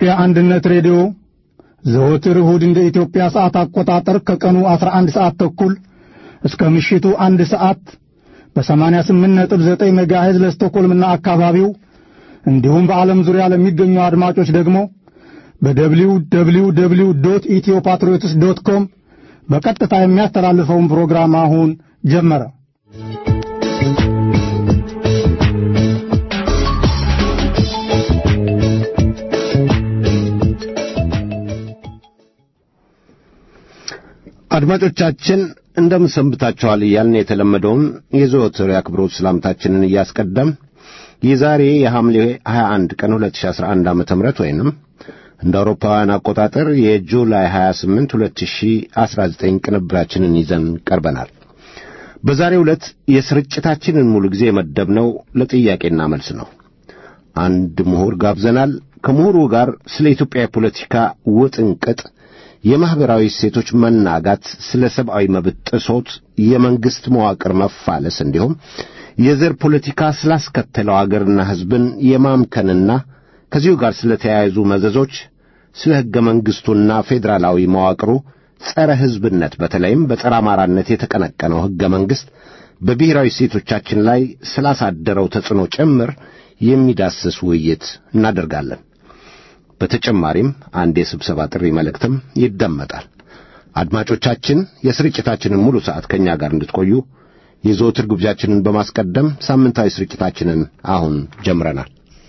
የኢትዮጵያ አንድነት ሬዲዮ ዘወትር እሁድ እንደ ኢትዮጵያ ሰዓት አቆጣጠር ከቀኑ 11 ሰዓት ተኩል እስከ ምሽቱ አንድ ሰዓት በ88.9 ሜጋሄዝ ለስቶኮልምና አካባቢው እንዲሁም በዓለም ዙሪያ ለሚገኙ አድማጮች ደግሞ በደብሊው ደብሊው ደብሊው ዶት ኢትዮ ፓትሪዮትስ ዶት ኮም በቀጥታ የሚያስተላልፈውን ፕሮግራም አሁን ጀመረ። አድማጮቻችን እንደምን ሰንብታችኋል እያልን የተለመደውን የዘወትር የአክብሮት ሰላምታችንን እያስቀደም የዛሬ የሐምሌ 21 ቀን 2011 ዓ ም ወይንም እንደ አውሮፓውያን አቆጣጠር የጁላይ 28 2019 ቅንብራችንን ይዘን ቀርበናል። በዛሬው ዕለት የስርጭታችንን ሙሉ ጊዜ የመደብነው ለጥያቄና መልስ ነው። አንድ ምሁር ጋብዘናል። ከምሁሩ ጋር ስለ ኢትዮጵያ የፖለቲካ ውጥንቅጥ የማኅበራዊ እሴቶች መናጋት፣ ስለ ሰብአዊ መብት ጥሶት፣ የመንግሥት መዋቅር መፋለስ እንዲሁም የዘር ፖለቲካ ስላስከተለው አገርና ሕዝብን የማምከንና ከዚሁ ጋር ስለ ተያያዙ መዘዞች፣ ስለ ሕገ መንግሥቱና ፌዴራላዊ መዋቅሩ ጸረ ሕዝብነት በተለይም በጸረ አማራነት የተቀነቀነው ሕገ መንግሥት በብሔራዊ እሴቶቻችን ላይ ስላሳደረው ተጽዕኖ ጭምር የሚዳስስ ውይይት እናደርጋለን። በተጨማሪም አንድ የስብሰባ ጥሪ መልእክትም ይደመጣል። አድማጮቻችን የስርጭታችንን ሙሉ ሰዓት ከእኛ ጋር እንድትቆዩ የዘወትር ግብዣችንን በማስቀደም ሳምንታዊ ስርጭታችንን አሁን ጀምረናል።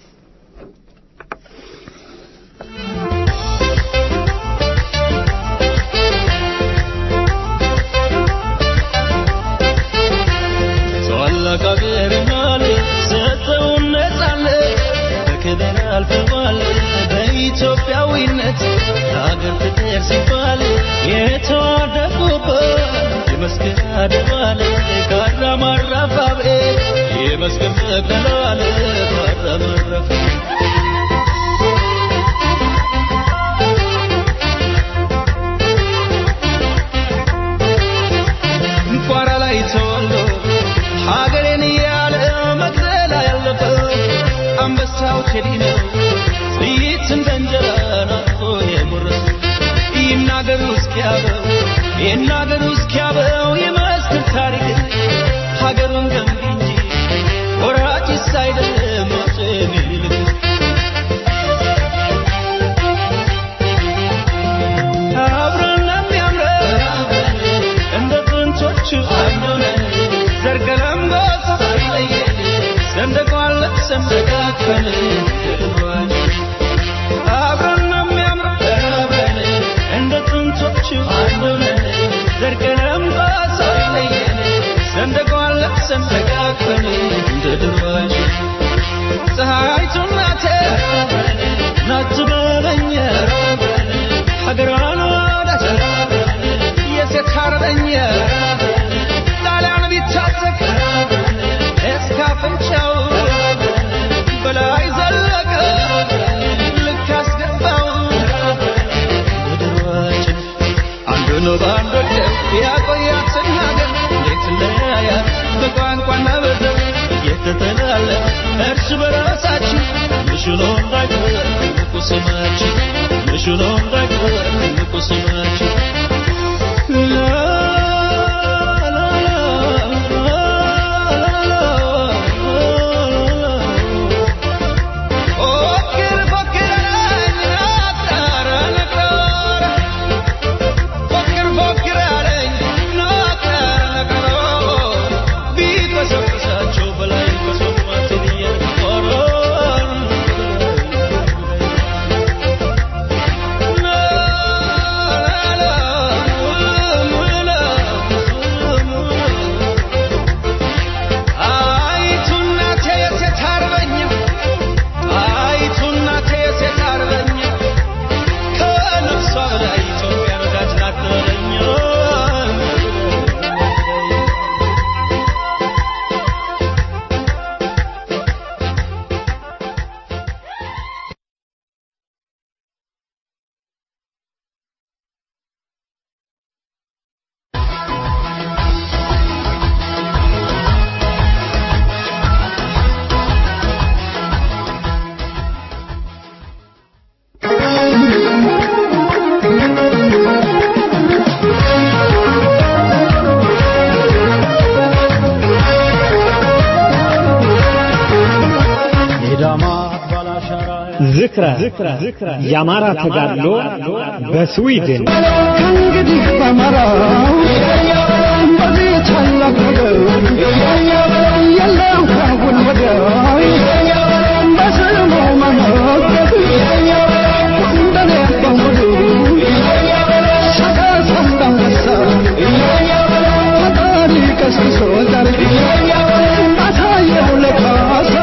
ኢትዮጵያዊነት ለሀገር ፍቅር ሲባል የተዋደቁበት የመስቀል አደባል ካራማራፋቤ የመስቀል መቀላል ካራማራፋ ቋራ ላይ ተወልዶ ሀገሬን እያለ መቅደላ ያለፈው አንበሳው ቴዲ ነው። ጥይት እንደ እንጀራ ናፍቆ የጎረሱ ይናገሩ እስኪያበው ይናገሩ እስኪያበው የመስክር ታሪክ ሀገሩን ገንቢ እንጂ ወራጭስ አይደለም ሞት የሚልክ አብረን የሚያምረን እንደ ጥንቶቹ አንዱነን ዘርገለምቦ ሳይለየን ሰንደቋን ለብሰን ተቃቅፈን አብረን ነው የሚያምረን አብረን እንደ ጥንቶቹ አንዱነን ዘርገለምቦ ሳይለየን ሰንደቋን ለብሰን ተቃቅፈን እንደ ድሮአችን ፀሐይቱ እናቴ ናት በለኝ ሀገሯን ወዳት የሴት አርበኛ ጣሊያን ቢታጠቅ እስከ አፍንጫው በላይ ዘለቀ ልክ አስገባው ወደሯችን አንዱ ነው በአንድ ወደብ ያቆያትን ሀገር እንዴት ለያያት በቋንቋና በዘር እየተተላለ እርስ በራሳችን ምሽሎ እንዳይቀር ትልቁ ስማችን ምሽሎ እንዳይቀር ትልቁ ስማችን la la la ዝክረ የአማራ ተጋድሎ በስዊድን ከእንግዲህ በመራው በዚህ ታላቅ ነገር የለም ካሁን ወዲያ በስሙ መመገብ እንደኔ በሙሉ ሰቀስ እንዳንበሳ ፈጣሪ ቀስቅሶ ዛሬ አሳየው ለካሳ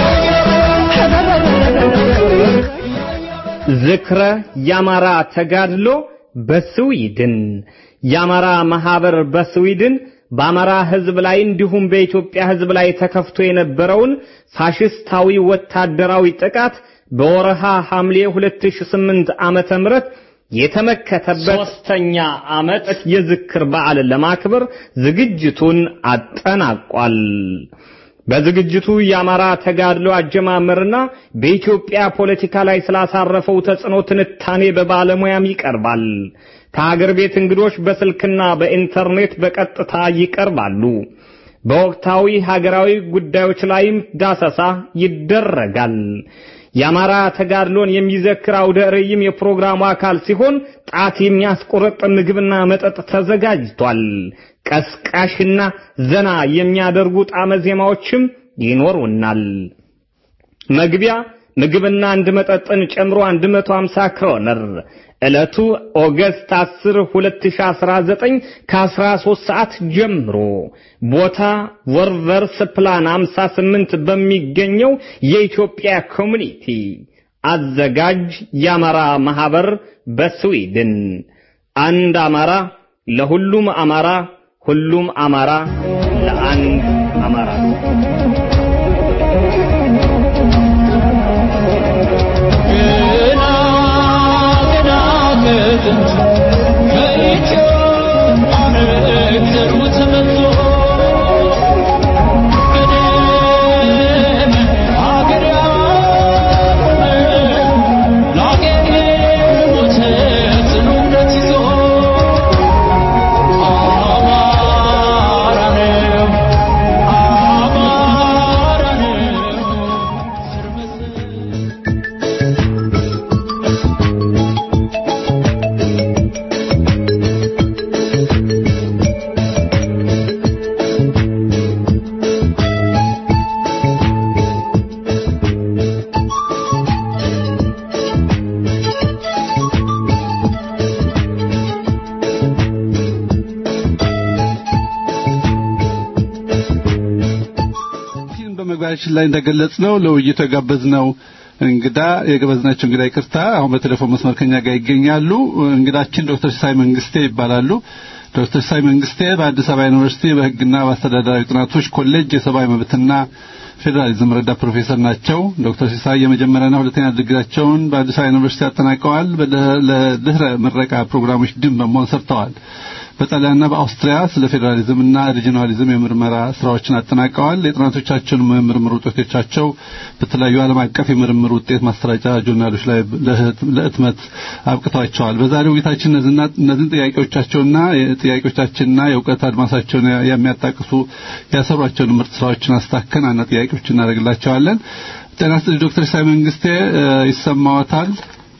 ዝክረ የአማራ ተጋድሎ በስዊድን የአማራ ማህበር በስዊድን በአማራ ህዝብ ላይ እንዲሁም በኢትዮጵያ ህዝብ ላይ ተከፍቶ የነበረውን ፋሽስታዊ ወታደራዊ ጥቃት በወረሃ ሐምሌ 2008 ዓመተ ምህረት የተመከተበት ሶስተኛ ዓመት የዝክር በዓል ለማክበር ዝግጅቱን አጠናቋል። በዝግጅቱ የአማራ ተጋድሎ አጀማመርና በኢትዮጵያ ፖለቲካ ላይ ስላሳረፈው ተጽዕኖ ትንታኔ በባለሙያም ይቀርባል። ከሀገር ቤት እንግዶች በስልክና በኢንተርኔት በቀጥታ ይቀርባሉ። በወቅታዊ ሀገራዊ ጉዳዮች ላይም ዳሰሳ ይደረጋል። የአማራ ተጋድሎን የሚዘክር አውደ ርዕይም የፕሮግራሙ አካል ሲሆን ጣት የሚያስቆረጥ ምግብና መጠጥ ተዘጋጅቷል። ቀስቃሽና ዘና የሚያደርጉ ጣመ ዜማዎችም ይኖሩናል። መግቢያ ምግብና አንድ መጠጥን ጨምሮ 150 ክሮነር። ዕለቱ ኦገስት 10 2019 ከ13 ሰዓት ጀምሮ ቦታ ወርቨርስ ፕላን 58 በሚገኘው የኢትዮጵያ ኮሚኒቲ አዘጋጅ የአማራ ማህበር በስዊድን አንድ አማራ ለሁሉም አማራ ሁሉም አማራ ለአንድ አማራ ገና ገና ከጥንት ከኢትዮጵያ ነገር ተመቶ ቀደም አገር ያቆመ ለአገር የሞተ ጽኑ እምነት ይዞ አማራ ነው አማራ ነው ስር መሰረት ይህን በመግቢያችን ላይ እንደገለጽ ነው ለውይይቱ የጋበዝነው እንግዳ የጋበዝናቸው እንግዳ ይቅርታ አሁን በቴሌፎን መስመር ከኛ ጋር ይገኛሉ። እንግዳችን ዶክተር ሲሳይ መንግስቴ ይባላሉ። ዶክተር ሲሳይ መንግስቴ በአዲስ አበባ ዩኒቨርሲቲ በሕግና በአስተዳደራዊ ጥናቶች ኮሌጅ የሰብአዊ መብትና ፌዴራሊዝም ረዳት ፕሮፌሰር ናቸው። ዶክተር ሲሳይ የመጀመሪያና ሁለተኛ ዲግሪያቸውን በአዲስ አበባ ዩኒቨርሲቲ አጠናቀዋል። በደ- ለድህረ ምረቃ ፕሮግራሞች ድን በመሆን ሰርተዋል። በጣሊያንና በአውስትሪያ ስለ ፌዴራሊዝምና ሪጂናሊዝም የምርመራ ስራዎችን አጠናቀዋል። የጥናቶቻቸውን ምርምር ውጤቶቻቸው በተለያዩ ዓለም አቀፍ የምርምር ውጤት ማሰራጫ ጆርናሎች ላይ ለህት- ለህትመት አብቅተዋቸዋል። በዛሬው ውይይታችን እነዚህና እነዚህን ጥያቄዎቻቸውና ጥያቄዎቻችንና የእውቀት አድማሳቸውን የሚያጣቅሱ ያሰሯቸውን ምርጥ ስራዎችን አስታከን አና ጥያቄዎች እናደርግላቸዋለን። ጤና ይስጥልኝ ዶክተር ሲሳይ መንግስቴ እ፣ ይሰማዎታል?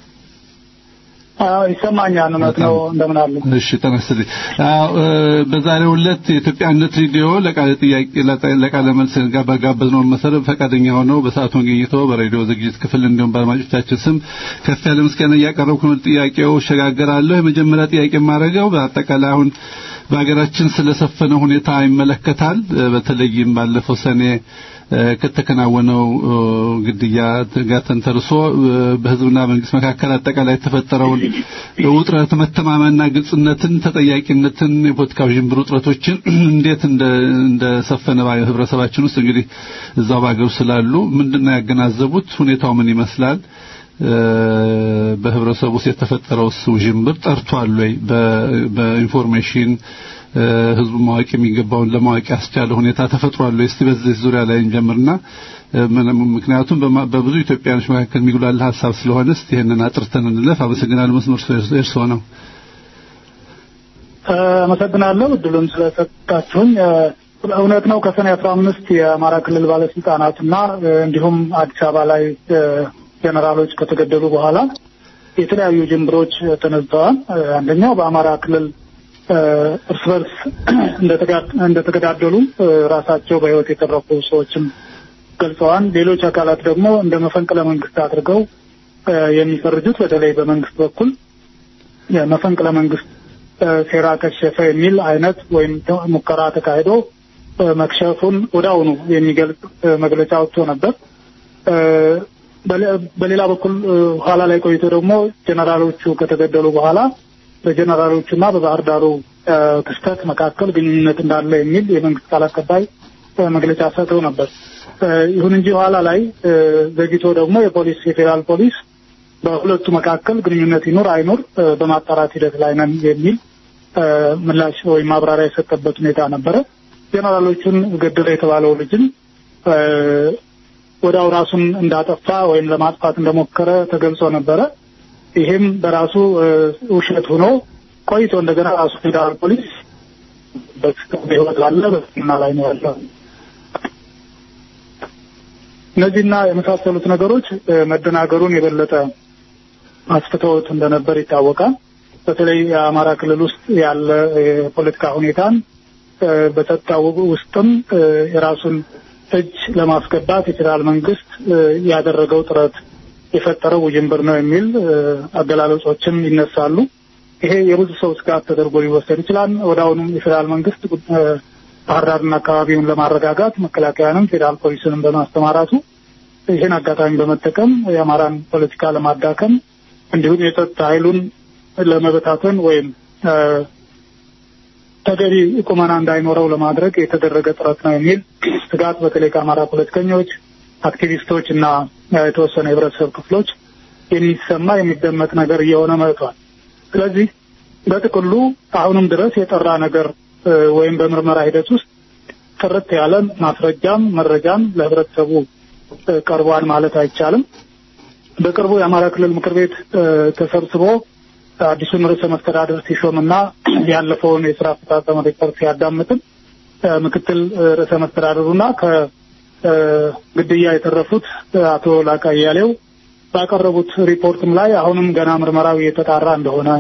አዎ ይሰማኛል። እውነት ነው። እንደምን አሉ? እሺ ተነስልኝ። አዎ እ፣ በዛሬው ዕለት የኢትዮጵያ አንድነት ሬዲዮ ለቃለ ጥያቄ ለጠ- ለቃለ መልስ ጋር በጋበዝነው መሰረት ፈቃደኛ ሆነው በሰዓቱ መገኘቶ በሬዲዮ ዝግጅት ክፍል እንዲሁም በአድማጮቻችን ስም ከፍ ያለ ምስጋና እያቀረብኩ ነው። ጥያቄው እሸጋገራለሁ። የመጀመሪያ ጥያቄ የማደርገው በአጠቃላይ አሁን በሀገራችን ስለሰፈነ ሁኔታ ይመለከታል። እ፣ በተለይም ባለፈው ሰኔ እ፣ ከተከናወነው እ፣ ግድያ ጋር ተንተርሶ እ፣ በህዝብና መንግስት መካከል አጠቃላይ የተፈጠረውን ውጥረት፣ መተማመንና ግልጽነትን፣ ተጠያቂነትን፣ የፖለቲካ ውዥንብር ውጥረቶችን እንዴት እንደ እንደሰፈነ ባ- ህብረተሰባችን ውስጥ እንግዲህ እዛው በሀገሩ ስላሉ ምንድነው ያገናዘቡት? ሁኔታው ምን ይመስላል? እ፣ በህብረተሰቡ ውስጥ የተፈጠረው ውዥንብር ጠርቷል ወይ? በ- በኢንፎርሜሽን እ፣ ህዝቡ ማወቅ የሚገባውን ለማወቅ ያስቻለ ሁኔታ ተፈጥሯል ወይ? እስቲ በዚህ ዙሪያ ላይ እንጀምርና እ፣ ምን- ምክንያቱም በማ- በብዙ ኢትዮጵያውያኖች መካከል የሚጉላል ሀሳብ ስለሆነ እስቲ ይሄንን አጥርተን እንለፍ። አመሰግናለሁ። መስመር እርስዎ ነው። አመሰግናለሁ እድሉን ስለሰጣችሁኝ። እ፣ እውነት ነው ከሰኔ አስራ አምስት የአማራ ክልል ባለስልጣናትና እ፣ እንዲሁም አዲስ አበባ ላይ እ፣ ጀነራሎች ከተገደሉ በኋላ የተለያዩ ጅምብሮች ተነስተዋል። አንደኛው በአማራ ክልል እርስ በርስ እንደተገዳደሉ ራሳቸው በሕይወት የተረፉ ሰዎችም ገልጸዋል። ሌሎች አካላት ደግሞ እንደ መፈንቅለ መንግስት አድርገው የሚፈርጁት በተለይ በመንግስት በኩል የመፈንቅለ መንግስት ሴራ ከሸፈ የሚል አይነት ወይም ሙከራ ተካሂዶ መክሸፉን ወዲያውኑ የሚገልጽ መግለጫ ወጥቶ ነበር። በሌላ በኩል ኋላ ላይ ቆይቶ ደግሞ ጀነራሎቹ ከተገደሉ በኋላ በጀነራሎቹና በባህር ዳሩ ክስተት መካከል ግንኙነት እንዳለ የሚል የመንግስት ቃል አቀባይ መግለጫ ሰጥተው ነበር። ይሁን እንጂ ኋላ ላይ ዘግይቶ ደግሞ የፖሊስ የፌዴራል ፖሊስ በሁለቱ መካከል ግንኙነት ይኑር አይኑር በማጣራት ሂደት ላይ ነን የሚል ምላሽ ወይም ማብራሪያ የሰጠበት ሁኔታ ነበረ። ጀነራሎቹን ገደለ የተባለው ልጅም ወዲያው ራሱን እንዳጠፋ ወይም ለማጥፋት እንደሞከረ ተገልጾ ነበረ። ይሄም በራሱ ውሸት ሆኖ ቆይቶ እንደገና ራሱ ፌዴራል ፖሊስ በህይወት አለ በሕክምና ላይ ነው ያለው። እነዚህና የመሳሰሉት ነገሮች መደናገሩን የበለጠ አስፍተውት እንደነበር ይታወቃል። በተለይ የአማራ ክልል ውስጥ ያለ የፖለቲካ ሁኔታን በጸጥታ ውስጥም የራሱን እጅ ለማስገባት የፌዴራል መንግስት ያደረገው ጥረት የፈጠረው ውዥንብር ነው የሚል አገላለጾችም ይነሳሉ። ይሄ የብዙ ሰው ስጋት ተደርጎ ሊወሰድ ይችላል። ወደ አሁኑም የፌዴራል መንግስት ባህር ዳርና አካባቢውን ለማረጋጋት መከላከያንም ፌዴራል ፖሊስንም በማስተማራቱ ይህን አጋጣሚ በመጠቀም የአማራን ፖለቲካ ለማዳከም እንዲሁም የጸጥታ ኃይሉን ለመበታተን ወይም ተገቢ ቁመና እንዳይኖረው ለማድረግ የተደረገ ጥረት ነው የሚል ስጋት በተለይ ከአማራ ፖለቲከኞች፣ አክቲቪስቶች እና የተወሰነ የህብረተሰብ ክፍሎች የሚሰማ የሚደመጥ ነገር እየሆነ መጥቷል። ስለዚህ በጥቅሉ አሁንም ድረስ የጠራ ነገር ወይም በምርመራ ሂደት ውስጥ ጥርት ያለ ማስረጃም መረጃም ለህብረተሰቡ ቀርቧል ማለት አይቻልም። በቅርቡ የአማራ ክልል ምክር ቤት ተሰብስቦ አዲሱን ርዕሰ መስተዳደር ሲሾምና ያለፈውን የስራ አፈጻጸም ሪፖርት ሲያዳምጥም ምክትል ርዕሰ መስተዳደሩና ከግድያ የተረፉት አቶ ላቃ እያሌው ባቀረቡት ሪፖርትም ላይ አሁንም ገና ምርመራው እየተጣራ እንደሆነ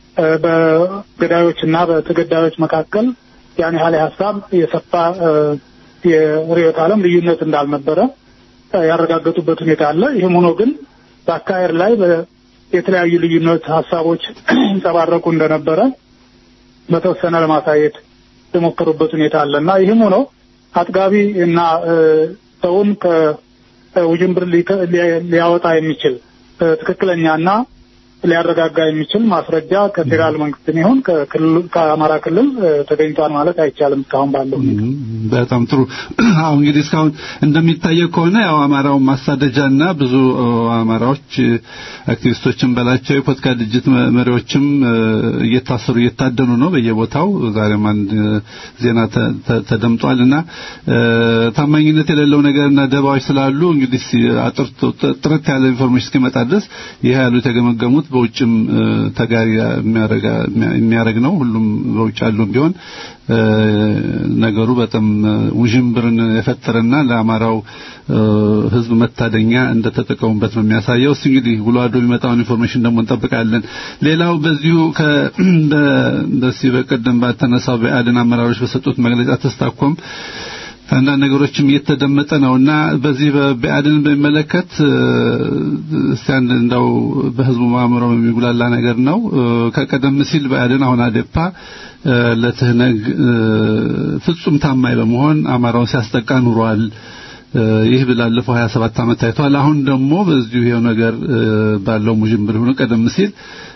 በገዳዮች እና በተገዳዮች መካከል ያን ያህል ሀሳብ የሰፋ የርዕዮተ ዓለም ልዩነት እንዳልነበረ ያረጋገጡበት ሁኔታ አለ። ይህም ሆኖ ግን በአካሄድ ላይ የተለያዩ ልዩነት ሀሳቦች ይንጸባረቁ እንደነበረ በተወሰነ ለማሳየት የሞከሩበት ሁኔታ አለ እና ይህም ሆኖ አጥጋቢ እና ሰውን ከውዥንብር ሊያወጣ የሚችል ትክክለኛና ሊያረጋጋ የሚችል ማስረጃ ከፌዴራል መንግስት ይሁን ከአማራ ክልል ተገኝቷል ማለት አይቻልም። እስካሁን ባለው በጣም ጥሩ። አሁን እንግዲህ እስካሁን እንደሚታየው ከሆነ ያው አማራውን ማሳደጃና ብዙ አማራዎች አክቲቪስቶችን በላቸው የፖለቲካ ድርጅት መሪዎችም እየታሰሩ እየታደኑ ነው በየቦታው። ዛሬም አንድ ዜና ተደምጧል እና ታማኝነት የሌለው ነገርና ደባዎች ስላሉ እንግዲህ አጥርቶ ጥርት ያለ ኢንፎርሜሽን እስኪመጣ ድረስ ይህ ያሉ የተገመገሙት በውጭም ተጋሪ የሚያደርግ ነው። ሁሉም በውጭ ያሉም ቢሆን ነገሩ በጣም ውዥንብርን የፈጠረና ለአማራው ሕዝብ መታደኛ እንደተጠቀሙበት ነው የሚያሳየው። እስቲ እንግዲህ ውሎ አድሮ የሚመጣውን ኢንፎርሜሽን ደግሞ እንጠብቃለን። ሌላው በዚሁ በዚህ በቀደም ባተነሳው በአድን አመራሮች በሰጡት መግለጫ ተስታኮም አንዳንድ ነገሮችም እየተደመጠ ነውና በዚህ በአድን በሚመለከት እስቲ አንድ እንደው በህዝቡ ማምሮ የሚጉላላ ነገር ነው። ከቀደም ሲል በአድን አሁን አዴፓ ለትህነግ ፍጹም ታማኝ በመሆን አማራውን ሲያስጠቃ ኑሯል። ይህ ባለፈው 27 ዓመት ታይቷል። አሁን ደግሞ በዚሁ ይሄው ነገር ባለው ሙጅምር ሆኖ ቀደም ሲል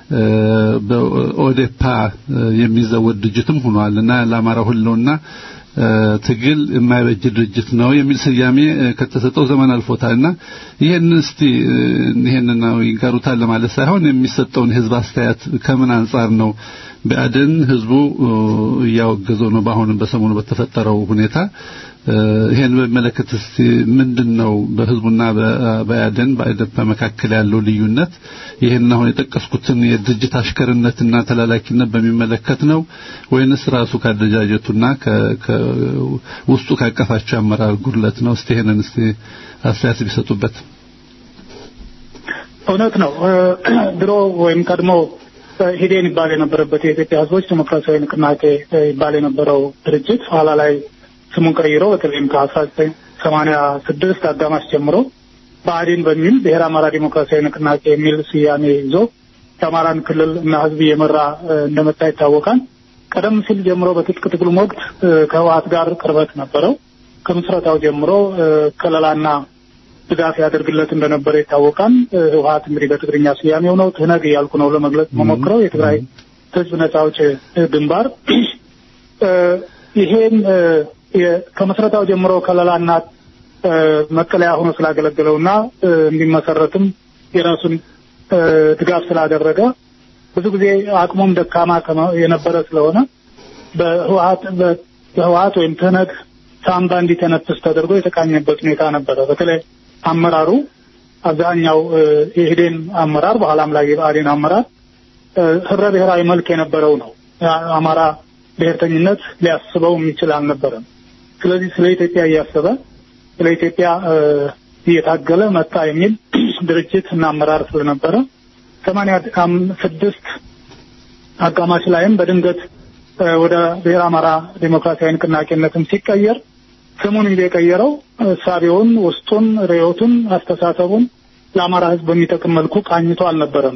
በኦዴፓ የሚዘወድ ድርጅትም ሆኗል እና ለአማራ ሁሉና ትግል የማይበጅ ድርጅት ነው የሚል ስያሜ ከተሰጠው ዘመን አልፎታልና ይሄን እስቲ ይሄን ነው ይጋሩታል ለማለት ሳይሆን የሚሰጠውን የህዝብ አስተያየት ከምን አንጻር ነው በአድን ህዝቡ እያወገዘው ነው በአሁንም በሰሞኑ በተፈጠረው ሁኔታ ይሄን በሚመለከት እስቲ ምንድነው በህዝቡና በአድን በአይደፓ መካከል ያለው ልዩነት ይሄን አሁን የጠቀስኩትን የድርጅት አሽከርነትና ተላላኪነት በሚመለከት ነው ወይንስ ራሱ ካደረጃጀቱና ውስጡ ካቀፋቸው አመራር ጉድለት ነው እስቲ ይሄንን እስቲ አስተያየት ቢሰጡበት እውነት ነው። ድሮ ወይም ቀድሞ ሂዴን ይባል የነበረበት የኢትዮጵያ ሕዝቦች ዲሞክራሲያዊ ንቅናቄ ይባል የነበረው ድርጅት ኋላ ላይ ስሙን ቀይሮ በተለይም ከአስራ ዘጠኝ ሰማንያ ስድስት አጋማሽ ጀምሮ ብአዴን በሚል ብሔረ አማራ ዲሞክራሲያዊ ንቅናቄ የሚል ስያሜ ይዞ የአማራን ክልል እና ሕዝብ እየመራ እንደመጣ ይታወቃል። ቀደም ሲል ጀምሮ በትጥቅ ትግሉም ወቅት ከህወሓት ጋር ቅርበት ነበረው። ከምስረታው ጀምሮ ከለላና ድጋፍ ያደርግለት እንደነበረ ይታወቃል። ህወሓት እንግዲህ በትግርኛ ስያሜው ነው። ትህነግ እያልኩ ነው ለመግለጽ መሞክረው የትግራይ ህዝብ ነጻ አውጪ ግንባር ይሄን ከመስረታው ጀምሮ ከለላና መጠለያ ሆኖ ስላገለገለውና እንዲመሰረትም የራሱን ድጋፍ ስላደረገ ብዙ ጊዜ አቅሙም ደካማ የነበረ ስለሆነ በህወሓት በህወሓት ወይም ትህነግ ሳምባ እንዲተነፍስ ተደርጎ የተቃኘበት ሁኔታ ነበረ። በተለይ አመራሩ አብዛኛው የኢህዴን አመራር በኋላም ላይ የብአዴን አመራር ህብረ ብሔራዊ መልክ የነበረው ነው። አማራ ብሔርተኝነት ሊያስበው የሚችል አልነበረም። ስለዚህ ስለ ኢትዮጵያ እያሰበ ስለ ኢትዮጵያ እየታገለ መጣ የሚል ድርጅት እና አመራር ስለነበረ ሰማንያ ስድስት አጋማሽ ላይም በድንገት ወደ ብሔረ አማራ ዴሞክራሲያዊ ንቅናቄነትም ሲቀየር ስሙን እንጂ የቀየረው እሳቤውን፣ ውስጡን፣ ርዕዮቱን፣ አስተሳሰቡን ለአማራ ህዝብ በሚጠቅም መልኩ ቃኝቶ አልነበረም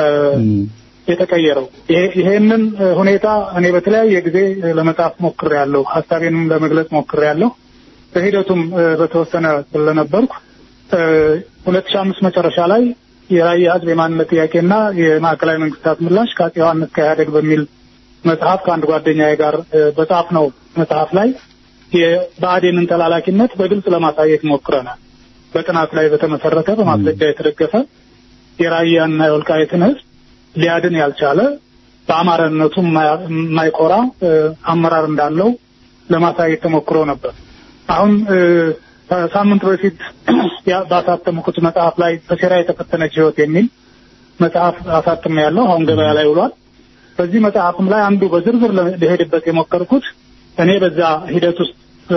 የተቀየረው። ይሄንን ሁኔታ እኔ በተለያየ ጊዜ ለመጻፍ ሞክሬያለሁ፣ ሀሳቤንም ለመግለጽ ሞክሬያለሁ። በሂደቱም በተወሰነ ስለነበርኩ ሁለት ሺህ አምስት መጨረሻ ላይ የራያ ህዝብ የማንነት ጥያቄና የማዕከላዊ መንግስታት ምላሽ ከአፄ ዮሐንስ ከኢህአዴግ በሚል መጽሐፍ ከአንድ ጓደኛዬ ጋር በጻፍ ነው መጽሐፍ ላይ የብአዴንን ተላላኪነት በግልጽ ለማሳየት ሞክረናል። በጥናት ላይ በተመሰረተ በማስረጃ የተደገፈ የራያና የወልቃይትን ህዝብ ሊያድን ያልቻለ በአማራነቱ የማይኮራ አመራር እንዳለው ለማሳየት ተሞክሮ ነበር። አሁን ከሳምንት በፊት ባሳተምኩት መጽሐፍ ላይ በሴራ የተፈተነች ህይወት የሚል መጽሐፍ አሳትም ያለው አሁን ገበያ ላይ ውሏል። በዚህ መጽሐፍም ላይ አንዱ በዝርዝር ሊሄድበት የሞከርኩት እኔ በዛ ሂደት ውስጥ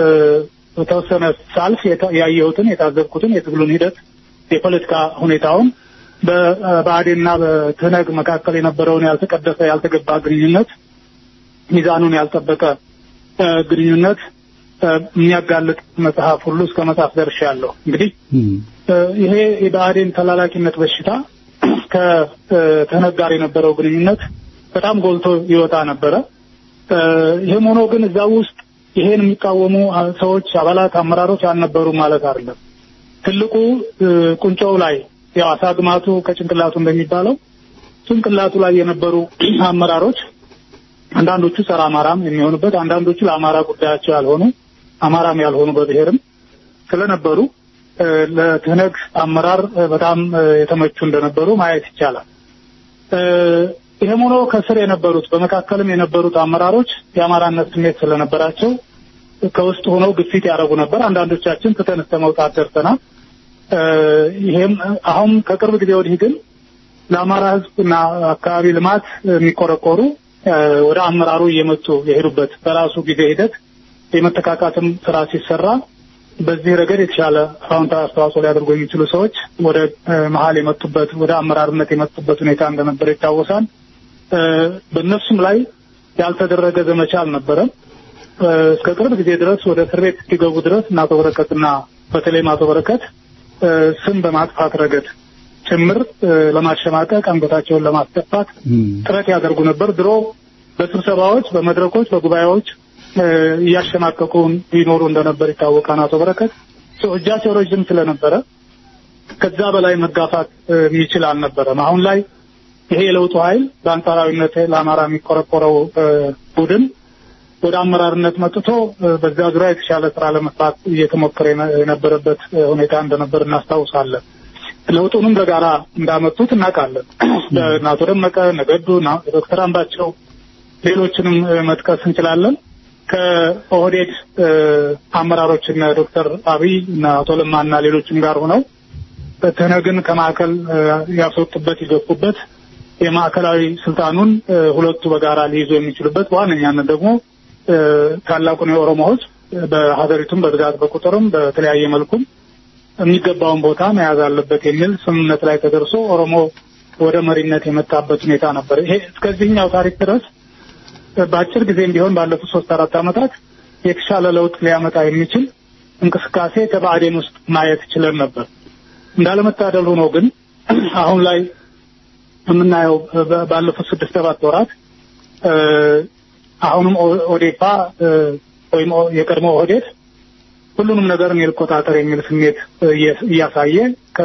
በተወሰነ ሳልፍ ያየሁትን የታዘብኩትን የትግሉን ሂደት የፖለቲካ ሁኔታውን በብአዴንና በትህነግ መካከል የነበረውን ያልተቀደሰ ያልተገባ ግንኙነት ሚዛኑን ያልጠበቀ ግንኙነት የሚያጋልጥ መጽሐፍ ሁሉ እስከ መጽሐፍ ደርሻለሁ። እንግዲህ ይሄ የብአዴን ተላላኪነት በሽታ ከትህነግ ጋር የነበረው ግንኙነት በጣም ጎልቶ ይወጣ ነበረ። ይህም ሆኖ ግን እዛ ውስጥ ይሄን የሚቃወሙ ሰዎች፣ አባላት፣ አመራሮች አልነበሩም ማለት አይደለም። ትልቁ ቁንጮው ላይ ያው አሳግማቱ ከጭንቅላቱ እንደሚባለው ጭንቅላቱ ላይ የነበሩ አመራሮች አንዳንዶቹ ጸረ አማራም የሚሆኑበት አንዳንዶቹ ለአማራ ጉዳያቸው ያልሆኑ አማራም ያልሆኑ በብሔርም ስለነበሩ ለትህነግ አመራር በጣም የተመቹ እንደነበሩ ማየት ይቻላል። ይህም ሆኖ ከስር የነበሩት በመካከልም የነበሩት አመራሮች የአማራነት ስሜት ስለነበራቸው ከውስጥ ሆነው ግፊት ያደረጉ ነበር። አንዳንዶቻችን ትተን እስከ መውጣት ደርሰናል። ይሄም አሁን ከቅርብ ጊዜ ወዲህ ግን ለአማራ ሕዝብና አካባቢ ልማት የሚቆረቆሩ ወደ አመራሩ እየመጡ የሄዱበት በራሱ ጊዜ ሂደት የመተካካትም ስራ ሲሰራ በዚህ ረገድ የተሻለ አዎንታዊ አስተዋጽኦ ሊያደርጉ የሚችሉ ሰዎች ወደ መሀል የመጡበት ወደ አመራርነት የመጡበት ሁኔታ እንደነበረ ይታወሳል። በእነሱም ላይ ያልተደረገ ዘመቻ አልነበረም። እስከ ቅርብ ጊዜ ድረስ ወደ እስር ቤት እስኪገቡ ድረስ እና አቶ በረከትና በተለይም አቶ በረከት ስም በማጥፋት ረገድ ጭምር ለማሸማቀቅ አንገታቸውን ለማስደፋት ጥረት ያደርጉ ነበር። ድሮ በስብሰባዎች፣ በመድረኮች፣ በጉባኤዎች እያሸማቀቁ ይኖሩ እንደነበር ይታወቃል። አቶ በረከት እጃቸው ረዥም ስለነበረ ከዛ በላይ መጋፋት የሚችል አልነበረም። አሁን ላይ ይሄ የለውጡ ኃይል በአንጻራዊነት ለአማራ የሚቆረቆረው ቡድን ወደ አመራርነት መጥቶ በዛ ዙሪያ የተሻለ ስራ ለመስራት እየተሞከረ የነበረበት ሁኔታ እንደነበር እናስታውሳለን። ለውጡንም በጋራ እንዳመጡት እናውቃለን። አቶ ደመቀ ነገዱ፣ ዶክተር አምባቸው ሌሎችንም መጥቀስ እንችላለን። ከኦህዴድ አመራሮች እነ ዶክተር አብይ እና አቶ ለማ እና ሌሎችም ጋር ሆነው ትህነግን ከማዕከል ያስወጡበት ይገፉበት የማዕከላዊ ስልጣኑን ሁለቱ በጋራ ሊይዙ የሚችሉበት በዋነኛነት ደግሞ ታላቁን የኦሮሞ ሕዝብ በሀገሪቱም በብዛት በቁጥርም በተለያየ መልኩም የሚገባውን ቦታ መያዝ አለበት የሚል ስምምነት ላይ ተደርሶ ኦሮሞ ወደ መሪነት የመጣበት ሁኔታ ነበር። ይሄ እስከዚህኛው ታሪክ ድረስ በአጭር ጊዜም ቢሆን ባለፉት ሶስት አራት ዓመታት የተሻለ ለውጥ ሊያመጣ የሚችል እንቅስቃሴ ከብአዴን ውስጥ ማየት ችለን ነበር። እንዳለመታደል ሆኖ ግን አሁን ላይ የምናየው በ- ባለፉት ስድስት ሰባት ወራት እ፣ አሁንም ኦ- ኦዴፓ እ፣ ወይም ኦ- የቀድሞ ኦህዴድ ሁሉንም ነገር እኔ ልቆጣጠር የሚል ስሜት እየ- እያሳየ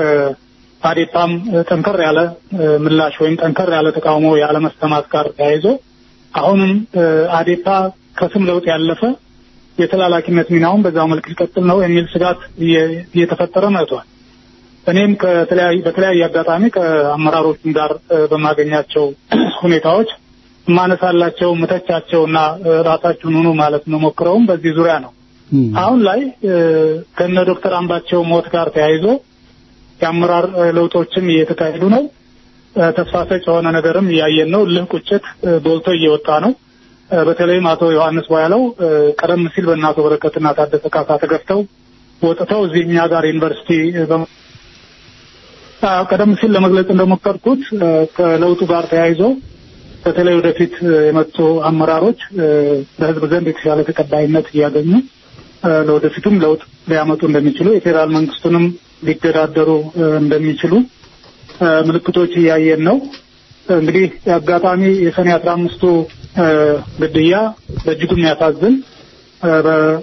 ከአዴፓም ጠንከር ያለ እ፣ ምላሽ ወይም ጠንከር ያለ ተቃውሞ ያለመሰማት ጋር ተያይዞ አሁንም እ፣ አዴፓ ከስም ለውጥ ያለፈ የተላላኪነት ሚናውን በዛው መልክ ሊቀጥል ነው የሚል ስጋት እየ- እየተፈጠረ መጥቷል። እኔም ከተለያዩ በተለያየ አጋጣሚ ከአመራሮችም ጋር እ፣ በማገኛቸው ሁኔታዎች የማነሳላቸው ምተቻቸውና እ፣ ራሳችሁን ሁኑ ማለት መሞክረውም በዚህ ዙሪያ ነው። አሁን ላይ እ፣ ከነ ዶክተር አምባቸው ሞት ጋር ተያይዞ የአመራር እ፣ ለውጦችም እየተካሄዱ ነው። እ፣ ተስፋ ሰጭ የሆነ ነገርም እያየን ነው። ልህ ቁጭት እ፣ ጎልቶ እየወጣ ነው። እ፣ በተለይም አቶ ዮሐንስ ቧያለው እ፣ ቀደም ሲል በእነ አቶ በረከትና ታደሰ ካሳ ተገፍተው ወጥተው እዚህ እኛ ጋር ዩኒቨርሲቲ እ፣ በመ- አዎ፣ ቀደም ሲል ለመግለጽ እንደሞከርኩት እ፣ ከለውጡ ጋር ተያይዞ በተለይ ወደፊት እ፣ የመጡ አመራሮች እ፣ በሕዝብ ዘንድ የተሻለ ተቀባይነት እያገኙ እ፣ ለወደፊቱም ለውጥ ሊያመጡ እንደሚችሉ የፌዴራል መንግስቱንም ሊገዳደሩ እ፣ እንደሚችሉ እ፣ ምልክቶች እያየን ነው። እንግዲህ አጋጣሚ የሰኔ አስራ አምስቱ ግድያ በእጅጉ የሚያሳዝን እ፣ በ-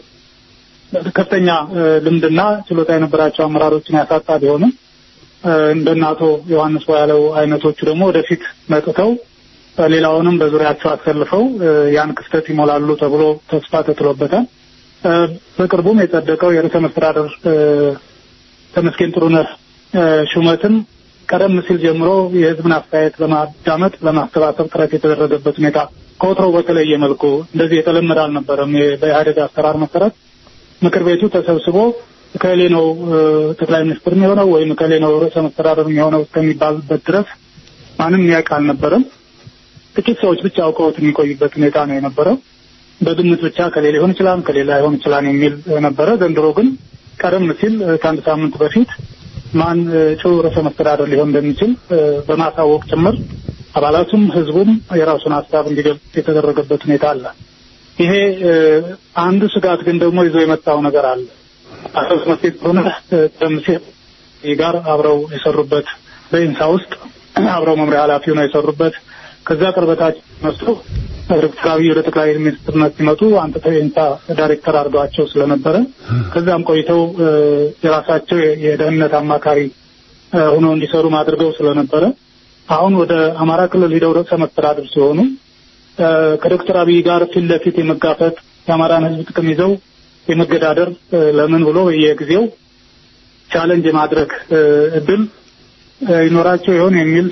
ከፍተኛ እ፣ ልምድና ችሎታ የነበራቸው አመራሮችን ያሳጣ ቢሆንም እ፣ እንደነ አቶ ዮሐንስ ያለው አይነቶቹ ደግሞ ወደፊት መጥተው እ፣ ሌላውንም በዙሪያቸው አሰልፈው እ፣ ያን ክፍተት ይሞላሉ ተብሎ ተስፋ ተጥሎበታል። እ፣ በቅርቡም የጸደቀው የርዕሰ መስተዳደር እ፣ ተመስገን ጥሩነህ እ፣ ሹመትም ቀደም ሲል ጀምሮ የሕዝብን አስተያየት ለማዳመጥ ለማሰባሰብ ጥረት የተደረገበት ሁኔታ ከወትሮው በተለየ መልኩ እንደዚህ የተለመደ አልነበረም። የ- በኢህአዴግ አሰራር መሰረት ምክር ቤቱ ተሰብስቦ እከሌ ነው እ፣ ጠቅላይ ሚኒስትር የሚሆነው ወይም እከሌ ነው ርዕሰ መስተዳደር የሚሆነው እስከሚባልበት ድረስ ማንም የሚያውቅ አልነበረም። ጥቂት ሰዎች ብቻ አውቀውት የሚቆይበት ሁኔታ ነው የነበረው። በግምት ብቻ ከሌ ሊሆን ይችላል ከሌላ ሊሆን ይችላል የሚል እ፣ ነበረ። ዘንድሮ ግን ቀደም ሲል እ፣ ከአንድ ሳምንት በፊት ማን እ፣ እጩ ርዕሰ መስተዳደር ሊሆን እንደሚችል እ፣ በማሳወቅ ጭምር አባላቱም ህዝቡም የራሱን ሀሳብ እንዲገልጽ የተደረገበት ሁኔታ አለ። ይሄ እ፣ አንዱ ስጋት ግን ደግሞ ይዞ የመጣው ነገር አለ። አቶ መስጌጥ ጥሩነህ እ፣ ቀደም ሲል ጋር አብረው የሰሩበት በኢንሳ ውስጥ አብረው መምሪያ ኃላፊ ሆነው የሰሩበት ከዛ ቅርበታቸው መስሎ ዶክተር አብይ ወደ ጠቅላይ ሚኒስትርነት ሲመጡ አንተ ኢንሳ ዳይሬክተር አድርገዋቸው ስለነበረ ከዛም ቆይተው እ፣ የራሳቸው የ- የደህንነት አማካሪ እ፣ ሆነው እንዲሰሩ አድርገው ስለነበረ አሁን ወደ አማራ ክልል ሂደው ርዕሰ መስተዳድር ሲሆኑ እ፣ ከዶክተር አብይ ጋር ፊት ለፊት የመጋፈጥ የአማራን ሕዝብ ጥቅም ይዘው የመገዳደር እ፣ ለምን ብሎ በየጊዜው ቻለንጅ የማድረግ እ፣ እድል እ፣ ይኖራቸው ይሆን የሚል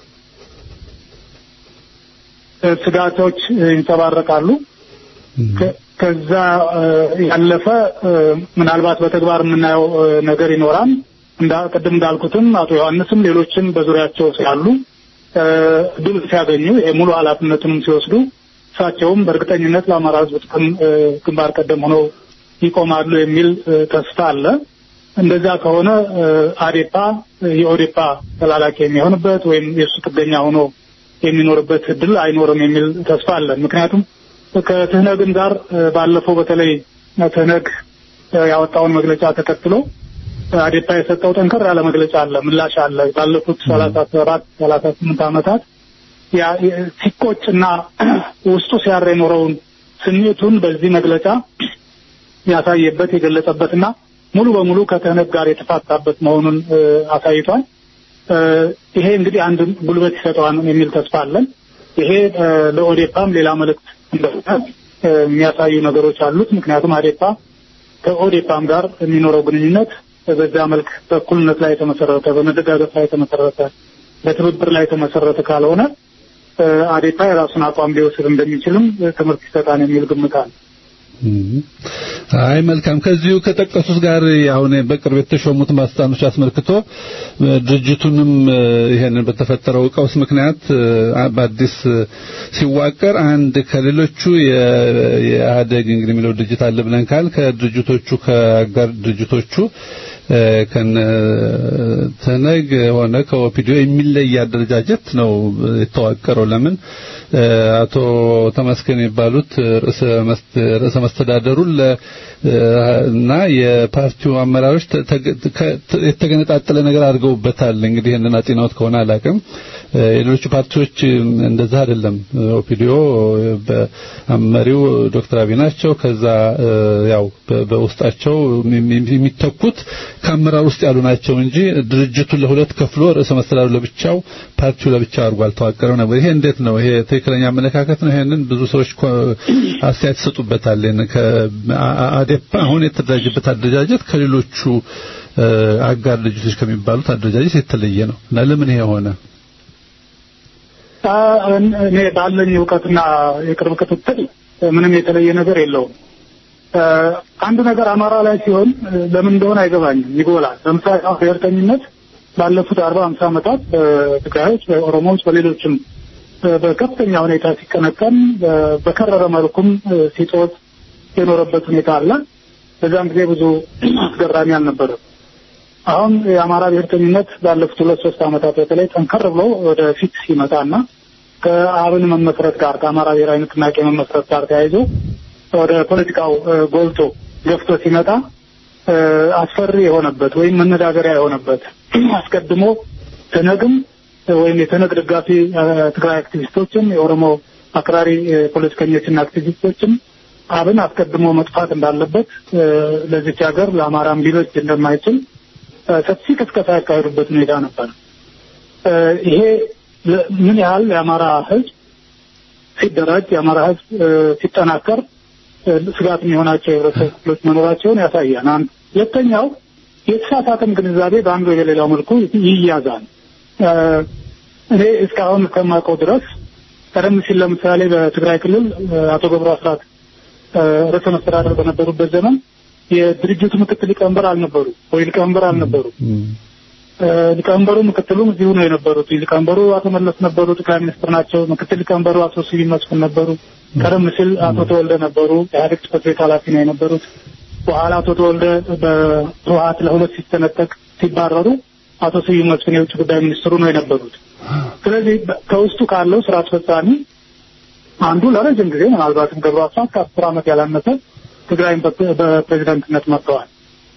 እ፣ ስጋቶች እ፣ ይንጸባረቃሉ። ከ- ከዛ እ፣ ያለፈ እ፣ ምናልባት በተግባር የምናየው እ፣ ነገር ይኖራል። እንዳ ቅድም እንዳልኩትም አቶ ዮሐንስም ሌሎችም በዙሪያቸው ስላሉ እ፣ ድል ሲያገኙ የሙሉ ኃላፊነቱንም ሲወስዱ እሳቸውም በእርግጠኝነት ለአማራ ሕዝብ ጥቅም እ፣ ግንባር ቀደም ሆነው ይቆማሉ የሚል እ፣ ተስፋ አለ። እንደዛ ከሆነ እ፣ አዴፓ እ፣ የኦዴፓ ተላላኪ የሚሆንበት ወይም የእሱ ጥገኛ ሆኖ የሚኖርበት እድል አይኖርም የሚል ተስፋ አለን። ምክንያቱም ከትህነግም ጋር እ፣ ባለፈው በተለይ ትህነግ እ፣ ያወጣውን መግለጫ ተከትሎ እ፣ አዴፓ የሰጠው ጠንከር ያለ መግለጫ አለ፣ ምላሽ አለ። ባለፉት ሰላሳ ሰባት ሰላሳ ስምንት ዓመታት ያ- የ- ሲቆጭና ውስጡ ሲያር የኖረውን ስሜቱን በዚህ መግለጫ ያሳየበት የገለጸበትና ሙሉ በሙሉ ከትህነግ ጋር የተፋታበት መሆኑን እ፣ አሳይቷል። እ፣ ይሄ እንግዲህ አንድ ጉልበት ይሰጠዋል የሚል ተስፋ አለን። ይሄ እ፣ ለኦዴፓም ሌላ መልእክት እንደሆነ እ፣ የሚያሳዩ ነገሮች አሉት። ምክንያቱም አዴፓ ከኦዴፓም ጋር የሚኖረው ግንኙነት በዛ መልክ በእኩልነት ላይ የተመሰረተ በመደጋገፍ ላይ የተመሰረተ በትብብር ላይ የተመሰረተ ካልሆነ እ፣ አዴፓ የራሱን አቋም ሊወስድ እንደሚችልም እ፣ ትምህርት ይሰጣል የሚል ግምት አለ። አይ መልካም። ከዚሁ ከጠቀሱት ጋር አሁን በቅርብ የተሾሙት ባለስልጣኖች አስመልክቶ እ፣ ድርጅቱንም እ፣ ይሄንን በተፈጠረው ቀውስ ምክንያት እ፣ በአዲስ እ፣ ሲዋቀር አንድ ከሌሎቹ የ- የኢህአዴግ እንግዲህ የሚለው ድርጅት አለ ብለን ካል ከድርጅቶቹ ከአጋር ድርጅቶቹ ከነ ተነግ ሆነ ከኦፒዲዮ የሚለይ አደረጃጀት ነው የተዋቀረው። ለምን አቶ ተመስገን የሚባሉት ርዕሰ መስተዳደሩን እና የፓርቲው አመራሮች የተገነጣጠለ ነገር አድርገውበታል። እንግዲህ ይህንን አጤናዎት ከሆነ አላውቅም። የሌሎቹ ፓርቲዎች እንደዛ አይደለም። ኦፒዲዮ በመሪው ዶክተር አብይ ናቸው። ከዛ ያው በውስጣቸው የሚተኩት ከአመራር ውስጥ ያሉ ናቸው እንጂ ድርጅቱን ለሁለት ከፍሎ ርዕሰ መስተዳድሩ ለብቻው ፓርቲው ለብቻው አድርጎ አልተዋቀረም ነበር። ይሄ እንዴት ነው? ይሄ ትክክለኛ አመለካከት ነው? ይሄንን ብዙ ሰዎች አስተያየት ይሰጡበታል። አዴፓ አሁን የተደራጀበት አደረጃጀት ከሌሎቹ አጋር ድርጅቶች ከሚባሉት አደረጃጀት የተለየ ነው እና ለምን ይሄ ሆነ? እኔ ባለኝ እውቀትና የቅርብ ክትትል ምንም የተለየ ነገር የለውም። አንድ ነገር አማራ ላይ ሲሆን ለምን እንደሆነ አይገባኝም፣ ይጎላል። ለምሳሌ አሁን ብሔርተኝነት ባለፉት አርባ ሃምሳ ዓመታት በትግራዮች፣ በኦሮሞዎች፣ በሌሎችም በከፍተኛ ሁኔታ ሲቀነቀን በከረረ መልኩም ሲጦት የኖረበት ሁኔታ አለ። በዛም ጊዜ ብዙ አስገራሚ አልነበረም። አሁን የአማራ ብሔርተኝነት ባለፉት ሁለት ሶስት ዓመታት በተለይ ጠንከር ብሎ ወደ ፊት ሲመጣና ከአብን መመስረት ጋር ከአማራ ብሔራዊ ንቅናቄ መመስረት ጋር ተያይዞ ወደ ፖለቲካው ጎልቶ ገፍቶ ሲመጣ አስፈሪ የሆነበት ወይም መነጋገሪያ የሆነበት አስቀድሞ ትነግም ወይም የተነግ ደጋፊ ትግራይ አክቲቪስቶችም የኦሮሞ አክራሪ ፖለቲከኞችና አክቲቪስቶችም አብን አስቀድሞ መጥፋት እንዳለበት ለዚች ሀገር ለአማራም ሊበጅ እንደማይችል ሰፊ ቅስቀሳ ያካሄዱበት ሁኔታ ነበር። ይሄ ምን ያህል የአማራ ሕዝብ ሲደራጅ የአማራ ሕዝብ ሲጠናከር ስጋት የሚሆናቸው የህብረተሰብ ክፍሎች መኖራቸውን ያሳያል። አንድ ሁለተኛው የተሳሳተም ግንዛቤ በአንዱ በሌላው መልኩ ይያዛል። እኔ እስካሁን እስከማውቀው ድረስ ቀደም ሲል ለምሳሌ በትግራይ ክልል አቶ ገብሩ አስራት ርዕሰ መስተዳደር በነበሩበት ዘመን የድርጅቱ ምክትል ሊቀመንበር አልነበሩ ወይ ሊቀመንበር አልነበሩ። ሊቀመንበሩ ምክትሉም እዚሁ ነው የነበሩት። ሊቀመንበሩ አቶ መለስ ነበሩ፣ ጠቅላይ ሚኒስትር ናቸው። ምክትል ሊቀመንበሩ አቶ ስዩም መስፍን ነበሩ። ቀደም ሲል አቶ ተወልደ ነበሩ፣ ኢህአዴግ ጽሕፈት ቤት ኃላፊ ነው የነበሩት። በኋላ አቶ ተወልደ በህወሓት ለሁለት ሲተነጠቅ ሲባረሩ አቶ ስዩም መስፍን የውጭ ጉዳይ ሚኒስትሩ ነው የነበሩት። ስለዚህ ከውስጡ ካለው ስራ አስፈጻሚ አንዱ ለረጅም ጊዜ ምናልባትም ገብሩ አስራት ከአስር ዓመት ያላነሰ ትግራይን በፕሬዚዳንትነት መርተዋል።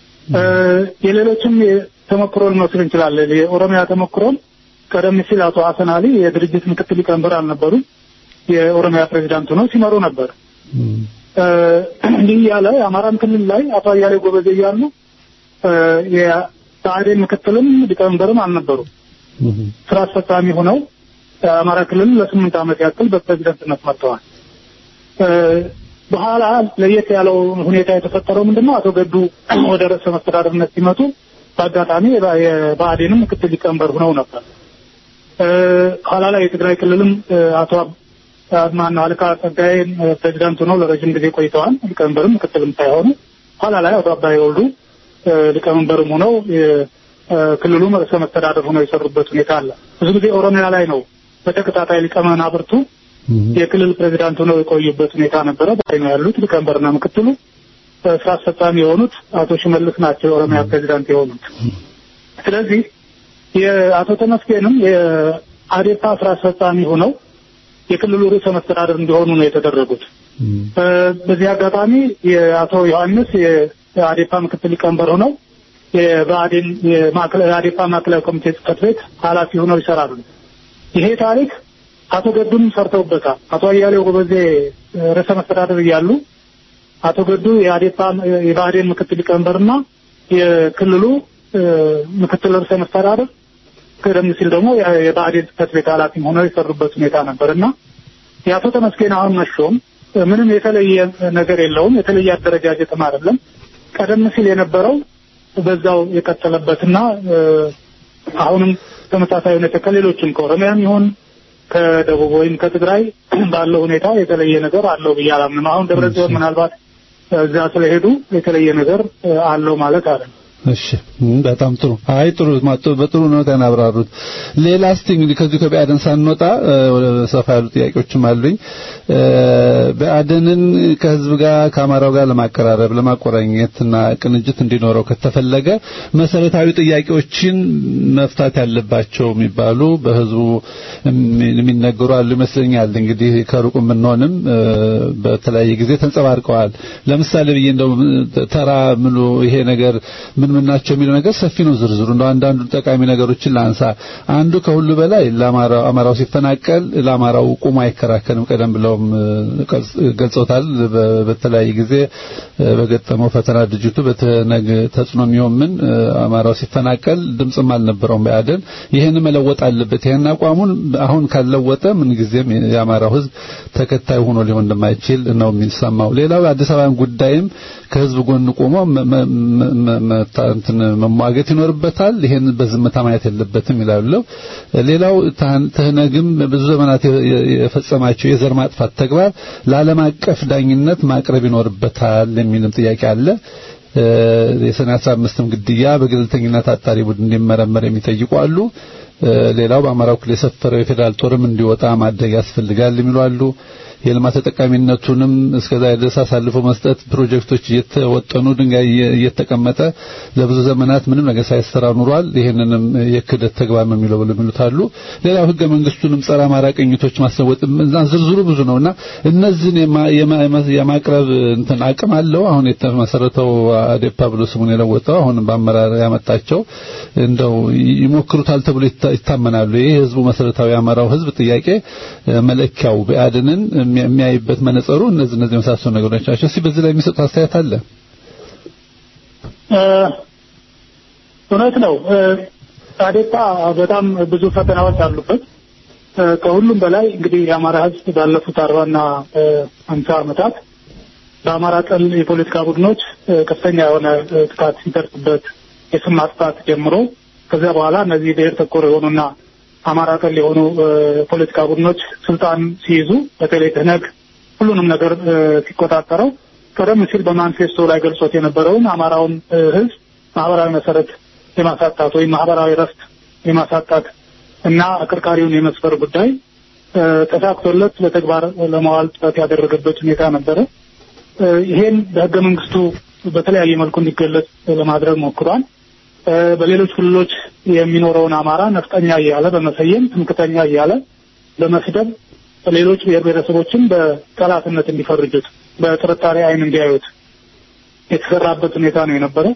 የሌሎችም ተሞክሮ ልንወስድ እንችላለን። የኦሮሚያ ተሞክሮም ቀደም ሲል አቶ ሀሰን አሊ የድርጅት ምክትል ሊቀመንበር አልነበሩም። የኦሮሚያ ፕሬዚዳንት ሆነው ሲመሩ ነበር። እንዲህ እያለ የአማራም ክልል ላይ አቶ አያሌው ጎበዜ እያሉ የብአዴን ምክትልም ሊቀመንበርም አልነበሩም። ስራ አስፈጻሚ ሆነው የአማራ ክልል ለስምንት ዓመት ያክል በፕሬዚደንትነት መርተዋል። በኋላ ለየት ያለው ሁኔታ የተፈጠረው ምንድነው? አቶ ገዱ ወደ ርዕሰ መስተዳደርነት ሲመጡ በአጋጣሚ የብአዴንም ምክትል ሊቀመንበር ሆነው ነበር። ኋላ ላይ የትግራይ ክልልም አቶ ማነው አለቃ ጸጋዬን ፕሬዚዳንት ሆነው ለረጅም ጊዜ ቆይተዋል። ሊቀመንበርም ምክትልም ሳይሆኑ ኋላ ላይ አቶ አባይ ወልዱ ሊቀመንበርም ሆነው ክልሉም ርዕሰ መስተዳደር ሆነው የሰሩበት ሁኔታ አለ። ብዙ ጊዜ ኦሮሚያ ላይ ነው በተከታታይ ሊቀመናብርቱ የክልል ፕሬዚዳንት ሆነው የቆዩበት ሁኔታ ነበረ። በላይ ነው ያሉት ሊቀመንበርና ምክትሉ ስራ አስፈጻሚ የሆኑት አቶ ሽመልስ ናቸው የኦሮሚያ ፕሬዚዳንት የሆኑት። ስለዚህ የአቶ ተመስገንም የአዴፓ ስራ አስፈጻሚ ሆነው የክልሉ ርዕሰ መስተዳደር እንዲሆኑ ነው የተደረጉት። በዚህ አጋጣሚ የአቶ ዮሐንስ የአዴፓ ምክትል ሊቀመንበር ሆነው የብአዴን የአዴፓ ማዕከላዊ ኮሚቴ ጽሕፈት ቤት ኃላፊ ሆነው ይሰራሉ። ይሄ ታሪክ አቶ ገዱም ሰርተውበታል። አቶ አያሌው ጎበዜ ርዕሰ መስተዳደር እያሉ አቶ ገዱ የአዴፓ የብአዴን ምክትል ሊቀመንበርና የክልሉ ምክትል ርዕሰ መስተዳደር ቀደም ሲል ደግሞ የብአዴን ጽሕፈት ቤት ኃላፊም ሆነው የሰሩበት ሁኔታ ነበር እና የአቶ ተመስገን አሁን መሾም ምንም የተለየ ነገር የለውም። የተለየ አደረጃጀትም አይደለም። ቀደም ሲል የነበረው በዛው የቀጠለበትና አሁንም ተመሳሳይ ሁኔታ ከሌሎችም ከኦሮሚያም ይሁን ከደቡብ ወይም ከትግራይ ባለው ሁኔታ የተለየ ነገር አለው ብዬ አላምንም። አሁን ደብረ ጽዮን ምናልባት እዛ ስለሄዱ የተለየ ነገር አለው ማለት አለ። እሺ እም፣ በጣም ጥሩ። አይ ጥሩ ማቶ በጥሩ ነው ተናብራሩት። ሌላ እስቲ እንግዲህ ከዚህ ከብአዴን ሳንወጣ እ፣ ወደ ሰፋ ያሉ ጥያቄዎችም አሉኝ። እ፣ ብአዴንን ከህዝብ ጋር ከአማራው ጋር ለማቀራረብ ለማቆራኘትና ቅንጅት እንዲኖረው ከተፈለገ መሰረታዊ ጥያቄዎችን መፍታት ያለባቸው የሚባሉ በህዝቡ እሚ- የሚነገሩ አሉ ይመስለኛል። እንግዲህ ከሩቁ ብንሆንም እ፣ በተለያየ ጊዜ ተንጸባርቀዋል። ለምሳሌ ብዬ እንደው ተራ ምሉ ይሄ ነገር ምን ምን ናቸው የሚለው ነገር ሰፊ ነው ዝርዝሩ። እንደው አንዳንዱ ጠቃሚ ነገሮችን ላንሳ። አንዱ ከሁሉ በላይ ለአማራው አማራው ሲፈናቀል ለአማራው ቁሞ አይከራከርም። ቀደም ብለውም እ፣ ቀልጽ- ገልጸውታል። በ- በተለያየ ጊዜ እ፣ በገጠመው ፈተና ድርጅቱ በተነግ ተጽዕኖ የሚሆን እ፣ አማራው ሲፈናቀል ድምጽም አልነበረውም ብአዴን። ይህን መለወጥ አለበት። ይህን አቋሙን አሁን ካልለወጠ ምን ጊዜም የአማራው ህዝብ ተከታይ ሆኖ ሊሆን እንደማይችል ነው የሚሰማው። ሌላው የአዲስ አበባን ጉዳይም ከህዝብ ጎን ቆሞ መ- መ- መ- መ- መታ- እንትን መሟገት ይኖርበታል። ይሄን በዝምታ ማየት የለበትም ይላሉ። ሌላው ታን- ትህነግም ብዙ ዘመናት የ- የ- የፈጸማቸው የዘር ማጥፋት ተግባር ለዓለም አቀፍ ዳኝነት ማቅረብ ይኖርበታል የሚልም ጥያቄ አለ። እ፣ የሰኔ 15ም ግድያ በገለልተኝነት አጣሪ ቡድን እንዲመረመር የሚጠይቁ አሉ። እ፣ ሌላው በአማራው ክልል የሰፈረው የፌዴራል ጦርም እንዲወጣ ማድረግ ያስፈልጋል የሚሉ አሉ። የልማት ተጠቃሚነቱንም እስከዛ ድረስ አሳልፎ መስጠት ፕሮጀክቶች እየተወጠኑ ድንጋይ እየ- እየተቀመጠ ለብዙ ዘመናት ምንም ነገር ሳይሰራ ኑሯል። ይህንንም የክህደት ተግባር ነው የሚለው ብለው የሚሉት አሉ። ሌላው ህገ መንግስቱንም ጸረ አማራ ቅኝቶች ማስለወጥ እና ዝርዝሩ ብዙ ነውና እነዚህን የማ- የማ- የማቅረብ እንትን አቅም አለው። አሁን የተመሰረተው አዴፓ ብሎ ስሙን የለወጠው አሁን በአመራር ያመጣቸው እንደው ይሞክሩታል ተብሎ ይታ- ይታመናሉ። ይህ ህዝቡ መሰረታዊ የአማራው ህዝብ ጥያቄ እ፣ መለኪያው ብአዴንን የሚያ- የሚያይበት መነጸሩ እነዚህ እነዚህ የመሳሰሉ ነገሮች ናቸው። እስቲ በዚህ ላይ የሚሰጡት አስተያየት አለ? እ፣ እውነት ነው። እ፣ አዴፓ በጣም ብዙ ፈተናዎች አሉበት። እ፣ ከሁሉም በላይ እንግዲህ የአማራ ህዝብ ባለፉት አርባና ሀምሳ ዓመታት በአማራ ጠል የፖለቲካ ቡድኖች እ፣ ከፍተኛ የሆነ እ፣ ጥቃት ሲደርስበት የስም ማጥፋት ጀምሮ ከዚያ በኋላ እነዚህ ብሔር ተኮር የሆኑና አማራ ጠል የሆኑ እ፣ ፖለቲካ ቡድኖች ስልጣን ሲይዙ በተለይ ትህነግ ሁሉንም ነገር እ፣ ሲቆጣጠረው ቀደም ሲል በማኒፌስቶ ላይ ገልጾት የነበረውን አማራውን እ፣ ህዝብ ማህበራዊ መሰረት የማሳጣት ወይም ማህበራዊ ረፍት የማሳጣት እና አከርካሪውን የመስፈር ጉዳይ እ፣ ተሳክቶለት በተግባር ለማዋል ጥረት ያደረገበት ሁኔታ ነበረ። እ፣ ይሄን በህገ መንግስቱ በተለያየ መልኩ እንዲገለጽ ለማድረግ ሞክሯል። እ፣ በሌሎች ክልሎች የሚኖረውን አማራ ነፍጠኛ እያለ በመሰየም ትምክተኛ እያለ በመስደብ ሌሎች ብሔር ብሔረሰቦችን በጠላትነት እንዲፈርጁት በጥርጣሬ አይን እንዲያዩት የተሰራበት ሁኔታ ነው የነበረው።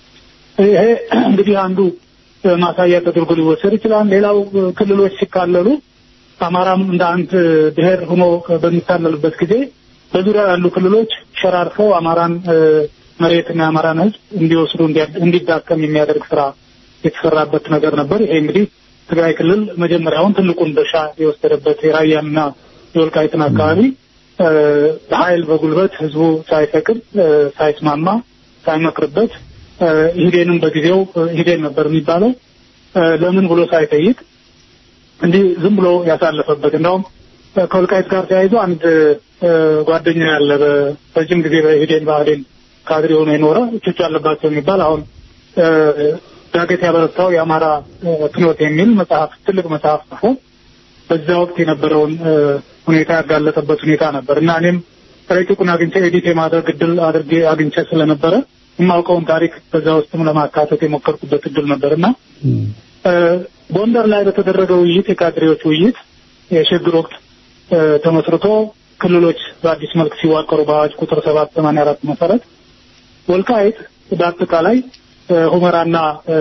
ይሄ እንግዲህ አንዱ እ፣ ማሳያ ተደርጎ ሊወሰድ ይችላል። ሌላው እ፣ ክልሎች ሲካለሉ አማራም እንደ አንድ ብሔር ሆኖ በሚታለልበት ጊዜ በዙሪያ ያሉ ክልሎች ሸራርፈው አማራን እ፣ መሬትና የአማራን ሕዝብ እንዲወስዱ እንዲያ- እንዲዳከም የሚያደርግ ስራ የተሰራበት ነገር ነበር። ይሄ እንግዲህ ትግራይ ክልል መጀመሪያውን ትልቁን ድርሻ የወሰደበት የራያንና የወልቃይትን አካባቢ እ፣ በኃይል በጉልበት ህዝቡ ሳይፈቅድ እ፣ ሳይስማማ ሳይመክርበት እ፣ ኢህዴንም በጊዜው እ፣ ኢህዴን ነበር የሚባለው እ፣ ለምን ብሎ ሳይጠይቅ እንዲህ ዝም ብሎ ያሳለፈበት እንደውም እ፣ ከወልቃይት ጋር ተያይዞ አንድ እ፣ ጓደኛ ያለ በረጅም ጊዜ በኢህዴን ብአዴን ካድሬ ሆኖ የኖረ እቾች አለባቸው የሚባል አሁን እ፣ ዳገት ያበረታው የአማራ እ፣ ፍኖት የሚል መጽሐፍ ትልቅ መጽሐፍ ጽፎ በዛ ወቅት የነበረውን እ፣ ሁኔታ ያጋለጠበት ሁኔታ ነበር እና እኔም ረቂቁን አግኝቼ ኤዲት የማድረግ እድል አድርጌ አግኝቼ ስለነበረ የማውቀውን ታሪክ በዛ ውስጥም ለማካተት የሞከርኩበት እድል ነበር እና እ፣ ጎንደር ላይ በተደረገ ውይይት የካድሬዎች ውይይት የሽግግር ወቅት እ፣ ተመስርቶ ክልሎች በአዲስ መልክ ሲዋቀሩ በአዋጅ ቁጥር ሰባት ሰማንያ አራት መሰረት ወልቃይት በአጠቃላይ እ፣ ሁመራና እ፣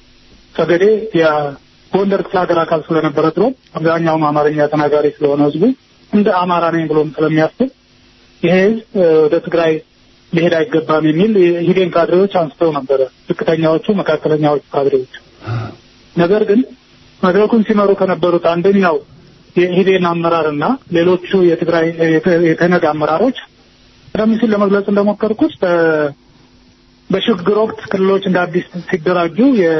ጠገዴ የጎንደር ክፍለ ሀገር አካል ስለነበረ ድሮ አብዛኛውም አማርኛ ተናጋሪ ስለሆነ ህዝቡ እንደ አማራ ነኝ ብሎም ስለሚያስብ ይሄ ህዝብ እ፣ ወደ ትግራይ ሊሄድ አይገባም የሚል የሂዴን ካድሬዎች አንስተው ነበረ። ዝቅተኛዎቹ፣ መካከለኛዎቹ ካድሬዎች ነገር ግን መድረኩን ሲመሩ ከነበሩት አንደኛው የኢህዴን አመራርና ሌሎቹ የትግራይ የተ- የተነግ አመራሮች ቀደም ሲል ለመግለጽ እንደሞከርኩት በ- በሽግግር ወቅት ክልሎች እንደ አዲስ ሲደራጁ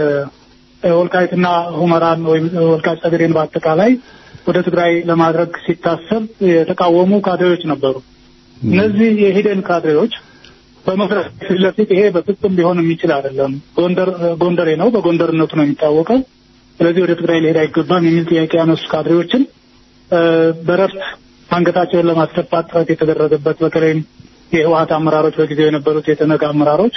የወልቃይትና ሁመራን ወይም ወልቃይት ጠገዴን በአጠቃላይ ወደ ትግራይ ለማድረግ ሲታሰብ የተቃወሙ ካድሬዎች ነበሩ። እነዚህ የኢህዴን ካድሬዎች በመድረክ ፊት ለፊት ይሄ በፍጹም ሊሆን የሚችል አይደለም፣ ጎንደር ጎንደሬ ነው፣ በጎንደርነቱ ነው የሚታወቀው፣ ስለዚህ ወደ ትግራይ ሊሄድ አይገባም የሚል ጥያቄ ያነሱ ካድሬዎችን በረፍት አንገታቸውን ለማስደፋት ጥረት የተደረገበት በተለይም የህወሀት አመራሮች በጊዜው የነበሩት የተነጋ አመራሮች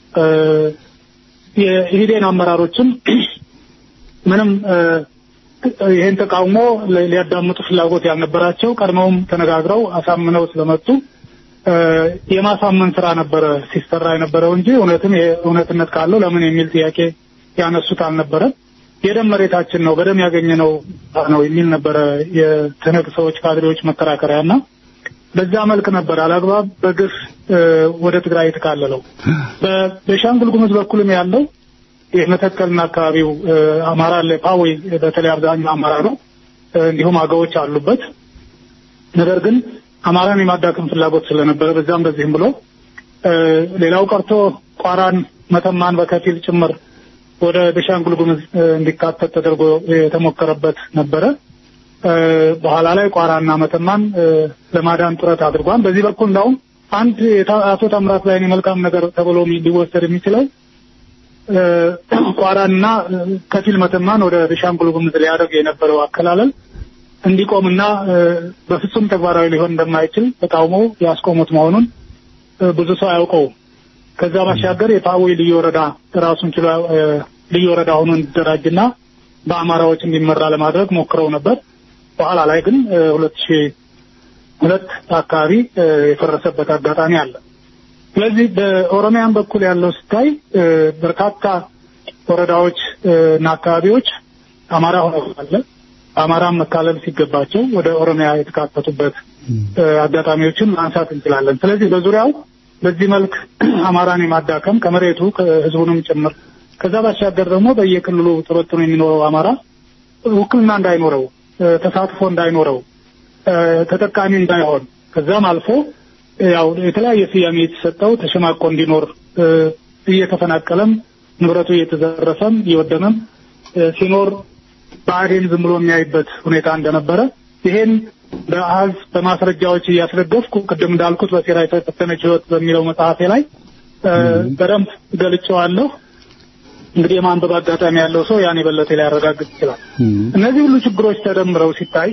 የኢህዴን አመራሮችም ምንም ይህን ተቃውሞ ሊያዳምጡ ፍላጎት ያልነበራቸው ቀድመውም ተነጋግረው አሳምነው ስለመጡ የማሳመን ስራ ነበረ ሲሰራ የነበረው እንጂ እውነትም እውነትነት ካለው ለምን የሚል ጥያቄ ያነሱት አልነበረም። የደም መሬታችን ነው በደም ያገኘነው ነው የሚል ነበረ የትነግ ሰዎች ካድሬዎች መከራከሪያና በዛ መልክ ነበር አላግባብ በግፍ ወደ ትግራይ የተካለለው። በቤኒሻንጉል ጉሙዝ በኩልም ያለው የመተከልና አካባቢው አማራ አለ ፓዌ በተለይ አብዛኛው አማራ ነው። እንዲሁም አገዎች አሉበት። ነገር ግን አማራን የማዳከም ፍላጎት ስለነበረ በዛም በዚህም ብሎ ሌላው ቀርቶ ቋራን፣ መተማን በከፊል ጭምር ወደ ቤኒሻንጉል ጉሙዝ እንዲካተት ተደርጎ የተሞከረበት ነበረ። በኋላ ላይ ቋራና መተማን ለማዳን ጥረት አድርጓል። በዚህ በኩል እንዳውም አንድ አቶ ታምራት ላይ መልካም ነገር ተብሎ ሊወሰድ የሚችለው ቋራንና ከፊል መተማን ወደ ቤኒሻንጉል ጉሙዝ ሊያደርግ የነበረው አከላለል እንዲቆምና በፍጹም ተግባራዊ ሊሆን እንደማይችል ተቃውሞ ያስቆሙት መሆኑን ብዙ ሰው አያውቀውም። ከዛ ባሻገር የፓዌ ልዩ ወረዳ ራሱን ችሎ ልዩ ወረዳ ሆኖ እንዲደራጅና በአማራዎች እንዲመራ ለማድረግ ሞክረው ነበር። በኋላ ላይ ግን ሁለት ሺህ ሁለት አካባቢ የፈረሰበት አጋጣሚ አለ። ስለዚህ በኦሮሚያን በኩል ያለው ስታይ በርካታ ወረዳዎች እና አካባቢዎች አማራ ሆነው አለ አማራም መካለል ሲገባቸው ወደ ኦሮሚያ የተካተቱበት አጋጣሚዎችን ማንሳት እንችላለን። ስለዚህ በዙሪያው በዚህ መልክ አማራን የማዳከም ከመሬቱ ከህዝቡንም ጭምር ከዛ ባሻገር ደግሞ በየክልሉ ተበትኖ የሚኖረው አማራ ውክልና እንዳይኖረው፣ ተሳትፎ እንዳይኖረው፣ ተጠቃሚ እንዳይሆን ከዛም አልፎ ያው የተለያየ ስያሜ የተሰጠው ተሸማቆ እንዲኖር እየተፈናቀለም ንብረቱ እየተዘረፈም እየወደመም ሲኖር ብአዴን ዝም ብሎ የሚያይበት ሁኔታ እንደነበረ ይሄን በአሃዝ በማስረጃዎች እያስደገፍኩ ቅድም እንዳልኩት በሴራ የተፈተነች ህይወት በሚለው መጽሐፌ ላይ በደንብ ገልጬዋለሁ። እንግዲህ የማንበብ አጋጣሚ ያለው ሰው ያን የበለጠ ሊያረጋግጥ ይችላል። እነዚህ ሁሉ ችግሮች ተደምረው ሲታይ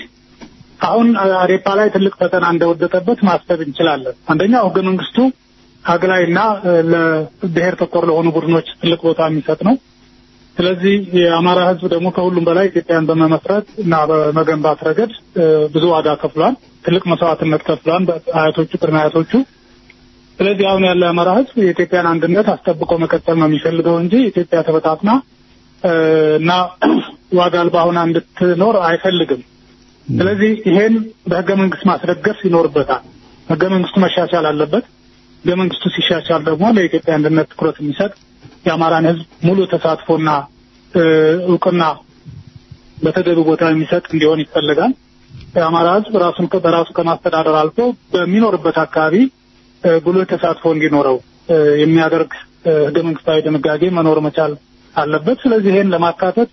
አሁን አዴፓ ላይ ትልቅ ፈተና እንደወደቀበት ማሰብ እንችላለን። አንደኛው ህገ መንግስቱ አግላይና ለብሔር ተኮር ለሆኑ ቡድኖች ትልቅ ቦታ የሚሰጥ ነው። ስለዚህ የአማራ ህዝብ ደግሞ ከሁሉም በላይ ኢትዮጵያን በመመስረት እና በመገንባት ረገድ ብዙ ዋጋ ከፍሏል። ትልቅ መስዋዕትነት ከፍሏል አያቶቹ ቅድመ አያቶቹ። ስለዚህ አሁን ያለው የአማራ ህዝብ የኢትዮጵያን አንድነት አስጠብቆ መቀጠል ነው የሚፈልገው እንጂ ኢትዮጵያ ተበታትና እና ዋጋ አልባ ሆና እንድትኖር አይፈልግም። ስለዚህ ይሄን በህገ መንግስት ማስደገፍ ይኖርበታል። ህገ መንግስቱ መሻሻል አለበት። ህገ መንግስቱ ሲሻሻል ደግሞ ለኢትዮጵያ አንድነት ትኩረት የሚሰጥ የአማራን ህዝብ ሙሉ ተሳትፎና እውቅና በተገቢ ቦታ የሚሰጥ እንዲሆን ይፈልጋል። የአማራ ህዝብ ራሱን በራሱ ከማስተዳደር አልፎ በሚኖርበት አካባቢ ጉልህ ተሳትፎ እንዲኖረው የሚያደርግ ህገ መንግስታዊ ድንጋጌ መኖር መቻል አለበት። ስለዚህ ይሄን ለማካተት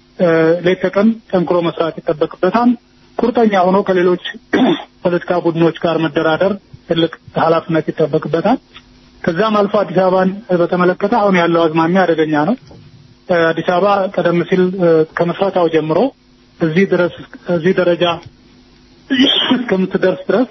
ሌት ተቀን ጠንክሮ መስራት ይጠበቅበታል። ቁርጠኛ ሆኖ ከሌሎች ፖለቲካ ቡድኖች ጋር መደራደር ትልቅ ኃላፊነት ይጠበቅበታል። ከዛም አልፎ አዲስ አበባን በተመለከተ አሁን ያለው አዝማሚያ አደገኛ ነው። አዲስ አበባ ቀደም ሲል ከምስረታው ጀምሮ እዚህ ድረስ እዚህ ደረጃ እስከምትደርስ ድረስ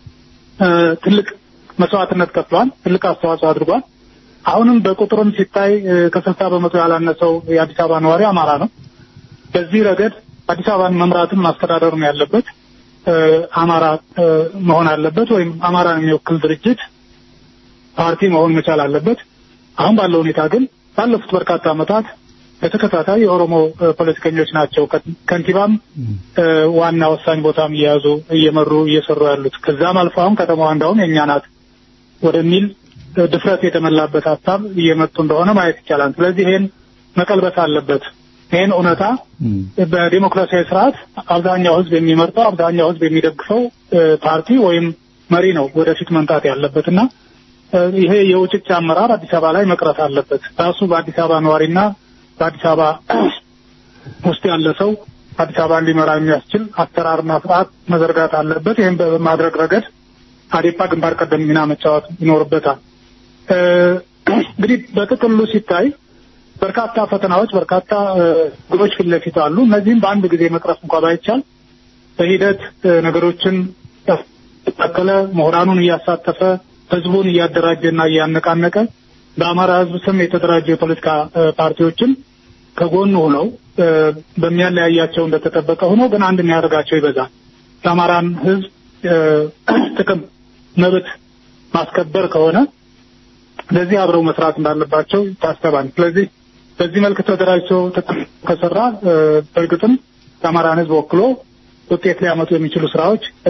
ትልቅ መስዋዕትነት ከፍሏል። ትልቅ አስተዋጽኦ አድርጓል። አሁንም በቁጥርም ሲታይ ከስልሳ በመቶ ያላነሰው የአዲስ አበባ ነዋሪ አማራ ነው። በዚህ ረገድ አዲስ አበባን መምራትም ማስተዳደርም ያለበት አማራ መሆን አለበት፣ ወይም አማራን የሚወክል ድርጅት ፓርቲ መሆን መቻል አለበት። አሁን ባለው ሁኔታ ግን ባለፉት በርካታ ዓመታት በተከታታይ የኦሮሞ ፖለቲከኞች ናቸው ከንቲባም ዋና ወሳኝ ቦታም እየያዙ እየመሩ እየሰሩ ያሉት። ከዛም አልፎ አሁን ከተማዋ እንዳውም የእኛ ናት ወደሚል ድፍረት የተመላበት ሀሳብ እየመጡ እንደሆነ ማየት ይቻላል። ስለዚህ ይሄን መቀልበስ አለበት። ይህን እውነታ በዲሞክራሲያዊ ስርዓት አብዛኛው ሕዝብ የሚመርጠው አብዛኛው ሕዝብ የሚደግፈው ፓርቲ ወይም መሪ ነው ወደፊት መምጣት ያለበት እና ይሄ የውጭጭ አመራር አዲስ አበባ ላይ መቅረት አለበት። ራሱ በአዲስ አበባ ነዋሪና በአዲስ አበባ ውስጥ ያለ ሰው አዲስ አበባን ሊመራ የሚያስችል አሰራርና ስርዓት መዘርጋት አለበት። ይህም በማድረግ ረገድ አዴፓ ግንባር ቀደም ሚና መጫወት ይኖርበታል። እ፣ እንግዲህ በጥቅሉ ሲታይ በርካታ ፈተናዎች፣ በርካታ እ፣ ግቦች ፊት ለፊት አሉ። እነዚህም በአንድ ጊዜ መቅረፍ እንኳ ባይቻል በሂደት እ፣ ነገሮችን ያስተካከለ ምሁራኑን እያሳተፈ ህዝቡን እያደራጀና እያነቃነቀ በአማራ ህዝብ ስም የተደራጁ የፖለቲካ እ፣ ፓርቲዎችን ከጎኑ ሆነው እ፣ በሚያለያያቸው እንደተጠበቀ ሆኖ ግን አንድ የሚያደርጋቸው ይበዛል። የአማራን ህዝብ እ፣ ጥቅም መብት ማስከበር ከሆነ ለዚህ አብረው መስራት እንዳለባቸው ይታሰባል። ስለዚህ በዚህ መልክ ተደራጅቶ ተጠ- ከሰራ እ፣ በእርግጥም የአማራን ህዝብ ወክሎ ውጤት ሊያመጡ የሚችሉ ስራዎች እ፣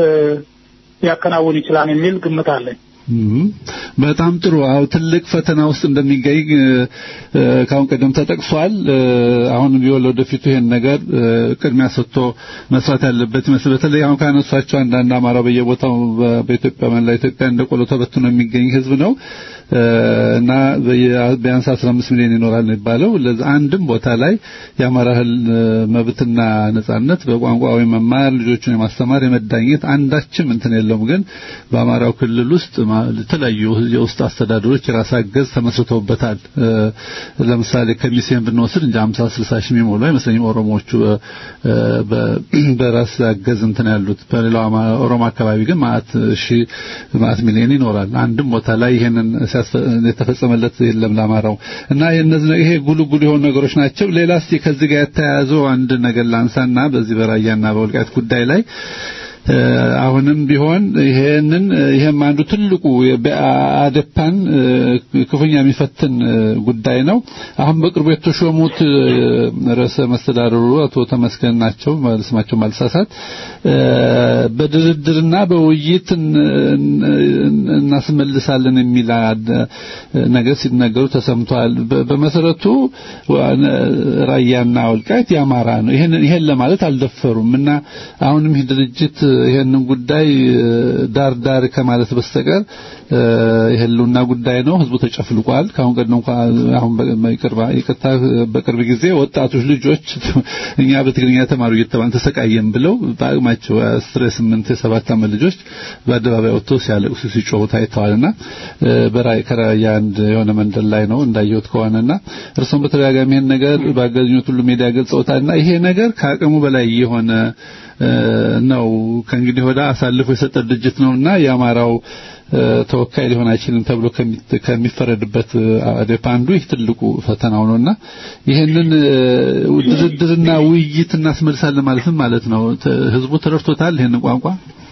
ሊያከናውን ይችላል የሚል ግምት አለኝ። እም፣ በጣም ጥሩ። አዎ ትልቅ ፈተና ውስጥ እንደሚገኝ እ፣ እ፣ ከአሁን ቀደም ተጠቅሷል። እ፣ አሁንም ቢሆን ወደፊቱ ይሄን ነገር እ፣ ቅድሚያ ሰጥቶ መስራት ያለበት ይመስል በተለይ አሁን ካነሷቸው አንዳንድ አማራ በየቦታው በ- በኢትዮጵያ መላ ኢትዮጵያ እንደ ቆሎ ተበትኖ የሚገኝ ህዝብ ነው እ፣ እና በየ- ቢያንስ 15 ሚሊዮን ይኖራል ነው የሚባለው። ለዛ አንድም ቦታ ላይ የአማራ ህል መብትና ነጻነት በቋንቋዊ መማር ልጆችን የማስተማር የመዳኘት አንዳችም እንትን የለውም። ግን በአማራው ክልል ውስጥ ማ- የተለያዩ የውስጥ አስተዳደሮች የራስ አገዝ ተመስርተውበታል። እ፣ ለምሳሌ ከሚሴን ብንወስድ እንጂ 50 60 ሺህ የሚሞሉ አይመስለኝም ኦሮሞዎቹ እ፣ በ- በራስ አገዝ እንትን ያሉት። በሌላው አማ- ኦሮሞ አካባቢ ግን ማአት ሺህ ማአት ሚሊዮን ይኖራል። አንድም ቦታ ላይ ይሄንን ሲያስፈ- የተፈጸመለት የለም ለአማራው እና የነዚህ ይሄ ጉሉ ጉሉ የሆኑ ነገሮች ናቸው። ሌላ እስቲ ከዚህ ጋር የተያያዘው አንድ ነገር ላንሳና በዚህ በራያና በወልቃይት ጉዳይ ላይ እ፣ አሁንም ቢሆን ይሄንን ይሄም አንዱ ትልቁ በአደፓን ክፉኛ የሚፈትን እ፣ ጉዳይ ነው። አሁን በቅርቡ የተሾሙት እ፣ ርዕሰ መስተዳድሩ አቶ ተመስገን ናቸው ስማቸው ማልሳሳት እ፣ በድርድርና በውይይት እን- እን- እናስመልሳለን የሚል አድ- ነገር ሲናገሩ ተሰምቷል። በ- በመሰረቱ ዋ- ራያና ወልቃይት የአማራ ነው። ይሄን ይሄን ለማለት አልደፈሩም እና አሁንም ይህ ድርጅት ይሄንን ጉዳይ እ፣ ዳር ዳር ከማለት በስተቀር እ፣ የህልውና ጉዳይ ነው። ህዝቡ ተጨፍልቋል። ከአሁን ቀደም እንኳን አሁን በ- በቅርብ ይቅርታ በቅርብ ጊዜ ወጣቶች ልጆች እኛ በትግርኛ ተማሩ እየተባልን ተሰቃየን ብለው በአቅማቸው አስር የስምንት የሰባት ዓመት ልጆች በአደባባይ ወጥተው ሲያለቅሱ ሲጮሁ ታይተዋልና እ፣ በራይ ከራያ አንድ የሆነ መንደር ላይ ነው እንዳየሁት ከሆነና እርሱም በተደጋጋሚ ይሄን ነገር ባገኙት ሁሉ ሚዲያ ገልጸውታልና ይሄ ነገር ከአቅሙ በላይ የሆነ እ፣ ነው። ከእንግዲህ ወደ አሳልፎ የሰጠ ድርጅት ነውና የአማራው እ፣ ተወካይ ሊሆን አይችልም ተብሎ ከሚ- ከሚፈረድበት እ፣ አዴፓ አንዱ ይህ ትልቁ ፈተናው ነውና ይሄንን እ፣ ድርድርና ውይይት እናስመልሳለን ማለት ምን ማለት ነው? ተ- ህዝቡ ተረድቶታል ይሄንን ቋንቋ?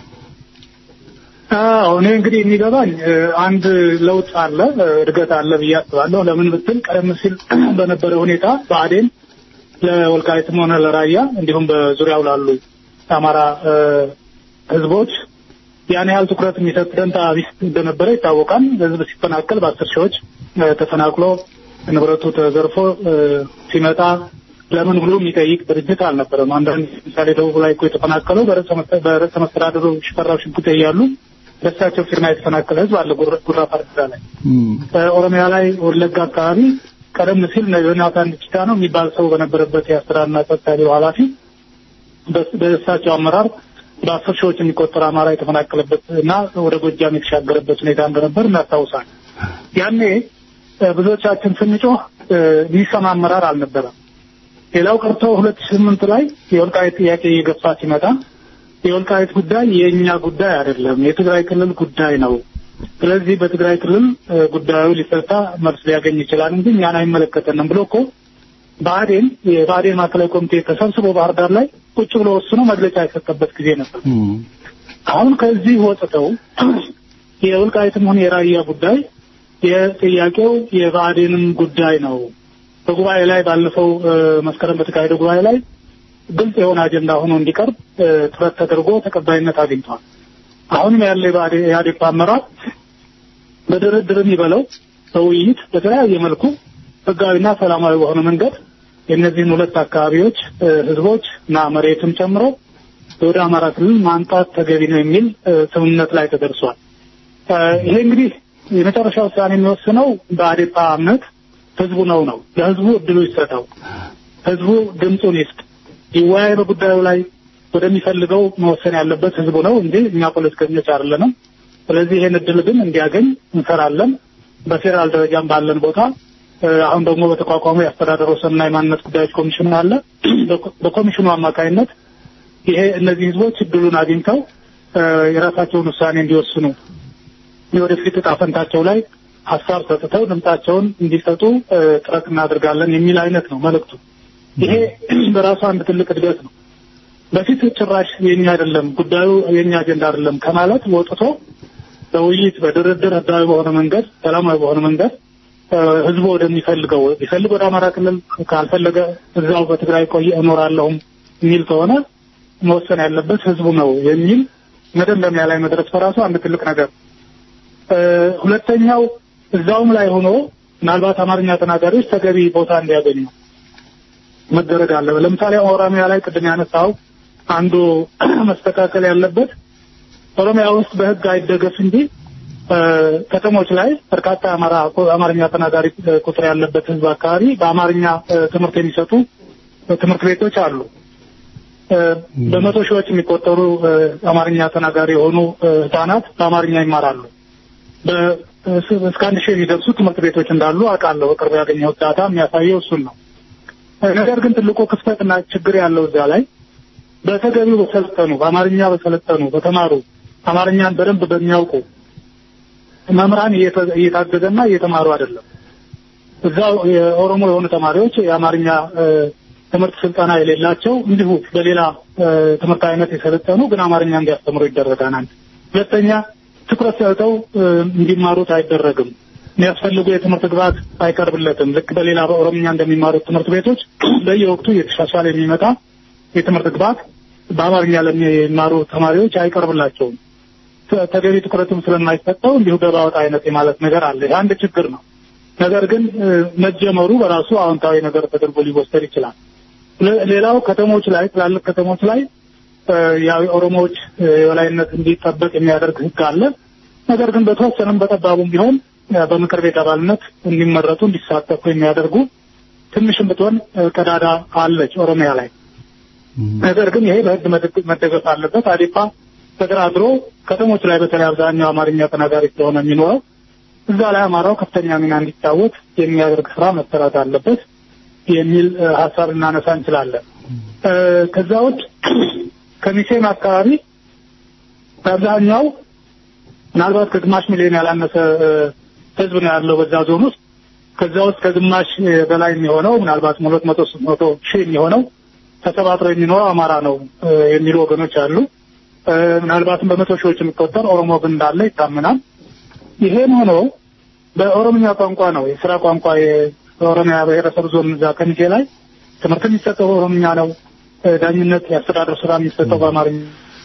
አዎ እኔ እንግዲህ የሚገባኝ እ፣ አንድ ለውጥ አለ እ፣ እድገት አለ ብዬ አስባለሁ። ለምን ብትል ቀደም ሲል በነበረ ሁኔታ ብአዴን ለወልቃይትም ሆነ ለራያ እንዲሁም በዙሪያው ላሉ የአማራ እ፣ ህዝቦች ያን ያህል ትኩረት የሚሰጥ ደንታ ቢስ እንደነበረ ይታወቃል። ህዝብ ሲፈናቀል በአስር ሺዎች እ፣ ተፈናቅሎ ንብረቱ ተዘርፎ እ፣ ሲመጣ ለምን ብሎ የሚጠይቅ ድርጅት አልነበረም። አንዳንድ ምሳሌ ደቡብ ላይ እኮ የተፈናቀለው በርዕሰ መስተዳድሩ በርዕሰ መስተዳድሩ ሽፈራው ሽጉጤ እያሉ በእሳቸው ፊርማ የተፈናቀለ ህዝብ አለ ጉራ ጉራ ፓርቲዛ ላይ እም፣ በኦሮሚያ ላይ ወለጋ አካባቢ ቀደም ሲል ዮናታን ዲችታ ነው የሚባል ሰው በነበረበት የአስተዳደርና ጸጥታ ቢሮ ኃላፊ በስ- በእሳቸው አመራር በአስር ሺዎች የሚቆጠር አማራ የተፈናቀለበት እና ወደ ጎጃም የተሻገረበት ሁኔታ እንደነበር እናስታውሳል። ያኔ እ፣ ብዙዎቻችን ስንጮህ እ፣ የሚሰማ አመራር አልነበረም። ሌላው ቀርቶ ሁለት ሺህ ስምንት ላይ የወልቃይት ጥያቄ እየገፋ ሲመጣ የወልቃይት ጉዳይ የእኛ ጉዳይ አይደለም፣ የትግራይ ክልል ጉዳይ ነው። ስለዚህ በትግራይ ክልል እ፣ ጉዳዩ ሊፈታ መልስ ሊያገኝ ይችላል እንጂ እኛን አይመለከተንም ብሎ እኮ ብአዴን የብአዴን ማዕከላዊ ኮሚቴ ተሰብስቦ ባህር ዳር ላይ ቁጭ ብሎ ወስኖ መግለጫ የሰጠበት ጊዜ ነበር። እም፣ አሁን ከዚህ ወጥተው የወልቃይትም ሆነ የራያ ጉዳይ የጥያቄው የብአዴንም ጉዳይ ነው። በጉባኤ ላይ ባለፈው እ፣ መስከረም በተካሄደው ጉባኤ ላይ ግልጽ የሆነ አጀንዳ ሆኖ እንዲቀርብ እ፣ ጥረት ተደርጎ ተቀባይነት አግኝቷል። አሁንም ያለ የብአዴ- የኢህአዴግ አመራር በድርድርም ይበለው በውይይት በተለያየ መልኩ ህጋዊና ሰላማዊ በሆነ መንገድ የእነዚህን ሁለት አካባቢዎች እ፣ ህዝቦች እና መሬትም ጨምሮ ወደ አማራ ክልል ማምጣት ተገቢ ነው የሚል እ፣ ስምምነት ላይ ተደርሷል። እ፣ ይሄ እንግዲህ የመጨረሻ ውሳኔ የሚወስነው በአዴፓ እምነት ህዝቡ ነው ነው ለህዝቡ እድሉ ይሰጠው፣ ህዝቡ ድምፁን ይስጥ፣ ይወያይ በጉዳዩ ላይ ወደሚፈልገው መወሰን ያለበት ህዝቡ ነው እንጂ እኛ ፖለቲከኞች አይደለንም። ስለዚህ ይሄን እድል ግን እንዲያገኝ እንሰራለን። በፌዴራል ደረጃም ባለን ቦታ እ፣ አሁን ደግሞ በተቋቋመው የአስተዳደር ወሰንና የማንነት ጉዳዮች ኮሚሽን አለ። በኮ- በኮሚሽኑ አማካኝነት ይሄ እነዚህ ህዝቦች እድሉን አግኝተው እ፣ የራሳቸውን ውሳኔ እንዲወስኑ የወደፊት እጣ ፈንታቸው ላይ ሀሳብ ሰጥተው ድምጻቸውን እንዲሰጡ እ፣ ጥረት እናደርጋለን የሚል አይነት ነው መልእክቱ። ይሄ በራሱ አንድ ትልቅ እድገት ነው። በፊት ጭራሽ የኛ አይደለም ጉዳዩ የኛ አጀንዳ አይደለም ከማለት ወጥቶ በውይይት በድርድር ህጋዊ በሆነ መንገድ ሰላማዊ በሆነ መንገድ እ፣ ህዝቡ ወደሚፈልገው ቢፈልግ ወደ አማራ ክልል ካልፈለገ እዛው በትግራይ ቆይ እኖራለሁም የሚል ከሆነ መወሰን ያለበት ህዝቡ ነው የሚል መደምደሚያ ላይ መድረስ በራሱ አንድ ትልቅ ነገር እ፣ ሁለተኛው እዛውም ላይ ሆኖ ምናልባት አማርኛ ተናጋሪዎች ተገቢ ቦታ እንዲያገኙ መደረግ አለ። ለምሳሌ ኦሮሚያ ላይ ቅድም ያነሳው አንዱ መስተካከል ያለበት ኦሮሚያ ውስጥ በህግ አይደገፍ እንጂ እ፣ ከተሞች ላይ በርካታ አማራ አማርኛ ተናጋሪ እ፣ ቁጥር ያለበት ህዝብ አካባቢ በአማርኛ እ፣ ትምህርት የሚሰጡ እ፣ ትምህርት ቤቶች አሉ። እ፣ በመቶ ሺዎች የሚቆጠሩ እ፣ አማርኛ ተናጋሪ የሆኑ እ፣ ህጻናት በአማርኛ ይማራሉ። በ- እስ- እስከ አንድ ሺህ የሚደርሱ ትምህርት ቤቶች እንዳሉ አውቃለሁ። በቅርብ ያገኘሁት ዳታ የሚያሳየው እሱን ነው። ነገር ግን ትልቁ ክፍተትና ችግር ያለው እዛ ላይ በተገቢው በሰለጠኑ በአማርኛ በሰለጠኑ በተማሩ አማርኛን በደንብ በሚያውቁ መምህራን እየተ- እየታገዘና እየተማሩ አይደለም። እዛው የኦሮሞ የሆኑ ተማሪዎች የአማርኛ እ፣ ትምህርት ስልጠና የሌላቸው እንዲሁ በሌላ እ፣ ትምህርት አይነት የሰለጠኑ ግን አማርኛ እንዲያስተምሩ ይደረጋል። አንድ ሁለተኛ ትኩረት ሰጥተው እ፣ እንዲማሩት አይደረግም። የሚያስፈልጉ የትምህርት ግብዓት አይቀርብለትም። ልክ በሌላ በኦሮምኛ እንደሚማሩት ትምህርት ቤቶች በየወቅቱ እየተሻሻለ የሚመጣ የትምህርት ግብዓት በአማርኛ ለሚማሩ ተማሪዎች አይቀርብላቸውም። ተ- ተገቢ ትኩረትም ስለማይሰጠው እንዲሁ ገባወጥ አይነት የማለት ነገር አለ። ይህ አንድ ችግር ነው። ነገር ግን እ፣ መጀመሩ በራሱ አዎንታዊ ነገር ተደርጎ ሊወሰድ ይችላል። ለ- ሌላው ከተሞች ላይ ትላልቅ ከተሞች ላይ እ፣ ያው የኦሮሞዎች እ፣ የበላይነት እንዲጠበቅ የሚያደርግ ሕግ አለ። ነገር ግን በተወሰነም በጠባቡም ቢሆን እ፣ በምክር ቤት አባልነት እንዲመረጡ እንዲሳተፉ የሚያደርጉ ትንሽም ብትሆን እ፣ ቀዳዳ አለች ኦሮሚያ ላይ። ነገር ግን ይሄ በህግ መደግ- መደገፍ አለበት። አዴፓ ተደራድሮ ከተሞች ላይ በተለይ አብዛኛው አማርኛ ተናጋሪ ስለሆነ የሚኖረው እዛ ላይ አማራው ከፍተኛ ሚና እንዲጫወት የሚያደርግ ስራ መሰራት አለበት የሚል እ፣ ሀሳብ ልናነሳ እንችላለን። እ፣ ከዛ ውጭ ከሚሴም አካባቢ በአብዛኛው ምናልባት ከግማሽ ሚሊዮን ያላነሰ እ፣ ህዝብ ነው ያለው በዛ ዞን ውስጥ። ከዛ ውስጥ ከግማሽ እ፣ በላይ የሚሆነው ምናልባት ሁለት መቶ ሶስት መቶ ሺህ የሚሆነው ተሰባጥሮ የሚኖረው አማራ ነው እ፣ የሚሉ ወገኖች አሉ። እ፣ ምናልባትም በመቶ ሺዎች የሚቆጠር ኦሮሞ ግን እንዳለ ይታመናል። ይሄም ሆኖ በኦሮምኛ ቋንቋ ነው የስራ ቋንቋ የኦሮሚያ ብሔረሰብ ዞን እዛ ከሚሴ ላይ ትምህርት የሚሰጠው በኦሮምኛ ነው። እ፣ ዳኝነት፣ የአስተዳደር ስራ የሚሰጠው በአማርኛ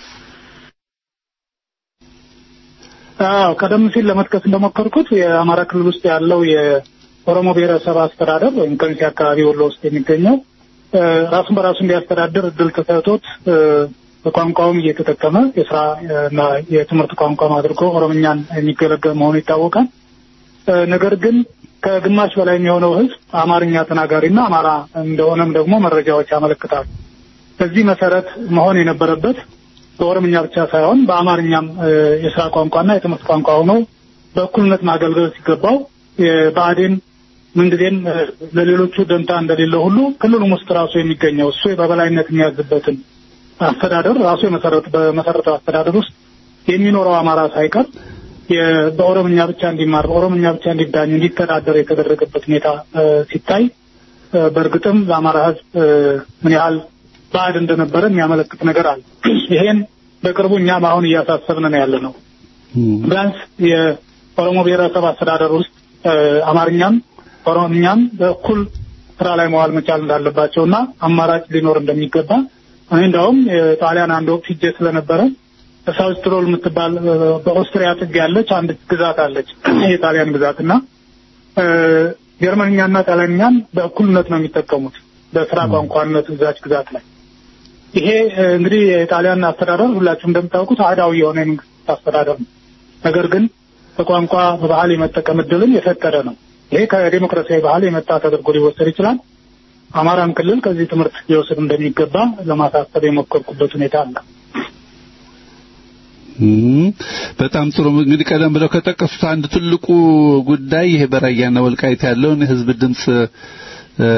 አዎ ቀደም ሲል ለመጥቀስ እንደሞከርኩት የአማራ ክልል ውስጥ ያለው የኦሮሞ ብሔረሰብ አስተዳደር ወይም ከሚሴ አካባቢ ወሎ ውስጥ የሚገኘው እ፣ ራሱን በራሱ እንዲያስተዳድር እድል ተሰጥቶት እ፣ በቋንቋውም እየተጠቀመ የስራ እና የትምህርት ቋንቋም አድርጎ ኦሮምኛን የሚገለገል መሆኑ ይታወቃል። እ፣ ነገር ግን ከግማሽ በላይ የሚሆነው ሕዝብ አማርኛ ተናጋሪና አማራ እንደሆነም ደግሞ መረጃዎች ያመለክታሉ። በዚህ መሰረት መሆን የነበረበት በኦሮምኛ ብቻ ሳይሆን በአማርኛም እ፣ የስራ ቋንቋና የትምህርት ቋንቋ ሆኖ በእኩልነት ማገልገል ሲገባው የብአዴን ምንጊዜም እ፣ ለሌሎቹ ደንታ እንደሌለው ሁሉ ክልሉም ውስጥ ራሱ የሚገኘው እሱ በበላይነት የሚያዝበትን አስተዳደር ራሱ የመሰረት በመሰረተው አስተዳደር ውስጥ የሚኖረው አማራ ሳይቀር የ- በኦሮምኛ ብቻ እንዲማር በኦሮምኛ ብቻ እንዲዳኝ እንዲተዳደር የተደረገበት ሁኔታ እ፣ ሲታይ እ፣ በእርግጥም ለአማራ ሕዝብ እ፣ ምን ያህል ባዕድ እንደነበረ የሚያመለክት ነገር አለ። ይሄን በቅርቡ እኛም አሁን እያሳሰብን ነው ያለ ነው። ቢያንስ የኦሮሞ ብሔረሰብ አስተዳደር ውስጥ እ፣ አማርኛም ኦሮምኛም በእኩል ስራ ላይ መዋል መቻል እንዳለባቸው እና አማራጭ ሊኖር እንደሚገባ እኔ እንዳውም የጣሊያን አንድ ወቅት ሂጄ ስለነበረ ሳውዝ ትሮል የምትባል እ፣ በኦስትሪያ ጥግ ያለች አንድ ግዛት አለች የጣሊያን ግዛት እና እ፣ ጀርመንኛና ጣሊያንኛን በእኩልነት ነው የሚጠቀሙት በስራ ቋንቋነት እዛች ግዛት ላይ። ይሄ እ፣ እንግዲህ የጣሊያን አስተዳደር ሁላችሁም እንደምታውቁት አህዳዊ የሆነ የመንግስት አስተዳደር ነው። ነገር ግን በቋንቋ በባህል የመጠቀም እድልን የፈቀደ ነው። ይሄ ከዴሞክራሲያዊ ባህል የመጣ ተደርጎ ሊወሰድ ይችላል። አማራም ክልል ከዚህ ትምህርት ሊወስድ እንደሚገባ ለማሳሰብ የሞከርኩበት ሁኔታ አለ። እም፣ በጣም ጥሩ እንግዲህ ቀደም ብለው ከጠቀሱት አንድ ትልቁ ጉዳይ ይሄ በራያና ወልቃይት ያለውን የህዝብ ድምጽ እ፣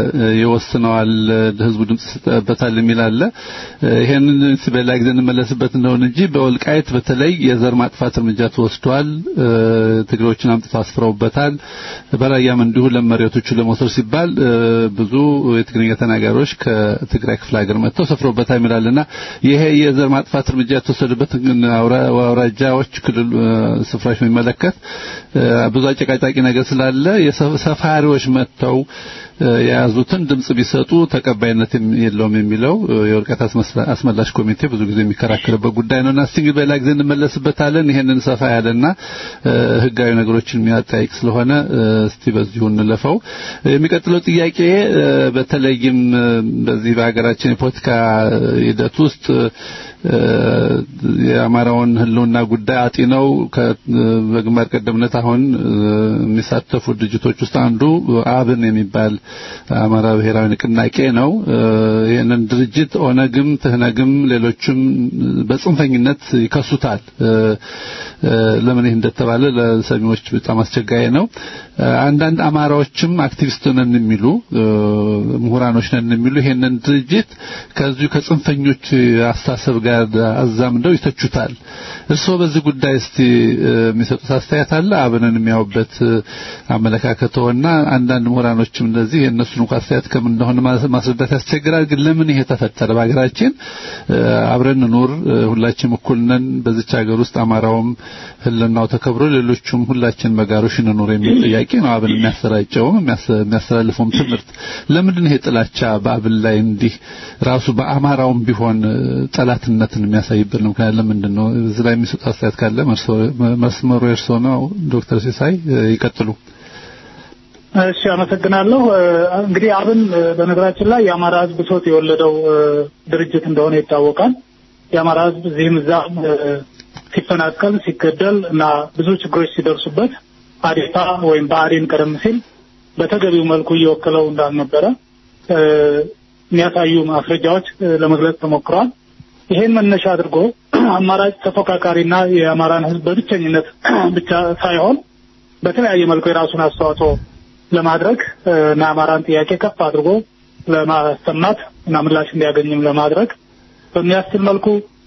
ይወስነዋል ህዝቡ ድምጽ ይሰጥበታል የሚል አለ። ይሄንን በሌላ ጊዜ እንመለስበት እንደሆነ እንጂ በወልቃይት በተለይ የዘር ማጥፋት እርምጃ ተወስዷል። እ፣ ትግሬዎችን አምጥተው አስፍረውበታል። በራያም እንዲሁ ለመሬቶቹ ለመውሰድ ሲባል እ፣ ብዙ የትግርኛ ተናጋሪዎች ከትግራይ ክፍለ ሀገር መጥተው ሰፍረውበታል ይላልና ይሄ የዘር ማጥፋት እርምጃ የተወሰደበት አውራ- አውራጃዎች ክልል እ፣ ስፍራዎች የሚመለከት እ፣ ብዙ አጨቃጫቂ ነገር ስላለ የሰ- ሰፋሪዎች መጥተው እ፣ የያዙትን ድምጽ ቢሰጡ ተቀባይነት የም- የለውም የሚለው እ፣ የወልቃይት አስመስላ- አስመላሽ ኮሚቴ ብዙ ጊዜ የሚከራከርበት ጉዳይ ነውና እስቲ እንግዲህ በሌላ ጊዜ እንመለስበታለን። ይሄንን ሰፋ ያለና እ፣ ህጋዊ ነገሮችን የሚያጠያይቅ ስለሆነ እ፣ እስቲ በዚሁ እንለፈው። የሚቀጥለው ጥያቄ እ፣ በተለይም እ፣ በዚህ በሀገራችን የፖለቲካ ሂደት ውስጥ እ፣ የአማራውን ህልውና ጉዳይ አጢነው ከ- በግንባር ቀደምነት አሁን እ፣ የሚሳተፉ ድርጅቶች ውስጥ አንዱ አብን የሚባል አማራ ብሔራዊ ንቅናቄ ነው። እ፣ ይህንን ድርጅት ኦነግም፣ ትህነግም ሌሎችም በጽንፈኝነት ይከሱታል። እ፣ እ፣ ለምን ይህ እንደተባለ ለሰሚዎች በጣም አስቸጋሪ ነው። እ፣ አንዳንድ አማራዎችም አክቲቪስት ነን የሚሉ እ፣ ምሁራኖች ነን የሚሉ ይሄንን ድርጅት ከዚሁ ከጽንፈኞች አስተሳሰብ ጋር አዛምደው ይተቹታል። እርስዎ በዚህ ጉዳይ እስቲ እ፣ የሚሰጡት አስተያየት አለ? አብንን የሚያዩበት እ፣ አመለካከተውና አንዳንድ ምሁራኖችም እንደዚህ የእነሱን እንኳን አስተያየት ከምን እንደሆነ ማስ- ማስረዳት ያስቸግራል። ግን ለምን ይሄ ተፈጠረ? በሀገራችን እ፣ አብረን ኑር፣ እ፣ ሁላችንም እኩል ነን፣ በዚች ሀገር ውስጥ አማራውም ህልናው ተከብሮ ሌሎቹም ሁላችን በጋሮሽ እንኑር የሚል ጥያቄ ነው አብን የሚያሰራጨውም የሚያስ- የሚያስተላልፈውም ትምህርት። ለምንድን ነው ይሄ ጥላቻ በአብን ላይ እንዲህ ራሱ በአማራውም ቢሆን እ፣ ጠላትነትን የሚያሳይበት ነው? ምክንያት ለምንድን ነው? እዚህ ላይ የሚሰጡ አስተያየት ካለ መርሶ- መስመሩ የእርስዎ ነው። ዶክተር ሲሳይ እ፣ ይቀጥሉ። እሺ አመሰግናለሁ። እ፣ እንግዲህ አብን እ፣ በነገራችን ላይ የአማራ ህዝብ ብሶት የወለደው እ፣ ድርጅት እንደሆነ ይታወቃል። የአማራ ህዝብ እዚህም እዛም እ፣ ሲፈናቀል፣ ሲገደል እና ብዙ ችግሮች ሲደርሱበት አዴፓ ወይም ብአዴን ቀደም ሲል በተገቢው መልኩ እየወከለው እንዳልነበረ እ፣ የሚያሳዩ ማስረጃዎች እ፣ ለመግለጽ ተሞክረዋል። ይሄን መነሻ አድርጎ አማራጭ ተፎካካሪና የአማራን ህዝብ በብቸኝነት ብቻ ሳይሆን በተለያየ መልኩ የራሱን አስተዋጽኦ ለማድረግ እ፣ እና የአማራን ጥያቄ ከፍ አድርጎ ለማሰማት እና ምላሽ እንዲያገኝም ለማድረግ በሚያስችል መልኩ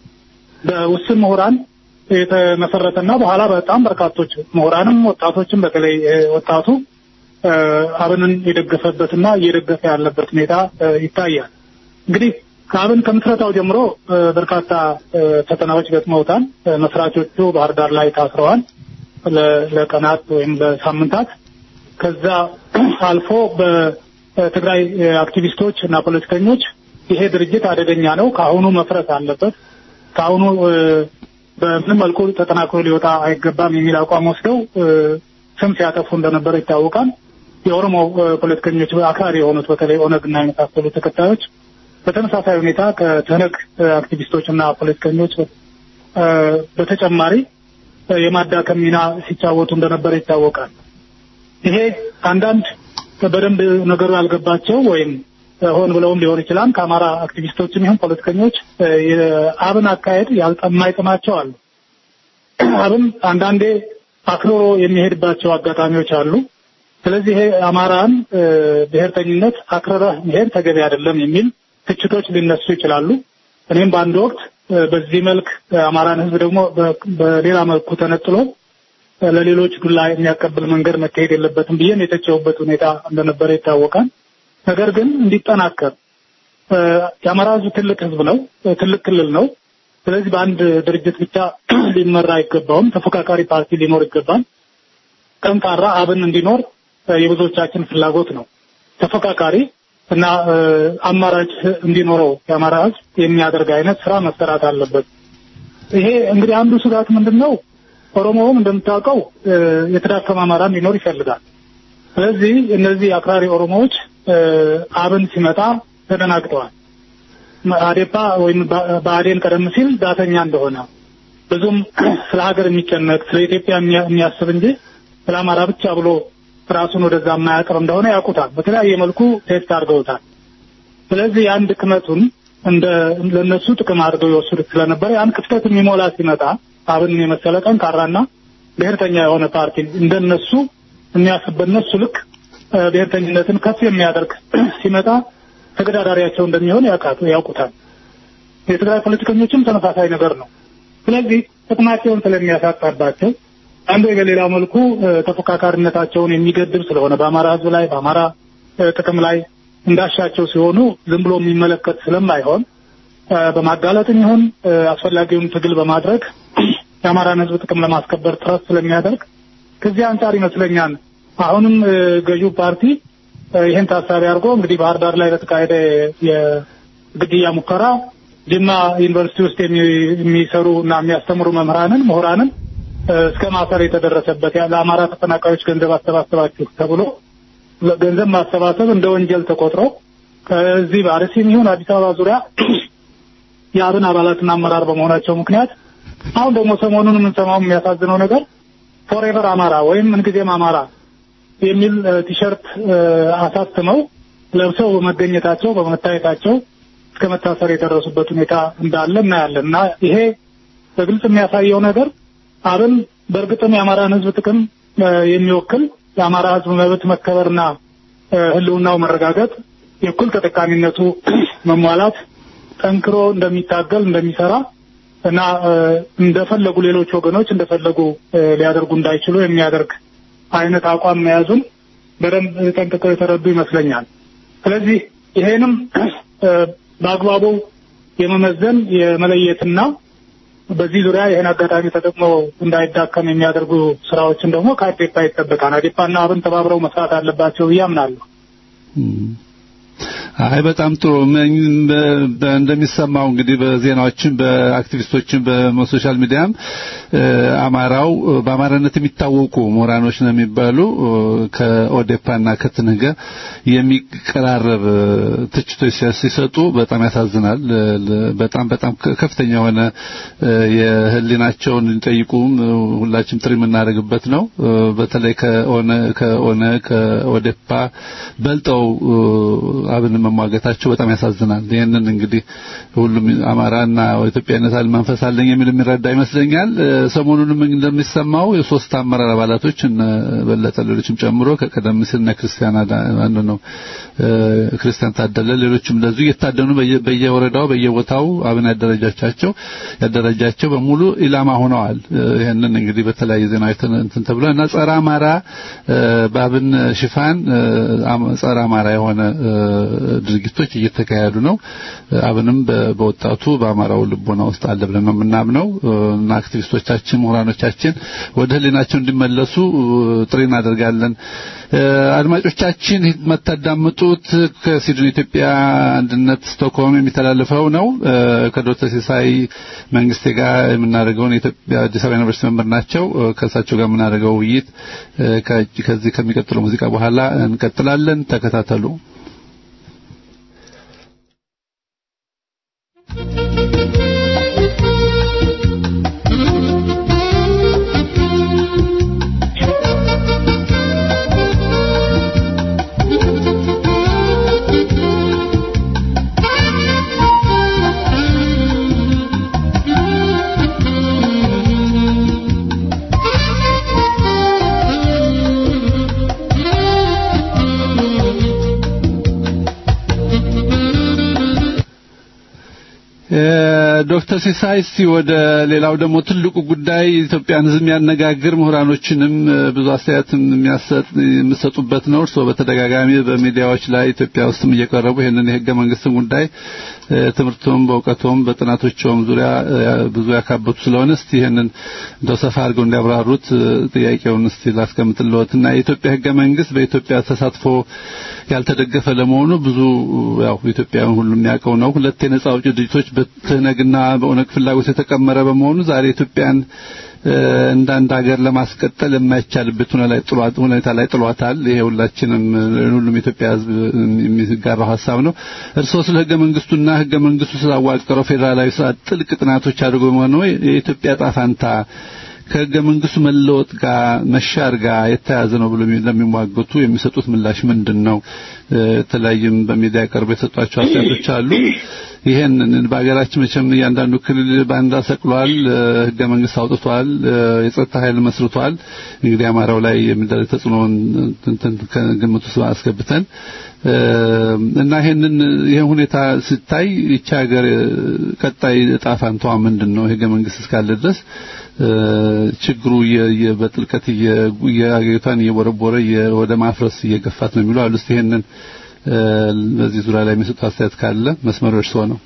በውስን ምሁራን የተመሰረተና በኋላ በጣም በርካቶች ምሁራንም ወጣቶችም በተለይ እ፣ ወጣቱ እ፣ አብንን የደገፈበትና እየደገፈ ያለበት ሁኔታ እ፣ ይታያል። እንግዲህ ከአብን ከምስረታው ጀምሮ እ፣ በርካታ እ፣ ፈተናዎች ገጥመውታል። እ፣ መስራቾቹ ባህር ዳር ላይ ታስረዋል ለ- ለቀናት ወይም ለሳምንታት። ከዛ አልፎ በትግራይ እ፣ አክቲቪስቶች እና ፖለቲከኞች ይሄ ድርጅት አደገኛ ነው፣ ከአሁኑ መፍረስ አለበት፣ ከአሁኑ እ፣ በምንም መልኩ ተጠናክሮ ሊወጣ አይገባም የሚል አቋም ወስደው እ፣ ስም ሲያጠፉ እንደነበረ ይታወቃል። የኦሮሞ እ፣ ፖለቲከኞች አክራሪ የሆኑት በተለይ ኦነግና የመሳሰሉ ተከታዮች በተመሳሳይ ሁኔታ ከትህነግ እ፣ አክቲቪስቶች እና ፖለቲከኞች እ፣ በተጨማሪ እ፣ የማዳከም ሚና ሲጫወቱ እንደነበረ ይታወቃል። ይሄ አንዳንድ በደንብ ነገሩ ያልገባቸው ወይም እ፣ ሆን ብለውም ሊሆን ይችላል ከአማራ አክቲቪስቶችም ይሁን ፖለቲከኞች እ፣ የአብን አካሄድ ያልጠ- የማይጥማቸው አሉ። አብን አንዳንዴ አክሮሮ የሚሄድባቸው አጋጣሚዎች አሉ። ስለዚህ ይሄ አማራን እ፣ ብሔርተኝነት አክረረህ መሄድ ተገቢ አይደለም የሚል ትችቶች ሊነሱ ይችላሉ። እኔም በአንድ ወቅት እ፣ በዚህ መልክ እ፣ አማራን ሕዝብ ደግሞ በ- በሌላ መልኩ ተነጥሎ እ፣ ለሌሎች ዱላ የሚያቀብል መንገድ መካሄድ የለበትም ብዬም የተቸውበት ሁኔታ እንደነበረ ይታወቃል። ነገር ግን እንዲጠናከር እ፣ የአማራ ሕዝብ ትልቅ ሕዝብ ነው፣ እ፣ ትልቅ ክልል ነው። ስለዚህ በአንድ ድርጅት ብቻ ሊመራ አይገባውም። ተፎካካሪ ፓርቲ ሊኖር ይገባል። ጠንካራ አብን እንዲኖር እ፣ የብዙዎቻችን ፍላጎት ነው። ተፎካካሪ እና እ፣ አማራጭ እንዲኖረው የአማራ ህዝብ የሚያደርግ አይነት ስራ መሰራት አለበት። ይሄ እንግዲህ አንዱ ስጋት ምንድን ነው? ኦሮሞውም እንደምታውቀው እ፣ የተዳከመ አማራ እንዲኖር ይፈልጋል። ስለዚህ እነዚህ አክራሪ ኦሮሞዎች እ፣ አብን ሲመጣ ተደናግጠዋል። አዴፓ ወይም ባ- ብአዴን ቀደም ሲል ዳተኛ እንደሆነ ብዙም ስለ ሀገር የሚጨነቅ ስለ ኢትዮጵያ የሚያ- የሚያስብ እንጂ ስለ አማራ ብቻ ብሎ ራሱን ወደዛ የማያቀር እንደሆነ ያውቁታል። በተለያየ መልኩ ቴስት አድርገውታል። ስለዚህ የአንድ ክመቱን እንደ ለነሱ ጥቅም አድርገው የወሰዱት ስለነበረ ያን ክፍተት የሚሞላ ሲመጣ አብን የመሰለ ጠንካራና ብሔርተኛ የሆነ ፓርቲ እንደነሱ የሚያስብ በነሱ ልክ እ፣ ብሔርተኝነትን ከፍ የሚያደርግ ሲመጣ ተገዳዳሪያቸው እንደሚሆን ያውቃቱ ያውቁታል። የትግራይ ፖለቲከኞችም ተመሳሳይ ነገር ነው። ስለዚህ ጥቅማቸውን ስለሚያሳጣባቸው አንዱ በሌላ መልኩ እ፣ ተፎካካሪነታቸውን የሚገድብ ስለሆነ በአማራ ሕዝብ ላይ በአማራ እ፣ ጥቅም ላይ እንዳሻቸው ሲሆኑ ዝም ብሎ የሚመለከት ስለማይሆን እ፣ በማጋለጥም ይሁን እ፣ አስፈላጊውን ትግል በማድረግ የአማራን ሕዝብ ጥቅም ለማስከበር ጥረት ስለሚያደርግ ከዚህ አንጻር ይመስለኛል አሁንም እ፣ ገዢው ፓርቲ እ፣ ይህን ታሳቢ አድርጎ እንግዲህ ባህር ዳር ላይ በተካሄደ የግድያ ሙከራ ጅማ ዩኒቨርሲቲ ውስጥ የሚ- የሚሰሩ እና የሚያስተምሩ መምህራንን ምሁራንን እ፣ እስከ ማሰር የተደረሰበት ያ ለአማራ ተፈናቃዮች ገንዘብ አሰባሰባችሁ ተብሎ ገንዘብ ማሰባሰብ እንደ ወንጀል ተቆጥሮ ከዚህ በአርሲም ይሁን አዲስ አበባ ዙሪያ የአብን አባላትና አመራር በመሆናቸው ምክንያት አሁን ደግሞ ሰሞኑን የምንሰማው የሚያሳዝነው ነገር ፎሬቨር አማራ ወይም ምንጊዜም አማራ የሚል እ፣ ቲሸርት እ፣ አሳትመው ለብሰው በመገኘታቸው በመታየታቸው እስከ መታሰር የደረሱበት ሁኔታ እንዳለ እናያለን እና ይሄ በግልጽ የሚያሳየው ነገር አብን በእርግጥም የአማራን ሕዝብ ጥቅም እ፣ የሚወክል የአማራ ሕዝብ መብት መከበርና እ፣ ሕልውናው መረጋገጥ የእኩል ተጠቃሚነቱ መሟላት ጠንክሮ እንደሚታገል እንደሚሰራ እና እ፣ እንደፈለጉ ሌሎች ወገኖች እንደፈለጉ እ፣ ሊያደርጉ እንዳይችሉ የሚያደርግ አይነት አቋም መያዙን በደንብ ጠንቅቀው የተረዱ ይመስለኛል። ስለዚህ ይሄንም እ፣ በአግባቡ የመመዘን የመለየትና በዚህ ዙሪያ ይህን አጋጣሚ ተጠቅሞ እንዳይዳከም የሚያደርጉ ስራዎችን ደግሞ ከአዴፓ ይጠበቃል። አዴፓና አብን ተባብረው መስራት አለባቸው ብዬ አምናለሁ። አይ በጣም ጥሩ ምን- በ- በ- እንደሚሰማው እንግዲህ በዜናዎችም በአክቲቪስቶችም በሶሻል ሚዲያም እ፣ አማራው እ፣ በአማራነት የሚታወቁ ምሁራኖች ነው የሚባሉ እ፣ ከኦዴፓና ከትንገ የሚቀራረብ እ፣ ትችቶች ሲያ- ሲሰጡ በጣም ያሳዝናል። እ፣ ለ- በጣም በጣም ከ- ከፍተኛ የሆነ እ፣ የህሊናቸውን እንዲጠይቁም እ፣ ሁላችንም ጥሪ የምናደርግበት ነው። እ፣ በተለይ ከኦነ ከኦነ ከኦዴፓ በልጠው እ፣ አብን መሟገታቸው በጣም ያሳዝናል። ይህንን እንግዲህ ሁሉም አማራና ኢትዮጵያዊነት አለ መንፈስ አለኝ የሚል የሚረዳ ይመስለኛል። እ፣ ሰሞኑንም እንደሚሰማው የሶስት አመራር አባላቶች እነ በለጠ ሌሎችም ጨምሮ ከቀደም ሲል እነ ክርስቲያን አዳ- ማን ነው እ፣ ክርስቲያን ታደለ ሌሎችም እንደዚሁ እየታደኑ በየ- በየወረዳው በየቦታው አብን ያደረጃቻቸው ያደረጃቸው በሙሉ ኢላማ ሆነዋል። እ፣ ይህንን እንግዲህ በተለያየ ዜና እንትን ተብሏል እና ጸረ አማራ እ፣ በአብን ሽፋን እ፣ አም- ጸረ አማራ የሆነ እ፣ ድርጊቶች እየተካሄዱ ነው። እ፣ አብንም በ- በወጣቱ በአማራው ልቦና ውስጥ አለ ብለን ነው የምናምነው እ፣ እና አክቲቪስቶቻችን ምሁራኖቻችን ወደ ህሊናቸው እንዲመለሱ እ፣ ጥሪ እናደርጋለን። እ፣ አድማጮቻችን የምታዳምጡት ከሲድኒ ኢትዮጵያ አንድነት ስቶክሆልም የሚተላለፈው ነው። እ፣ ከዶክተር ሲሳይ መንግስቴ ጋር የምናደርገውን የኢትዮጵያ አዲስ አበባ ዩኒቨርሲቲ መምህር ናቸው። እ፣ ከእሳቸው ጋር የምናደርገው ውይይት እ፣ ከ- ከዚህ ከሚቀጥለው ሙዚቃ በኋላ እንቀጥላለን። ተከታተሉ። እ፣ ዶክተር ሲሳይ እስቲ ወደ ሌላው ደግሞ ትልቁ ጉዳይ ኢትዮጵያን ሕዝብ የሚያነጋግር ምሁራኖችንም እ፣ ብዙ አስተያየትም የሚያሰጥ የሚሰጡበት ነው። እርስዎ በተደጋጋሚ በሚዲያዎች ላይ ኢትዮጵያ ውስጥም እየቀረቡ ይህንን የህገ መንግስትን ጉዳይ እ፣ ትምህርቶም በእውቀቶም በጥናቶቸውም ዙሪያ እ፣ ብዙ ያካበቱ ስለሆነ እስቲ ይህንን እንደው ሰፋ አድርገው እንዲያብራሩት እ፣ ጥያቄውን እስቲ ላስቀምጥልዎትና የኢትዮጵያ ህገ መንግስት በኢትዮጵያ ተሳትፎ ያልተደገፈ ለመሆኑ ብዙ ያው ኢትዮጵያውያን ሁሉ የሚያውቀው ነው። ሁለት የነጻ አውጪ ድርጅቶች በትህነግና በኦነግ ፍላጎት የተቀመረ በመሆኑ ዛሬ ኢትዮጵያን እ፣ እንደ አንድ ሀገር ለማስቀጠል የማይቻልበት ሁኔታ ላይ ጥሏት ሁኔታ ላይ ጥሏታል። ይሄ ሁላችንም እ፣ ሁሉም የኢትዮጵያ ህዝብ የሚጋራው ሀሳብ ነው። እርስዎ ስለ ህገ መንግስቱና ህገ መንግስቱ ስላዋቀረው ፌዴራላዊ ስርዓት ጥልቅ ጥናቶች አድርጎ በመሆኑ የኢትዮጵያ ዕጣ ፈንታ ከህገ መንግስቱ መለወጥ ጋር መሻር ጋር የተያያዘ ነው ብሎ ለሚሟገቱ የሚሰጡት ምላሽ ምንድን ነው? እ፣ የተለያዩም በሚዲያ ቀርቦ የሰጧቸው አስተያየቶች አሉ። ይሄንን በሀገራችን መቼም እያንዳንዱ ክልል ባንዳ ሰቅሏል፣ ህገ መንግስት አውጥቷል፣ የጸጥታ ኃይል መስርቷል። እንግዲህ አማራው ላይ የሚደረግ ተጽዕኖን ከግምት ውስጥ አስገብተን እና ይሄንን ይሄ ሁኔታ ሲታይ ይቺ ሀገር ቀጣይ እጣ ፋንታዋ ምንድን ነው? ህገ መንግስት እስካለ ድረስ ችግሩ በጥልቀት የአገሪቷን እየቦረቦረ ወደ ማፍረስ እየገፋት ነው የሚለው አሉ። እስቲ ይሄንን በዚህ ዙሪያ ላይ የሚሰጡ አስተያየት ካለ መስመሩ እርስዎ ነው።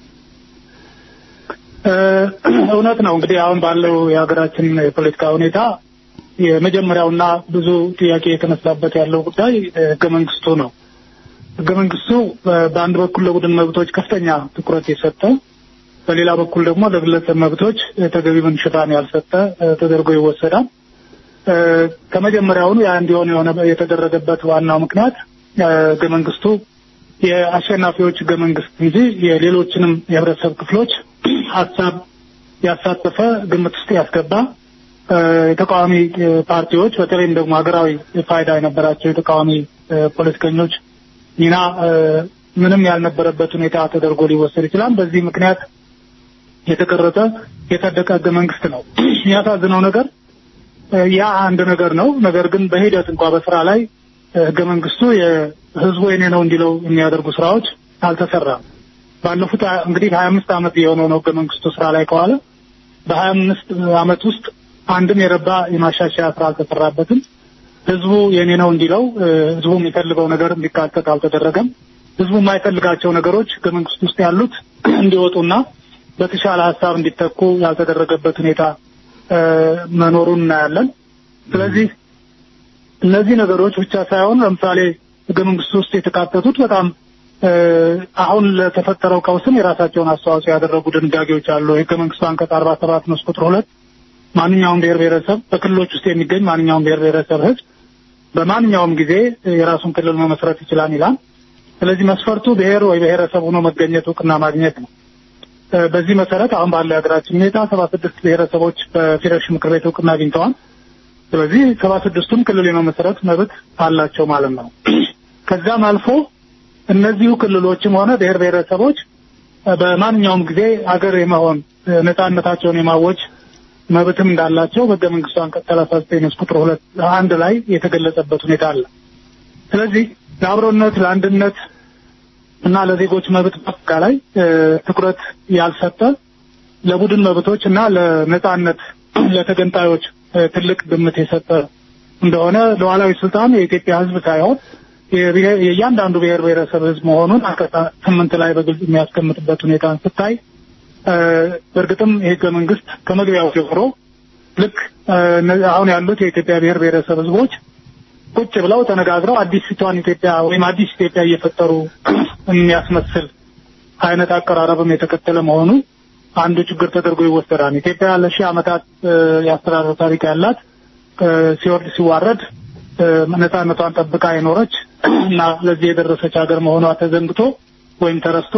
እውነት ነው። እንግዲህ አሁን ባለው የሀገራችን የፖለቲካ ሁኔታ የመጀመሪያውና ብዙ ጥያቄ የተነሳበት ያለው ጉዳይ ህገ መንግስቱ ነው። ህገ መንግስቱ በአንድ በኩል ለቡድን መብቶች ከፍተኛ ትኩረት የሰጠ በሌላ በኩል ደግሞ ለግለሰብ መብቶች ተገቢውን ሽፋን ያልሰጠ ተደርጎ ይወሰዳል። ከመጀመሪያውኑ ያ እንዲሆን የሆነ የተደረገበት ዋናው ምክንያት ህገ መንግስቱ የአሸናፊዎች ህገ መንግስት እንጂ የሌሎችንም የህብረተሰብ ክፍሎች ሀሳብ ያሳተፈ ግምት ውስጥ ያስገባ የተቃዋሚ ፓርቲዎች በተለይም ደግሞ ሀገራዊ ፋይዳ የነበራቸው የተቃዋሚ ፖለቲከኞች ሚና ምንም ያልነበረበት ሁኔታ ተደርጎ ሊወሰድ ይችላል። በዚህ ምክንያት የተቀረጸ የጸደቀ ህገ መንግስት ነው። የሚያሳዝነው ነገር ያ አንድ ነገር ነው። ነገር ግን በሂደት እንኳ በስራ ላይ ህገ መንግስቱ የህዝቡ የኔ ነው እንዲለው የሚያደርጉ ስራዎች አልተሰራም። ባለፉት እንግዲህ ሀያ አምስት ዓመት የሆነው ነው ህገ መንግስቱ ስራ ላይ ከዋለ በሀያ አምስት ዓመት ውስጥ አንድም የረባ የማሻሻያ ስራ አልተሰራበትም። ህዝቡ የኔ ነው እንዲለው ህዝቡ የሚፈልገው ነገር እንዲካተት አልተደረገም። ህዝቡ የማይፈልጋቸው ነገሮች ህገ መንግስት ውስጥ ያሉት እንዲወጡና በተሻለ ሀሳብ እንዲተኩ ያልተደረገበት ሁኔታ መኖሩን እናያለን። ስለዚህ እነዚህ ነገሮች ብቻ ሳይሆን ለምሳሌ ህገ መንግስቱ ውስጥ የተካተቱት በጣም አሁን ለተፈጠረው ቀውስም የራሳቸውን አስተዋጽኦ ያደረጉ ድንጋጌዎች አሉ። የህገ መንግስቱ አንቀጽ አርባ ሰባት ንዑስ ቁጥር ሁለት ማንኛውም ብሔር ብሔረሰብ በክልሎች ውስጥ የሚገኝ ማንኛውም ብሔር ብሔረሰብ ህዝብ በማንኛውም ጊዜ የራሱን ክልል መመስረት ይችላል ይላል። ስለዚህ መስፈርቱ ብሔር ወይ ብሔረሰብ ሆኖ መገኘት እውቅና ማግኘት ነው። በዚህ መሰረት አሁን ባለው የሀገራችን ሁኔታ ሰባ ስድስት ብሔረሰቦች በፌዴሬሽን ምክር ቤት እውቅና አግኝተዋል። ስለዚህ ሰባ ስድስቱም ክልል የመመስረት መብት አላቸው ማለት ነው። ከዛም አልፎ እነዚሁ ክልሎችም ሆነ ብሔር ብሔረሰቦች በማንኛውም ጊዜ አገር የመሆን ነጻነታቸውን የማወጅ መብትም እንዳላቸው በህገ መንግስቱ አንቀጽ ሰላሳ ዘጠኝ ንዑስ ቁጥር ሁለት አንድ ላይ የተገለጸበት ሁኔታ አለ። ስለዚህ ለአብሮነት ለአንድነት እና ለዜጎች መብት በአጠቃላይ ትኩረት ያልሰጠ ለቡድን መብቶች እና ለነጻነት ለተገንጣዮች ትልቅ ግምት የሰጠ እንደሆነ ሉዓላዊ ስልጣን የኢትዮጵያ ህዝብ ሳይሆን የእያንዳንዱ ብሔር ብሔረሰብ ህዝብ መሆኑን አንቀጽ ስምንት ላይ በግልጽ የሚያስቀምጥበት ሁኔታን ስታይ በእርግጥም የህገ መንግስት ከመግቢያው ጀምሮ ልክ አሁን ያሉት የኢትዮጵያ ብሔር ብሔረሰብ ህዝቦች ቁጭ ብለው ተነጋግረው አዲስቷን ኢትዮጵያ ወይም አዲስ ኢትዮጵያ እየፈጠሩ የሚያስመስል አይነት አቀራረብም የተከተለ መሆኑ አንዱ ችግር ተደርጎ ይወሰዳል። ኢትዮጵያ ለሺህ ዓመታት የአስተዳደር ታሪክ ያላት ሲወርድ ሲዋረድ ነጻነቷን ጠብቃ የኖረች እና ለዚህ የደረሰች ሀገር መሆኗ ተዘንግቶ ወይም ተረስቶ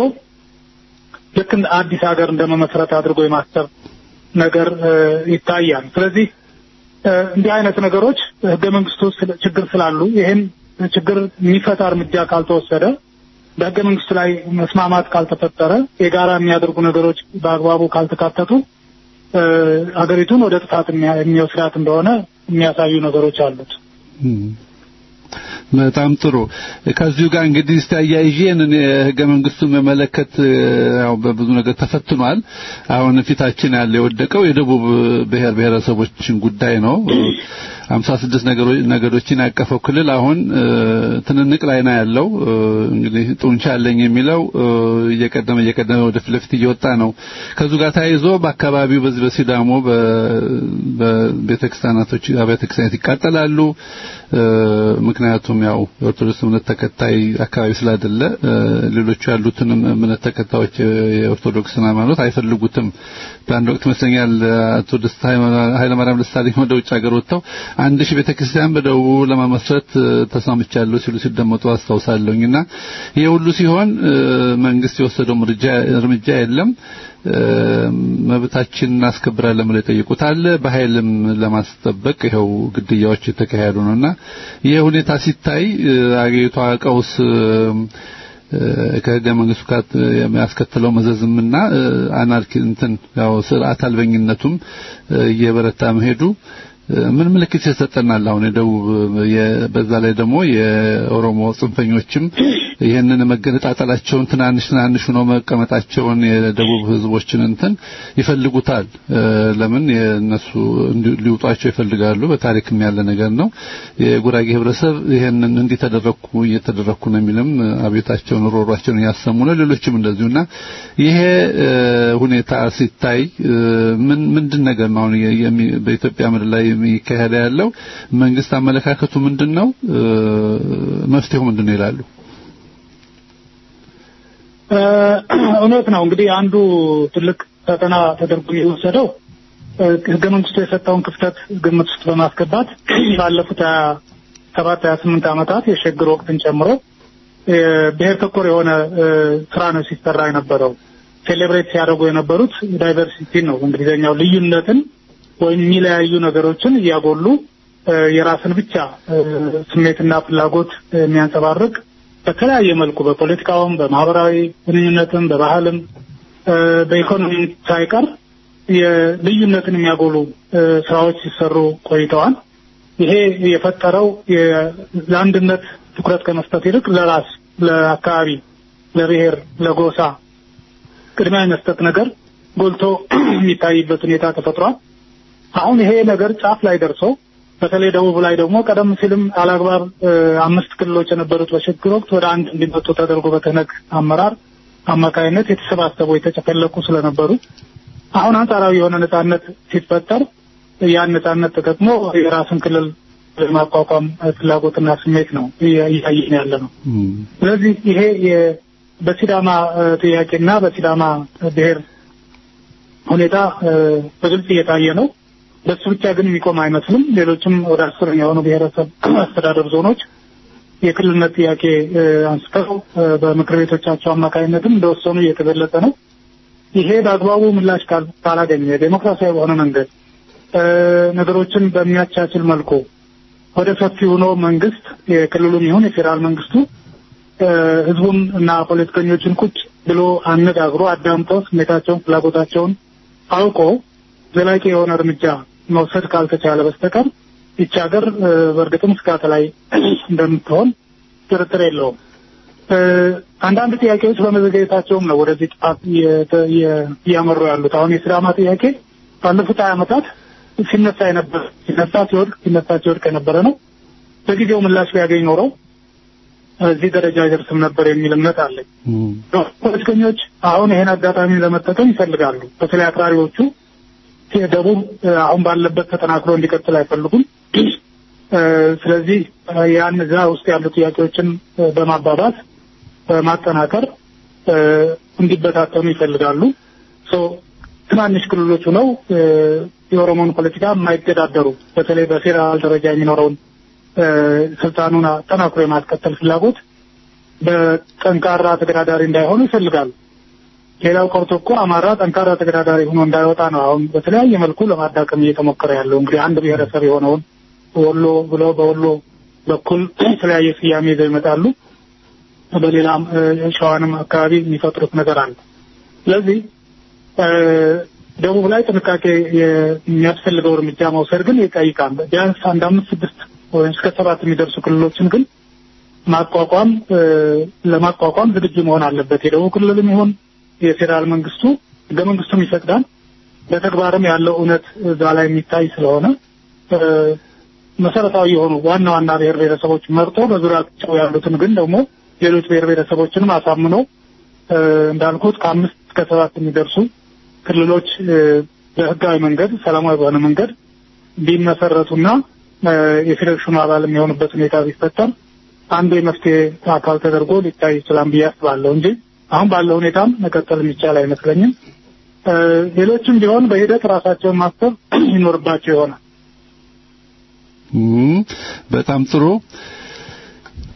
ልክ አዲስ ሀገር እንደመመስረት አድርጎ የማሰብ ነገር ይታያል። ስለዚህ እንዲህ አይነት ነገሮች ህገ መንግስቱ ችግር ስላሉ ይህን ችግር የሚፈታ እርምጃ ካልተወሰደ በህገ መንግስቱ ላይ መስማማት ካልተፈጠረ የጋራ የሚያደርጉ ነገሮች በአግባቡ ካልተካተቱ ሀገሪቱን ወደ ጥፋት የሚወስዳት እንደሆነ የሚያሳዩ ነገሮች አሉት። በጣም ጥሩ። ከዚሁ ጋር እንግዲህ እስቲ አያይዤን ህገ መንግስቱን መመለከት ያው በብዙ ነገር ተፈትኗል። አሁን ፊታችን ያለ የወደቀው የደቡብ ብሔር ብሔረሰቦችን ጉዳይ ነው። ሀምሳ ስድስት ነገዶችን ያቀፈው ክልል አሁን ትንንቅ ላይ ነው ያለው። እንግዲህ ጡንቻ አለኝ የሚለው እየቀደመ እየቀደመ ወደ ፊት ለፊት እየወጣ ነው። ከዚሁ ጋር ተያይዞ በአካባቢው በዚህ በሲዳሞ በቤተክርስቲያናቶች አብያተ ክርስቲያናት ይቃጠላሉ። ምክንያቱም ያው የኦርቶዶክስ እምነት ተከታይ አካባቢ ስላይደለ ሌሎቹ ያሉትንም እምነት ተከታዮች የኦርቶዶክስን ሃይማኖት አይፈልጉትም። በአንድ ወቅት ይመስለኛል አቶ ደስታ ኃይለማርያም ደሳለኝ ወደ ውጭ ሀገር ወጥተው አንድ ሺህ ቤተክርስቲያን በደቡቡ ለመመስረት ተስማምቻለሁ ሲሉ ሲደመጡ አስታውሳለሁኝና ይሄ ሁሉ ሲሆን መንግስት የወሰደው እርምጃ የለም። መብታችን እናስከብራለን ብለው የጠየቁት አለ። በኃይልም ለማስጠበቅ ይኸው ግድያዎች የተካሄዱ ነውና ይህ ሁኔታ ሲታይ አገሪቷ ቀውስ ከህገ መንግስቱ ጋር የሚያስከትለው መዘዝምና አናርኪ እንትን ያው ስርዓት አልበኝነቱም እየበረታ መሄዱ ምን ምልክት ይሰጠናል? አሁን የደቡብ በዛ ላይ ደግሞ የኦሮሞ ጽንፈኞችም ይህንን መገነጣጠላቸውን ትናንሽ ትናንሽ ሆነው መቀመጣቸውን የደቡብ ህዝቦችን እንትን ይፈልጉታል። ለምን የነሱ ሊውጧቸው ይፈልጋሉ። በታሪክም ያለ ነገር ነው። የጉራጌ ህብረተሰብ ይህንን እንዲህ ተደረኩ እየተደረኩ ነው የሚልም አቤታቸውን ሮሯቸውን እያሰሙ ነው። ሌሎችም እንደዚሁና ይሄ ሁኔታ ሲታይ ምን ምንድን ነገር ነው አሁን በኢትዮጵያ ምድር ላይ የሚካሄድ ያለው መንግስት አመለካከቱ ምንድን ነው? መፍትሄው ምንድን ነው ይላሉ? እውነት ነው። እንግዲህ አንዱ ትልቅ ፈተና ተደርጎ የወሰደው ህገ መንግስቱ የሰጠውን ክፍተት ግምት ውስጥ በማስገባት ባለፉት ሀያ ሰባት ሀያ ስምንት ዓመታት የሽግግር ወቅትን ጨምሮ ብሔር ተኮር የሆነ ስራ ነው ሲሰራ የነበረው። ሴሌብሬት ሲያደርጉ የነበሩት ዳይቨርሲቲ ነው እንግሊዝኛው ልዩነትን ወይም የሚለያዩ ነገሮችን እያጎሉ የራስን ብቻ ስሜትና ፍላጎት የሚያንጸባርቅ በተለያየ መልኩ በፖለቲካውም፣ በማህበራዊ ግንኙነትም፣ በባህልም፣ በኢኮኖሚ ሳይቀር የልዩነትን የሚያጎሉ ስራዎች ሲሰሩ ቆይተዋል። ይሄ የፈጠረው ለአንድነት ትኩረት ከመስጠት ይልቅ ለራስ፣ ለአካባቢ፣ ለብሔር፣ ለጎሳ ቅድሚያ የመስጠት ነገር ጎልቶ የሚታይበት ሁኔታ ተፈጥሯል። አሁን ይሄ ነገር ጫፍ ላይ ደርሶ በተለይ ደቡብ ላይ ደግሞ ቀደም ሲልም አላግባብ አምስት ክልሎች የነበሩት በሽግግር ወቅት ወደ አንድ እንዲመጡ ተደርጎ በተነግ አመራር አማካይነት የተሰባሰቡ የተጨፈለቁ ስለነበሩ አሁን አንጻራዊ የሆነ ነጻነት ሲፈጠር ያን ነጻነት ተጠቅሞ የራስን ክልል የማቋቋም ፍላጎትና ስሜት ነው እያየን ያለ ነው። ስለዚህ ይሄ በሲዳማ ጥያቄና በሲዳማ ብሔር ሁኔታ በግልጽ እየታየ ነው። በሱ ብቻ ግን የሚቆም አይመስልም። ሌሎችም ወደ አስር የሆኑ ብሔረሰብ አስተዳደር ዞኖች የክልልነት ጥያቄ አንስተው በምክር ቤቶቻቸው አማካኝነትም እንደወሰኑ እየተገለጸ ነው። ይሄ በአግባቡ ምላሽ ካላገኘ ዴሞክራሲያዊ በሆነ መንገድ ነገሮችን በሚያቻችል መልኩ ወደ ሰፊ ሆኖ መንግስት የክልሉም ይሁን የፌዴራል መንግስቱ ህዝቡን እና ፖለቲከኞችን ቁጭ ብሎ አነጋግሮ አዳምጦ ስሜታቸውን፣ ፍላጎታቸውን አውቆ ዘላቂ የሆነ እርምጃ መውሰድ ካልተቻለ በስተቀር ይቺ ሀገር በእርግጥም ስጋት ላይ እንደምትሆን ጥርጥር የለውም። አንዳንድ ጥያቄዎች በመዘጋጀታቸውም ነው ወደዚህ ጥፋት እያመሩ ያሉት። አሁን የሲዳማ ጥያቄ ባለፉት ሀያ ዓመታት ሲነሳ የነበረ ሲነሳ ሲወድቅ ሲነሳ ሲወድቅ የነበረ ነው። በጊዜው ምላሽ ቢያገኝ ኖረው እዚህ ደረጃ አይደርስም ነበር የሚል እምነት አለኝ። ፖለቲከኞች አሁን ይሄን አጋጣሚ ለመጠቀም ይፈልጋሉ። በተለይ አክራሪዎቹ ደቡብ አሁን ባለበት ተጠናክሮ እንዲቀጥል አይፈልጉም። ስለዚህ ያን እዛ ውስጥ ያሉ ጥያቄዎችን በማባባት በማጠናከር እንዲበታተኑ ይፈልጋሉ። ትናንሽ ክልሎች ሆነው የኦሮሞን ፖለቲካ የማይገዳደሩ በተለይ በፌዴራል ደረጃ የሚኖረውን ስልጣኑን አጠናክሮ የማስቀጠል ፍላጎት በጠንካራ ተገዳዳሪ እንዳይሆኑ ይፈልጋሉ። ሌላው ቀርቶ እኮ አማራ ጠንካራ ተገዳዳሪ ሆኖ እንዳይወጣ ነው አሁን በተለያየ መልኩ ለማዳከም እየተሞከረ ያለው። እንግዲህ አንድ ብሔረሰብ የሆነውን ወሎ ብለው በወሎ በኩል የተለያየ ስያሜ ይዘው ይመጣሉ። በሌላም ሸዋንም አካባቢ የሚፈጥሩት ነገር አለ። ስለዚህ ደቡብ ላይ ጥንቃቄ የሚያስፈልገው እርምጃ መውሰድ ግን ይጠይቃል። ቢያንስ አንድ አምስት ስድስት ወይም እስከ ሰባት የሚደርሱ ክልሎችን ግን ማቋቋም ለማቋቋም ዝግጁ መሆን አለበት። የደቡብ ክልልም ይሁን የፌዴራል መንግስቱ ህገ መንግስቱም ይፈቅዳል። በተግባርም ያለው እውነት እዛ ላይ የሚታይ ስለሆነ መሰረታዊ የሆኑ ዋና ዋና ብሔር ብሔረሰቦች መርጦ በዙሪያቸው ያሉትን ግን ደግሞ ሌሎች ብሔር ብሔረሰቦችንም አሳምኖ እንዳልኩት ከአምስት እስከ ሰባት የሚደርሱ ክልሎች በህጋዊ መንገድ ሰላማዊ በሆነ መንገድ ቢመሰረቱና የፌዴሬሽኑ አባል የሚሆኑበት ሁኔታ ቢፈጠር አንዱ የመፍትሄ አካል ተደርጎ ሊታይ ይችላል ብዬ አስባለሁ እንጂ አሁን ባለው ሁኔታም መቀጠል የሚቻል አይመስለኝም። ሌሎችም ቢሆን በሂደት ራሳቸውን ማሰብ ይኖርባቸው ይሆናል። በጣም ጥሩ።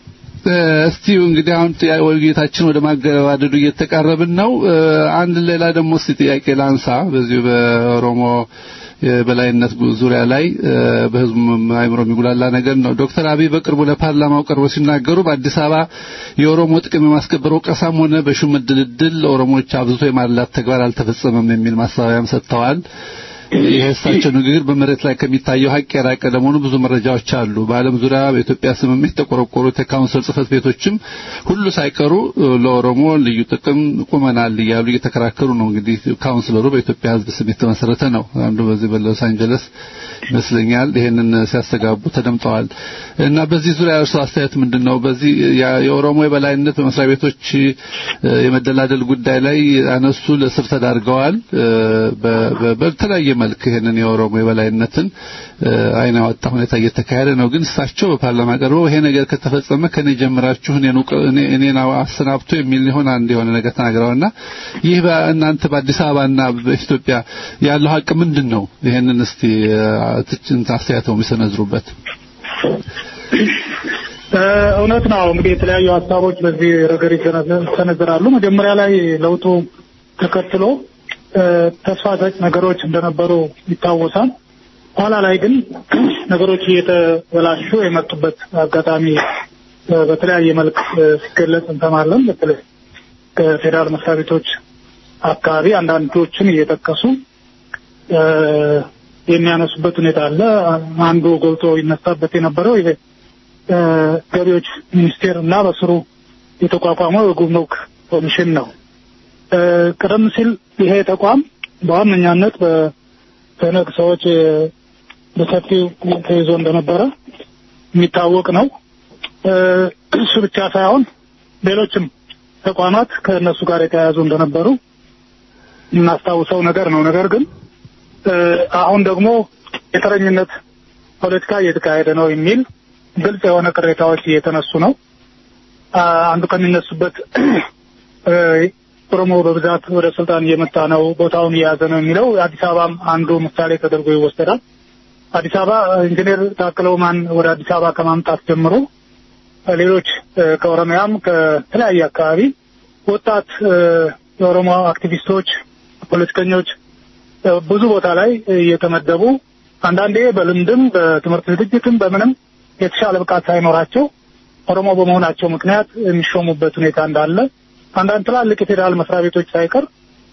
እስቲ እንግዲህ አሁን ጥያቄ ውይይታችን ወደ ማገባደዱ እየተቃረብን ነው። እ፣ አንድ ሌላ ደግሞ እስቲ ጥያቄ ላንሳ በዚሁ በኦሮሞ የበላይነት ዙሪያ ላይ እ፣ በህዝቡ አእምሮ የሚጉላላ ነገር ነው። ዶክተር አብይ በቅርቡ ለፓርላማው ቀርበው ሲናገሩ በአዲስ አበባ የኦሮሞ ጥቅም የማስከበር ወቀሳም ሆነ በሹመት ድልድል ኦሮሞዎች አብዝቶ የማላት ተግባር አልተፈጸመም የሚል ማሳሰቢያም ሰጥተዋል። ይህ እሳቸው ንግግር በመሬት ላይ ከሚታየው ሀቅ የራቀ ለመሆኑ ብዙ መረጃዎች አሉ። በዓለም ዙሪያ በኢትዮጵያ ስምምነት የተቆረቆሩት የካውንስል ጽህፈት ቤቶችም ሁሉ ሳይቀሩ እ፣ ለኦሮሞ ልዩ ጥቅም ቁመናል እያሉ እየተከራከሩ ነው። እንግዲህ ካውንስለሩ በኢትዮጵያ ሕዝብ ስም የተመሰረተ ነው። አንዱ በዚህ በሎስ አንጀለስ ይመስለኛል ይሄንን ሲያስተጋቡ ተደምጠዋል። እና በዚህ ዙሪያ እርሱ አስተያየት ምንድን ነው? በዚህ ያ- የኦሮሞ የበላይነት በመስሪያ ቤቶች እ፣ የመደላደል ጉዳይ ላይ አነሱ ለስር ተዳርገዋል። እ፣ በ- በ- በተለያየ መልክ ይሄንን የኦሮሞ የበላይነትን እ፣ አይን ያወጣ ሁኔታ እየተካሄደ ነው። ግን እሳቸው በፓርላማ ቀርበው ይሄ ነገር ከተፈጸመ ከኔ ጀምራችሁ እኔን ውቅ- እኔ- እኔን አሰናብቶ የሚል ሊሆን አንድ የሆነ ነገር ተናግረዋልና ይህ በእናንተ በአዲስ አበባና በኢትዮጵያ ያለው ሀቅ ምንድን ነው? ይሄንን እስቲ እ፣ ትችን አስተያየተው የሚሰነዝሩበት እ፣ እውነት ነው እንግዲህ የተለያዩ ሀሳቦች በዚህ ረገድ ይሰነዝራሉ። መጀመሪያ ላይ ለውጡ ተከትሎ እ፣ ተስፋ ሰጭ ነገሮች እንደነበሩ ይታወሳል። ኋላ ላይ ግን ነገሮች እየተበላሹ የመጡበት አጋጣሚ እ፣ በተለያየ መልክ እ፣ ሲገለጽ እንሰማለን። በተለይ ከፌዴራል መስሪያ ቤቶች አካባቢ አንዳንዶችን እየጠቀሱ እ፣ የሚያነሱበት ሁኔታ አለ። አንዱ ጎልቶ ይነሳበት የነበረው ይሄ እ፣ ገቢዎች ሚኒስቴር እና በስሩ የተቋቋመው የጉምሩክ ኮሚሽን ነው። እ፣ ቀደም ሲል ይሄ ተቋም በዋነኛነት በተነግ ሰዎች እ፣ በሰፊው ተይዞ እንደነበረ የሚታወቅ ነው። እ፣ እሱ ብቻ ሳይሆን ሌሎችም ተቋማት ከእነሱ ጋር የተያያዙ እንደነበሩ የምናስታውሰው ነገር ነው። ነገር ግን እ፣ አሁን ደግሞ የተረኝነት ፖለቲካ እየተካሄደ ነው የሚል ግልጽ የሆነ ቅሬታዎች እየተነሱ ነው። አ፣ አንዱ ከሚነሱበት እ፣ ኦሮሞ በብዛት ወደ ስልጣን እየመጣ ነው፣ ቦታውን እየያዘ ነው የሚለው አዲስ አበባም አንዱ ምሳሌ ተደርጎ ይወሰዳል። አዲስ አበባ ኢንጂነር ታክለ ኡማን ወደ አዲስ አበባ ከማምጣት ጀምሮ እ፣ ሌሎች እ፣ ከኦሮሚያም ከተለያየ አካባቢ ወጣት እ፣ የኦሮሞ አክቲቪስቶች፣ ፖለቲከኞች እ፣ ብዙ ቦታ ላይ እየተመደቡ አንዳንዴ በልምድም በትምህርት ዝግጅትም በምንም የተሻለ ብቃት ሳይኖራቸው ኦሮሞ በመሆናቸው ምክንያት የሚሾሙበት ሁኔታ እንዳለ አንዳንድ ትላልቅ የፌዴራል መስሪያ ቤቶች ሳይቀር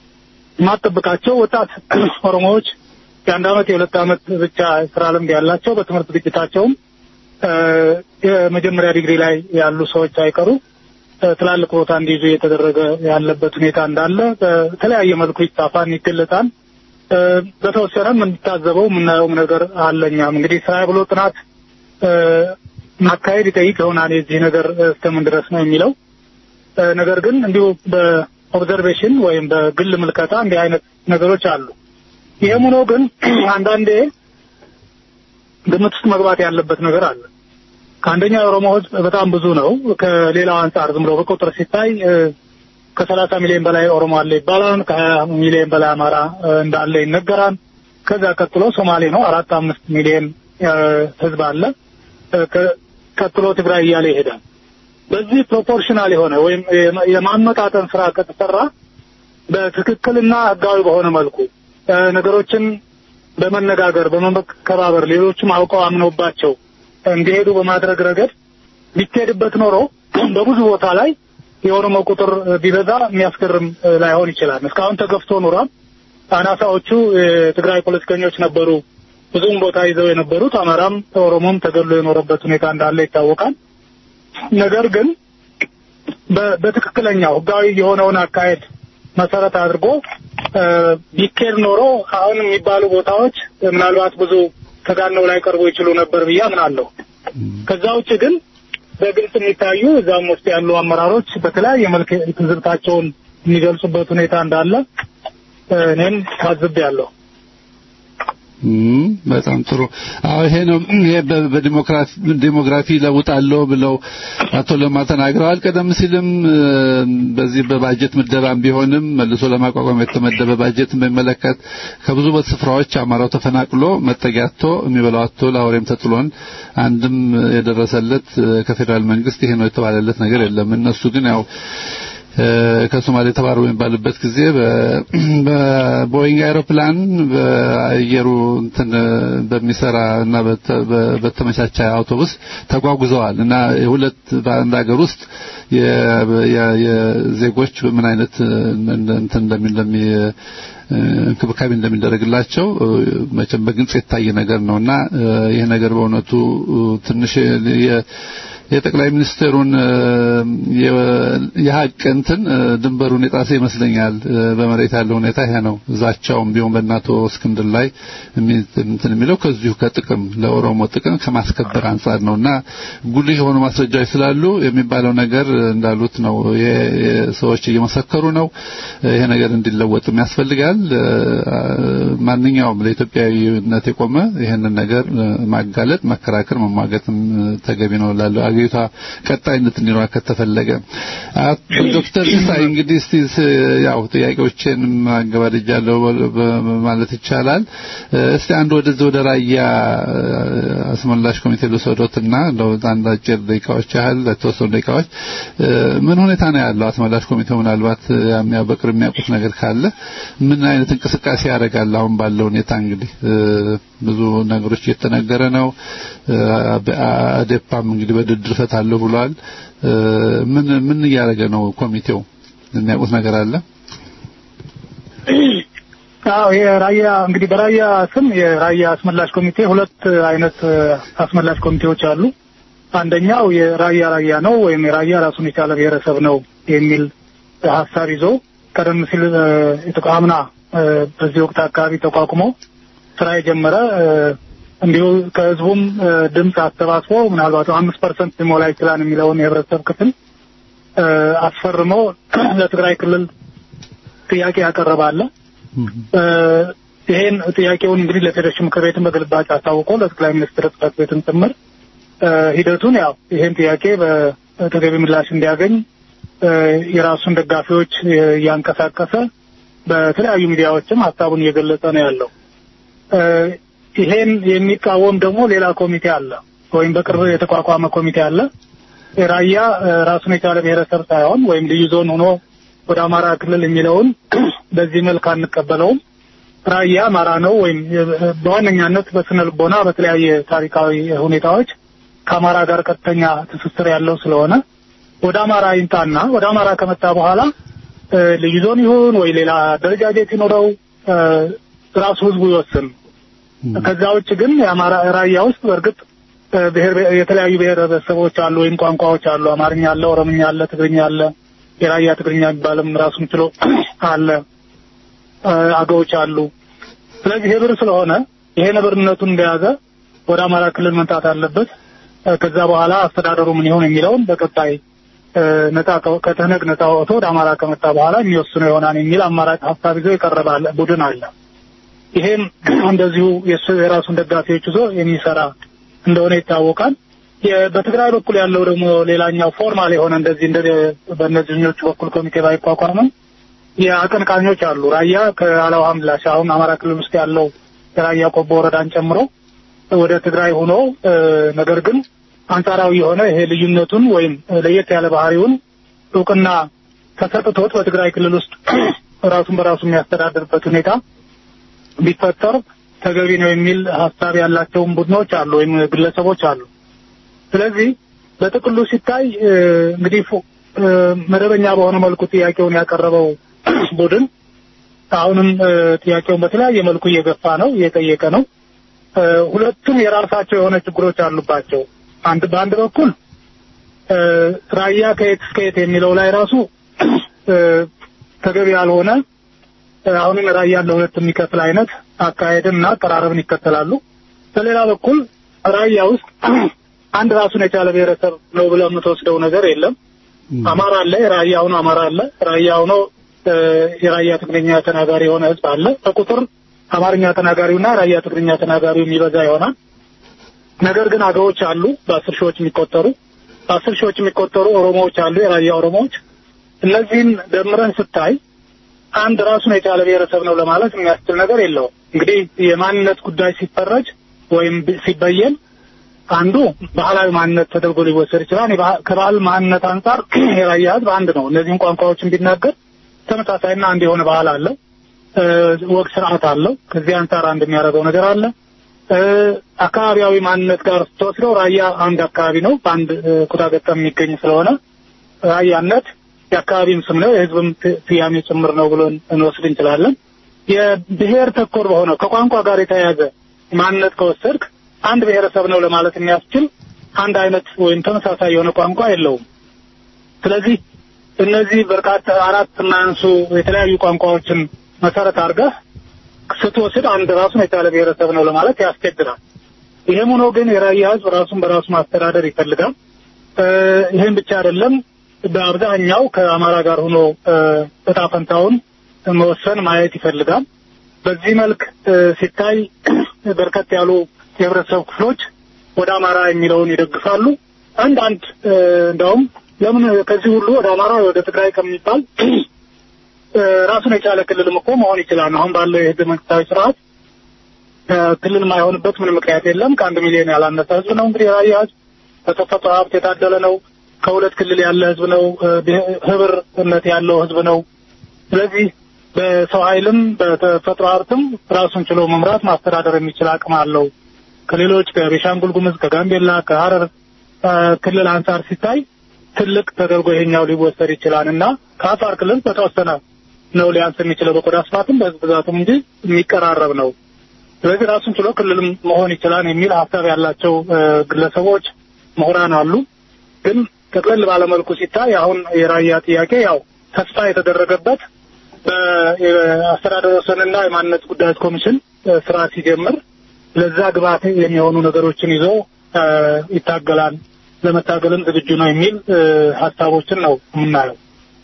የማጠብቃቸው ወጣት ኦሮሞዎች የአንድ አመት የሁለት አመት ብቻ ስራ ልምድ ያላቸው በትምህርት ዝግጅታቸውም እ፣ የመጀመሪያ ዲግሪ ላይ ያሉ ሰዎች ሳይቀሩ እ፣ ትላልቅ ቦታ እንዲይዙ እየተደረገ ያለበት ሁኔታ እንዳለ በተለያየ መልኩ ይጻፋል፣ ይገለጻል። እ፣ በተወሰነም የምንታዘበው የምናየውም ነገር አለኛም እንግዲህ ስራ ብሎ ጥናት እ፣ ማካሄድ ይጠይቅ ይሆናል የዚህ ነገር እስከምን ድረስ ነው የሚለው እ፣ ነገር ግን እንዲሁ በኦብዘርቬሽን ወይም በግል ምልከታ እንዲህ አይነት ነገሮች አሉ። ይህም ሆኖ ግን አንዳንዴ ግምት ውስጥ መግባት ያለበት ነገር አለ። ከአንደኛ የኦሮሞ ሕዝብ በጣም ብዙ ነው። ከሌላው አንጻር ዝም ብሎ በቁጥር ሲታይ እ፣ ከሰላሳ ሚሊዮን በላይ ኦሮሞ አለ ይባላል። ከሀያ ሚሊዮን በላይ አማራ እ፣ እንዳለ ይነገራል። ከዛ ቀጥሎ ሶማሌ ነው አራት አምስት ሚሊዮን እ፣ ሕዝብ አለ። እ፣ ከ- ቀጥሎ ትግራይ እያለ ይሄዳል። በዚህ ፕሮፖርሽናል የሆነ ወይም የማ- የማመጣጠን ስራ ከተሰራ በትክክልና ህጋዊ በሆነ መልኩ እ፣ ነገሮችን በመነጋገር በመከባበር ሌሎችም አውቀው አምነውባቸው እንዲሄዱ በማድረግ ረገድ ቢካሄድበት ኖሮ በብዙ ቦታ ላይ የኦሮሞ ቁጥር ቢበዛ የሚያስገርም እ፣ ላይሆን ይችላል። እስካሁን ተገፍቶ ኖሯል። አናሳዎቹ የትግራይ ፖለቲከኞች ነበሩ ብዙም ቦታ ይዘው የነበሩት። አማራም ኦሮሞም ተገሎ የኖረበት ሁኔታ እንዳለ ይታወቃል። ነገር ግን በ- በትክክለኛው ህጋዊ የሆነውን አካሄድ መሰረት አድርጎ እ፣ ቢኬድ ኖሮ አሁን የሚባሉ ቦታዎች ምናልባት ብዙ ተጋነው ላይ ቀርቦ ይችሉ ነበር ብዬ አምናለሁ። ከዛ ውጭ ግን በግልጽ የሚታዩ እዛም ውስጥ ያሉ አመራሮች በተለያየ መልክ ትዝብታቸውን የሚገልጹበት ሁኔታ እንዳለ እ፣ እኔም ታዝቤያለሁ። እም፣ በጣም ጥሩ። አዎ ይሄ ነው ይሄ በ- በዲሞክራሲ ዲሞግራፊ ለውጣለሁ ብለው አቶ ለማ ተናግረዋል። ቀደም ሲልም እ፣ በዚህ በባጀት ምደባም ቢሆንም መልሶ ለማቋቋም የተመደበ ባጀትን በሚመለከት ከብዙ ስፍራዎች አማራው ተፈናቅሎ መጠጊያ አጥቶ የሚበላው አጥቶ ለአውሬም ተጥሎን አንድም የደረሰለት እ፣ ከፌዴራል መንግስት ይሄ ነው የተባለለት ነገር የለም። እነሱ ግን ያው እ፣ ከሶማሌ ተባረሩ የሚባልበት ጊዜ በ- በቦይንግ አይሮፕላን በአየሩ እንትን በሚሰራ እና በተ- በ- በተመቻቸ አውቶቡስ ተጓጉዘዋል እና የሁለት በአንድ ሀገር ውስጥ የ- የ- የዜጎች በምን አይነት እንትን እንደሚ እንደሚ እንክብካቤ እንደሚደረግላቸው እ፣ መቼም በግልጽ የታየ ነገር ነውና እ፣ ይህ ነገር በእውነቱ እ፣ ትንሽ የ- የጠቅላይ ሚኒስትሩን እ፣ የ- የሀቅ እንትን እ፣ ድንበሩን የጣሰ ይመስለኛል። እ፣ በመሬት ያለው ሁኔታ ይሄ ነው። እዛቸውም ቢሆን በእናቶ እስክንድር ላይ የሚ- እንትን የሚለው ከዚሁ ከጥቅም ለኦሮሞ ጥቅም ከማስከበር አንጻር ነውና ጉልህ የሆኑ ማስረጃዎች ስላሉ የሚባለው ነገር እንዳሉት ነው። የ- የ- ሰዎች እየመሰከሩ ነው። ይሄ ነገር እንዲለወጥም ያስፈልጋል። እ፣ ማንኛውም ለኢትዮጵያዊነት የቆመ ይሄንን ነገር እ፣ ማጋለጥ፣ መከራከር፣ መሟገትም እ፣ ተገቢ ነው ላለው አገሪቷ ቀጣይነት እንዲኖር ከተፈለገ አቶ ዶክተር ሲሳይ እንግዲህ እስቲ ስ- ያው ጥያቄዎችን ማገባደጃለሁ በ- ማለት ይቻላል። እ፣ እስቲ አንድ ወደዚህ ወደ ራያ እ፣ አስመላሽ ኮሚቴ ልውሰዶትና እንደው አንድ አጭር ደቂቃዎች ያህል ለተወሰኑ ደቂቃዎች እ፣ ምን ሁኔታ ነው ያለው አስመላሽ ኮሚቴው ምናልባት እ፣ የሚያ- በቅርብ የሚያውቁት ነገር ካለ ምን አይነት እንቅስቃሴ ያደርጋል አሁን ባለው ሁኔታ እንግዲህ እ፣ ብዙ ነገሮች እየተነገረ ነው እ፣ አበ- አዴፓም እንግዲህ በድርድር ፈታለሁ ብሏል እ፣ ምን ምን እያደረገ ነው ኮሚቴው የሚያውቁት ነገር አለ አዎ የራያ እንግዲህ በራያ ስም የራያ አስመላሽ ኮሚቴ ሁለት አይነት እ፣ አስመላሽ ኮሚቴዎች አሉ። አንደኛው የራያ ራያ ነው ወይም የራያ ራሱን የቻለ ብሔረሰብ ነው የሚል ሀሳብ ይዞ ቀደም ሲል እ፣ የተቋ- አምና እ፣ በዚህ ወቅት አካባቢ ተቋቁሞ ስራ የጀመረ እ፣ እንዲሁ ከህዝቡም እ፣ ድምፅ አሰባስቦ ምናልባት አምስት ፐርሰንት ሊሞላ ይችላል የሚለውን የህብረተሰብ ክፍል እ፣ አስፈርሞ ለትግራይ ክልል ጥያቄ ያቀረባለ እ፣ ይሄን ጥያቄውን እንግዲህ ለፌዴሬሽን ምክር ቤትን በግልባጭ አስታውቆ ለጠቅላይ ሚኒስትር ጽሕፈት ቤትን ጭምር እ፣ ሂደቱን ያው ይሄን ጥያቄ በተገቢ ምላሽ እንዲያገኝ እ፣ የራሱን ደጋፊዎች እ፣ እያንቀሳቀሰ በተለያዩ ሚዲያዎችም ሀሳቡን እየገለጸ ነው ያለው። እ፣ ይሄን የሚቃወም ደግሞ ሌላ ኮሚቴ አለ፣ ወይም በቅርብ የተቋቋመ ኮሚቴ አለ። የራያ እ፣ ራሱን የቻለ ብሔረሰብ ሳይሆን ወይም ልዩ ዞን ሆኖ ወደ አማራ ክልል የሚለውን በዚህ መልክ አንቀበለውም። ራያ አማራ ነው ወይም የ- በዋነኛነት በስነ ልቦና በተለያየ ታሪካዊ ሁኔታዎች ከአማራ ጋር ቀጥተኛ ትስስር ያለው ስለሆነ ወደ አማራ ይምጣና ወደ አማራ ከመጣ በኋላ እ፣ ልዩ ዞን ይሁን ወይ ሌላ አደረጃጀት ይኖረው እ፣ ራሱ ህዝቡ ይወስን። ከዛ ውጭ ግን የአማራ ራያ ውስጥ በእርግጥ እ፣ ብሔር የተለያዩ ብሔረሰቦች አሉ ወይም ቋንቋዎች አሉ። አማርኛ አለ፣ ኦሮምኛ አለ፣ ትግርኛ አለ፣ የራያ ትግርኛ የሚባልም ራሱን ችሎ አለ፣ እ፣ አገዎች አሉ። ስለዚህ ህብር ስለሆነ ይሄ ነብርነቱን እንደያዘ ወደ አማራ ክልል መምጣት አለበት። እ፣ ከዛ በኋላ አስተዳደሩ ምን ይሆን የሚለውን በቀጣይ እ፣ ነጻ ከ- ከተነግ ነጻ ወጥቶ ወደ አማራ ከመጣ በኋላ የሚወስነው ይሆናል የሚል አማራጭ ሀሳብ ይዞ የቀረበ አለ- ቡድን አለ። ይሄም እንደዚሁ የሱ የራሱን ደጋፊዎች ይዞ የሚሰራ እንደሆነ ይታወቃል። የ- በትግራይ በኩል ያለው ደግሞ ሌላኛው ፎርማል የሆነ እንደዚህ እንደ በእነዚህኞቹ በኩል ኮሚቴ ባይቋቋምም የአቀንቃኞች አሉ። ራያ ከአላው ሀምላሽ አሁን አማራ ክልል ውስጥ ያለው የራያ ቆቦ ወረዳን ጨምሮ ወደ ትግራይ ሆኖ እ፣ ነገር ግን አንጻራዊ የሆነ ይሄ ልዩነቱን ወይም ለየት ያለ ባህሪውን እውቅና ተሰጥቶት በትግራይ ክልል ውስጥ ራሱን በራሱ የሚያስተዳድርበት ሁኔታ ቢፈጠር ተገቢ ነው የሚል ሀሳብ ያላቸውን ቡድኖች አሉ ወይም ግለሰቦች አሉ። ስለዚህ በጥቅሉ ሲታይ እ፣ እንግዲህ ፎ- እ፣ መደበኛ በሆነ መልኩ ጥያቄውን ያቀረበው ቡድን አሁንም እ፣ ጥያቄውን በተለያየ መልኩ እየገፋ ነው፣ እየጠየቀ ነው። እ፣ ሁለቱም የራሳቸው የሆነ ችግሮች አሉባቸው። አንድ በአንድ በኩል እ፣ ራያ ከየት እስከ የት የሚለው ላይ ራሱ እ፣ ተገቢ ያልሆነ እ፣ አሁንም ራያን ለሁለት የሚከፍል አይነት አካሄድን እና አቀራረብን ይከተላሉ። በሌላ በኩል ራያ ውስጥ አንድ ራሱን የቻለ ብሔረሰብ ነው ብለህ የምትወስደው ነገር የለም። አማራ አለ፣ የራያ ሆኖ አማራ አለ፣ ራያ ሆኖ እ፣ የራያ ትግርኛ ተናጋሪ የሆነ ህዝብ አለ። በቁጥር አማርኛ ተናጋሪውና ራያ ትግርኛ ተናጋሪው የሚበዛ ይሆናል። ነገር ግን አገዎች አሉ፣ በአስር ሺዎች የሚቆጠሩ በአስር ሺዎች የሚቆጠሩ ኦሮሞዎች አሉ፣ የራያ ኦሮሞዎች። እነዚህን ደምረን ስታይ አንድ ራሱን የቻለ ብሔረሰብ ነው ለማለት የሚያስችል ነገር የለውም። እንግዲህ የማንነት ጉዳይ ሲፈረጅ ወይም ሲበየን አንዱ ባህላዊ ማንነት ተደርጎ ሊወሰድ ይችላል። የባህ- ከባህል ማንነት አንጻር የራያ ህዝብ አንድ ነው። እነዚህን ቋንቋዎችን ቢናገር ተመሳሳይና አንድ የሆነ ባህል አለው፣ እ፣ ወግ ስርዓት አለው። ከዚህ አንጻር አንድ የሚያደርገው ነገር አለ። እ፣ አካባቢያዊ ማንነት ጋር ስትወስደው ራያ አንድ አካባቢ ነው፣ በአንድ እ፣ ኩታ ገጠም የሚገኝ ስለሆነ ራያነት የአካባቢም ስም ነው፣ የህዝብም ት- ስያሜ ጭምር ነው ብሎ እንወስድ እንችላለን። የብሔር ተኮር በሆነው ከቋንቋ ጋር የተያያዘ ማንነት ከወሰድክ አንድ ብሔረሰብ ነው ለማለት የሚያስችል አንድ አይነት ወይም ተመሳሳይ የሆነ ቋንቋ የለውም። ስለዚህ እነዚህ በርካታ አራት የማያንሱ የተለያዩ ቋንቋዎችን መሰረት አድርገህ ስትወስድ አንድ ራሱን የቻለ ብሔረሰብ ነው ለማለት ያስቸግራል። ይሄም ሆኖ ግን የራያ ህዝብ ራሱን በራሱ ማስተዳደር ይፈልጋል። እ፣ ይሄን ብቻ አይደለም። በአብዛኛው ከአማራ ጋር ሆኖ እ፣ እጣ ፈንታውን መወሰን ማየት ይፈልጋል። በዚህ መልክ እ፣ ሲታይ በርከት ያሉ የህብረተሰብ ክፍሎች ወደ አማራ የሚለውን ይደግፋሉ። አንዳንድ እ፣ እንደውም ለምን ከዚህ ሁሉ ወደ አማራ ወደ ትግራይ ከሚባል እ፣ ራሱን የቻለ ክልልም እኮ መሆን ይችላል። አሁን ባለው የህገ መንግስታዊ ስርዓት እ፣ ክልል የማይሆንበት ምንም ምክንያት የለም። ከአንድ ሚሊዮን ያላነሰ ህዝብ ነው። እንግዲህ የራያ ህዝብ በተፈጥሮ ሀብት የታደለ ነው። ከሁለት ክልል ያለ ህዝብ ነው። እ፣ ብሄ- ህብርነት ያለው ህዝብ ነው። ስለዚህ በሰው ኃይልም በተፈጥሮ ሀብትም ራሱን ችሎ መምራት ማስተዳደር የሚችል አቅም አለው። ከሌሎች ከቤሻንጉል ጉሙዝ፣ ከጋምቤላ፣ ከሀረር እ፣ ክልል አንጻር ሲታይ ትልቅ ተደርጎ ይሄኛው ሊወሰድ ይችላል እና ከአፋር ክልል በተወሰነ ነው ሊያንስ የሚችለው በቆዳ ስፋትም በህዝብ ብዛትም እንጂ የሚቀራረብ ነው። ስለዚህ ራሱን ችሎ ክልልም መሆን ይችላል የሚል ሀሳብ ያላቸው እ፣ ግለሰቦች፣ ምሁራን አሉ። ግን ጠቅለል ባለመልኩ ሲታይ አሁን የራያ ጥያቄ ያው ተስፋ የተደረገበት በአስተዳደር ወሰንና የማንነት ጉዳዮች ኮሚሽን እ፣ ስራ ሲጀምር ለዛ ግብዓት የሚሆኑ ነገሮችን ይዞ እ፣ ይታገላል፣ ለመታገልም ዝግጁ ነው የሚል እ፣ ሀሳቦችን ነው የምናየው።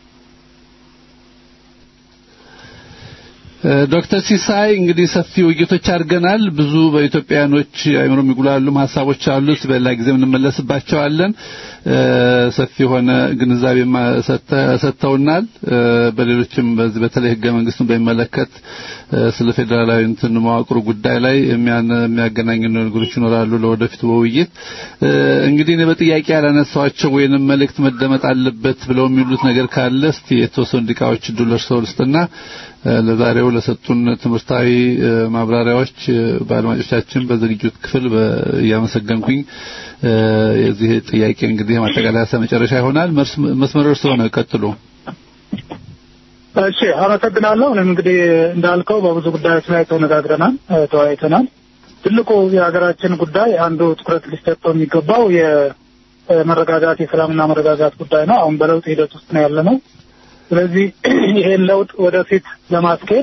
ዶክተር ሲሳይ እንግዲህ ሰፊ ውይይቶች አድርገናል። ብዙ በኢትዮጵያኖች አይምሮ የሚጉላሉም ሀሳቦች አሉት። በሌላ ጊዜ እንመለስባቸዋለን። እ፣ ሰፊ የሆነ ግንዛቤ ሰጥተውናል። እ፣ በሌሎችም በዚህ በተለይ ህገ መንግስቱን በሚመለከት እ፣ ስለ ፌዴራላዊ እንትን መዋቅሩ ጉዳይ ላይ የሚያን- የሚያገናኙ ነገሮች ይኖራሉ ለወደፊቱ በውይይት እ፣ እንግዲህ እኔ በጥያቄ ያላነሳኋቸው ወይንም መልእክት መደመጥ አለበት ብለው የሚሉት ነገር ካለ እስቲ የተወሰኑ ደቂቃዎች እድል እርስዎ ልስጥና እ፣ ለዛሬው ለሰጡን ትምህርታዊ እ፣ ማብራሪያዎች እ፣ በአድማጮቻችን በዝግጅት ክፍል በ- እያመሰገንኩኝ እ፣ የዚህ ጥያቄ እንግዲህ ማጠቃለያ መጨረሻ ይሆናል። መርስ- መስመሩ እርስዎ ነው፣ ቀጥሉ። እሺ አመሰግናለሁ። እኔም እንግዲህ እንዳልከው በብዙ ጉዳዮች ላይ ተነጋግረናል፣ እ፣ ተወያይተናል። ትልቁ የሀገራችን ጉዳይ አንዱ ትኩረት ሊሰጠው የሚገባው የመረጋጋት የሰላምና መረጋጋት ጉዳይ ነው። አሁን በለውጥ ሂደት ውስጥ ነው ያለ ነው። ስለዚህ ይሄን ለውጥ ወደፊት ለማስኬድ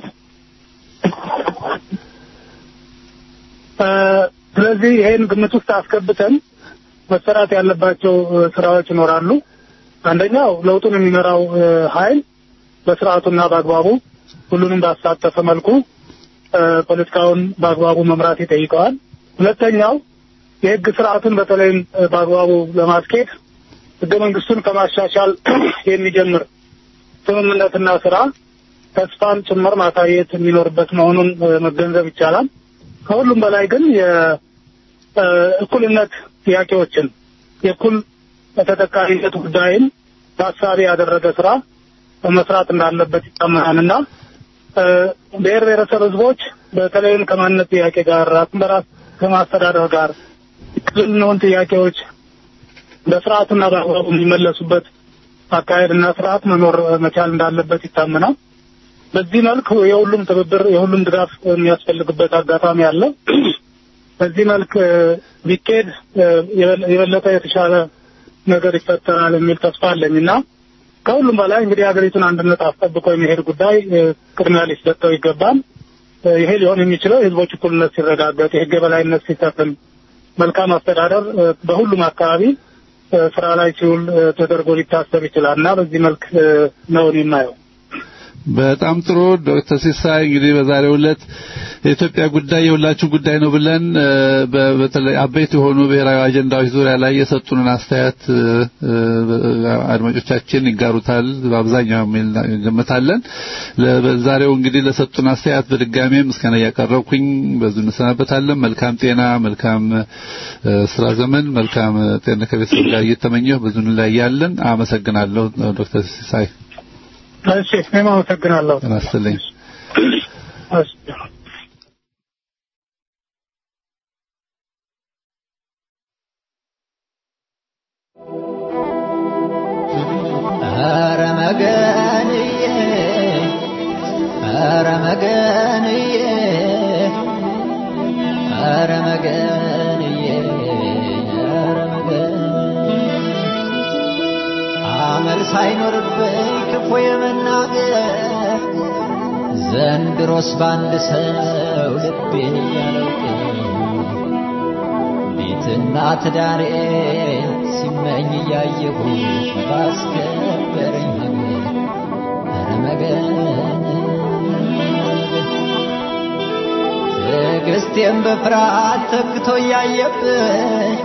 እ፣ ስለዚህ ይሄን ግምት ውስጥ አስገብተን መሰራት ያለባቸው እ፣ ስራዎች ይኖራሉ። አንደኛው ለውጡን የሚመራው እ፣ ኃይል በስርዓቱና በአግባቡ ሁሉንም ባሳተፈ መልኩ እ፣ ፖለቲካውን በአግባቡ መምራት ይጠይቀዋል። ሁለተኛው የህግ ስርዓቱን በተለይም እ፣ በአግባቡ ለማስኬድ ህገ መንግስቱን ከማሻሻል የሚጀምር ስምምነትና ስራ ተስፋን ጭምር ማሳየት የሚኖርበት መሆኑን እ፣ መገንዘብ ይቻላል። ከሁሉም በላይ ግን የእኩልነት ጥያቄዎችን የእኩል ተጠቃሚነት ጉዳይን ታሳቢ ያደረገ ስራ መስራት እንዳለበት ይታመናልና እ፣ ብሔር ብሔረሰብ ህዝቦች በተለይም ከማንነት ጥያቄ ጋር ራስን በራስ ከማስተዳደር ጋር ክልልነውን ጥያቄዎች በስርዓቱና በአግባቡ የሚመለሱበት አካሄድና ስርዓት መኖር መቻል እንዳለበት ይታመናል። በዚህ መልክ የሁሉም ትብብር የሁሉም ድጋፍ የሚያስፈልግበት አጋጣሚ አለ። በዚህ መልክ እ፣ ቢኬድ እ፣ የበለ- የበለጠ የተሻለ ነገር ይፈጠራል የሚል ተስፋ አለኝ እና ከሁሉም በላይ እንግዲህ ሀገሪቱን አንድነት አስጠብቆ የሚሄድ ጉዳይ እ፣ ቅድሚያ ሊሰጠው ይገባል። እ፣ ይሄ ሊሆን የሚችለው የህዝቦች እኩልነት ሲረጋገጥ፣ የህግ የበላይነት ሲሰፍን፣ መልካም አስተዳደር እ፣ በሁሉም አካባቢ እ፣ ስራ ላይ ሲውል እ፣ ተደርጎ ሊታሰብ ይችላል እና በዚህ መልክ እ፣ ነው እኔ የማየው። በጣም ጥሩ ዶክተር ሲሳይ እንግዲህ በዛሬው ዕለት የኢትዮጵያ ጉዳይ የሁላችሁ ጉዳይ ነው ብለን እ፣ በ- በተለይ አበይት የሆኑ ብሔራዊ አጀንዳዎች ዙሪያ ላይ የሰጡንን አስተያየት እ፣ እ፣ አድማጮቻችን ይጋሩታል በአብዛኛው የሚል ገምታለን። ለ- በዛሬው እንግዲህ ለሰጡን አስተያየት በድጋሜ ምስጋና እያቀረብኩኝ በዙ እንሰናበታለን። መልካም ጤና፣ መልካም እ፣ ስራ ዘመን፣ መልካም ጤና ከቤተሰብ ጋር እየተመኘሁ ብዙ እንለያያለን። አመሰግናለሁ ዶክተር ሲሳይ እሺ እኔም አመሰግናለሁ። ጤና ይስጥልኝ። እሺ። ኧረ መገንዬ ኧረ መገንዬ ኧረ መገንዬ ኧረ መገን አመል ሳይኖርብኝ ክፉ የመናገር ዘንድሮስ በአንድ ሰው ልቤን እያለውቅ ቤትና ትዳሬ ሲመኝ እያየሁ ባስከበረኝ ሀገር ኧረ መገን ትዕግስቴም በፍርሃት ተክቶ እያየብኝ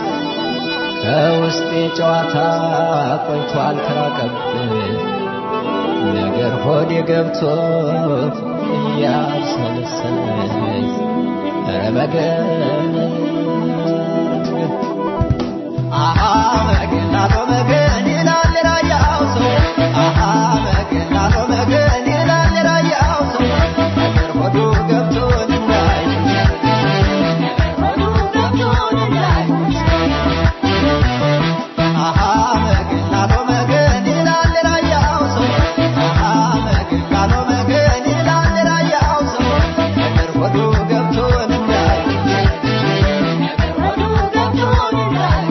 ከውስጤ ጨዋታ ቆይቷል ተራቀብኝ ነገር ሆዴ ገብቶ እያብሰለሰለኝ ኧረ መገን አሃ መገን አቶ መገን ይላል ራያው ሰው አሃ መገን አቶ መገን ይላል ራያው ሰው ነገር ሆዱ ገብቶ እንዳይ ሆዱ ገብቶ እንዳይ አሃ መገን አቶ መገን ይላል ራያው ሰው አሃ መገን አቶ መገን ይላል ራያው ሰው ነገር ሆዱ ገብቶ እንዳይ ነገር ሆዱ ገብቶ እንዳይ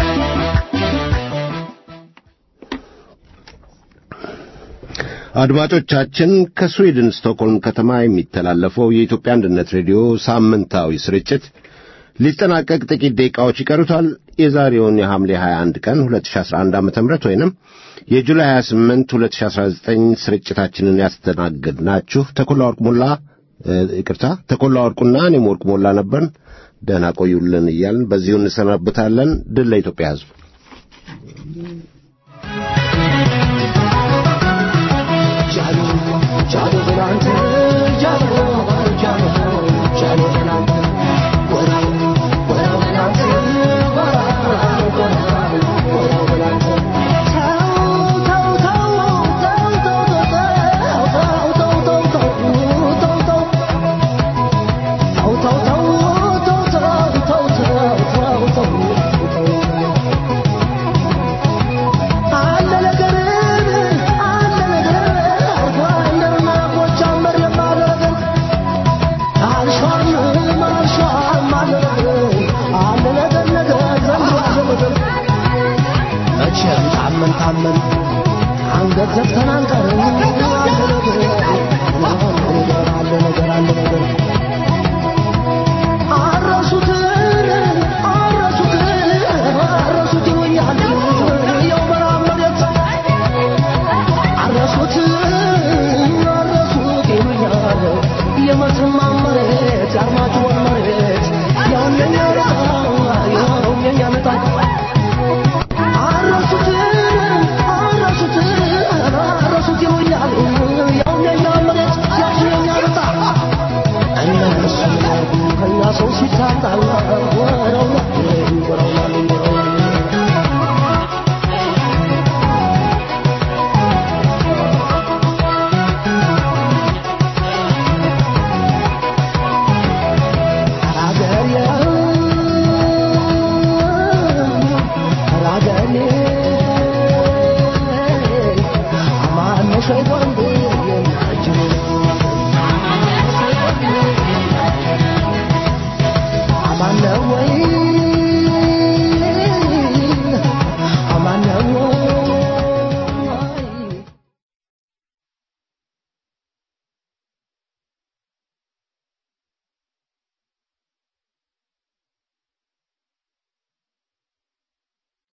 አድማጮቻችን ከስዊድን ስቶክሆልም ከተማ የሚተላለፈው የኢትዮጵያ አንድነት ሬዲዮ ሳምንታዊ ስርጭት ሊጠናቀቅ ጥቂት ደቂቃዎች ይቀሩታል። የዛሬውን የሐምሌ 21 ቀን 2011 ዓ.ም ወይንም የጁላይ 28 2019 ስርጭታችንን ያስተናግድናችሁ ተኮላ ወርቅ ሞላ እ፣ ይቅርታ ተኮላ ወርቁና እኔም ወርቅ ሞላ ነበርን። ደህና ቆዩልን እያልን በዚሁ እንሰናብታለን። ድል ለኢትዮጵያ ሕዝብ። መቼም ታመን ታመን አንገት ዘግተን አንቀርም።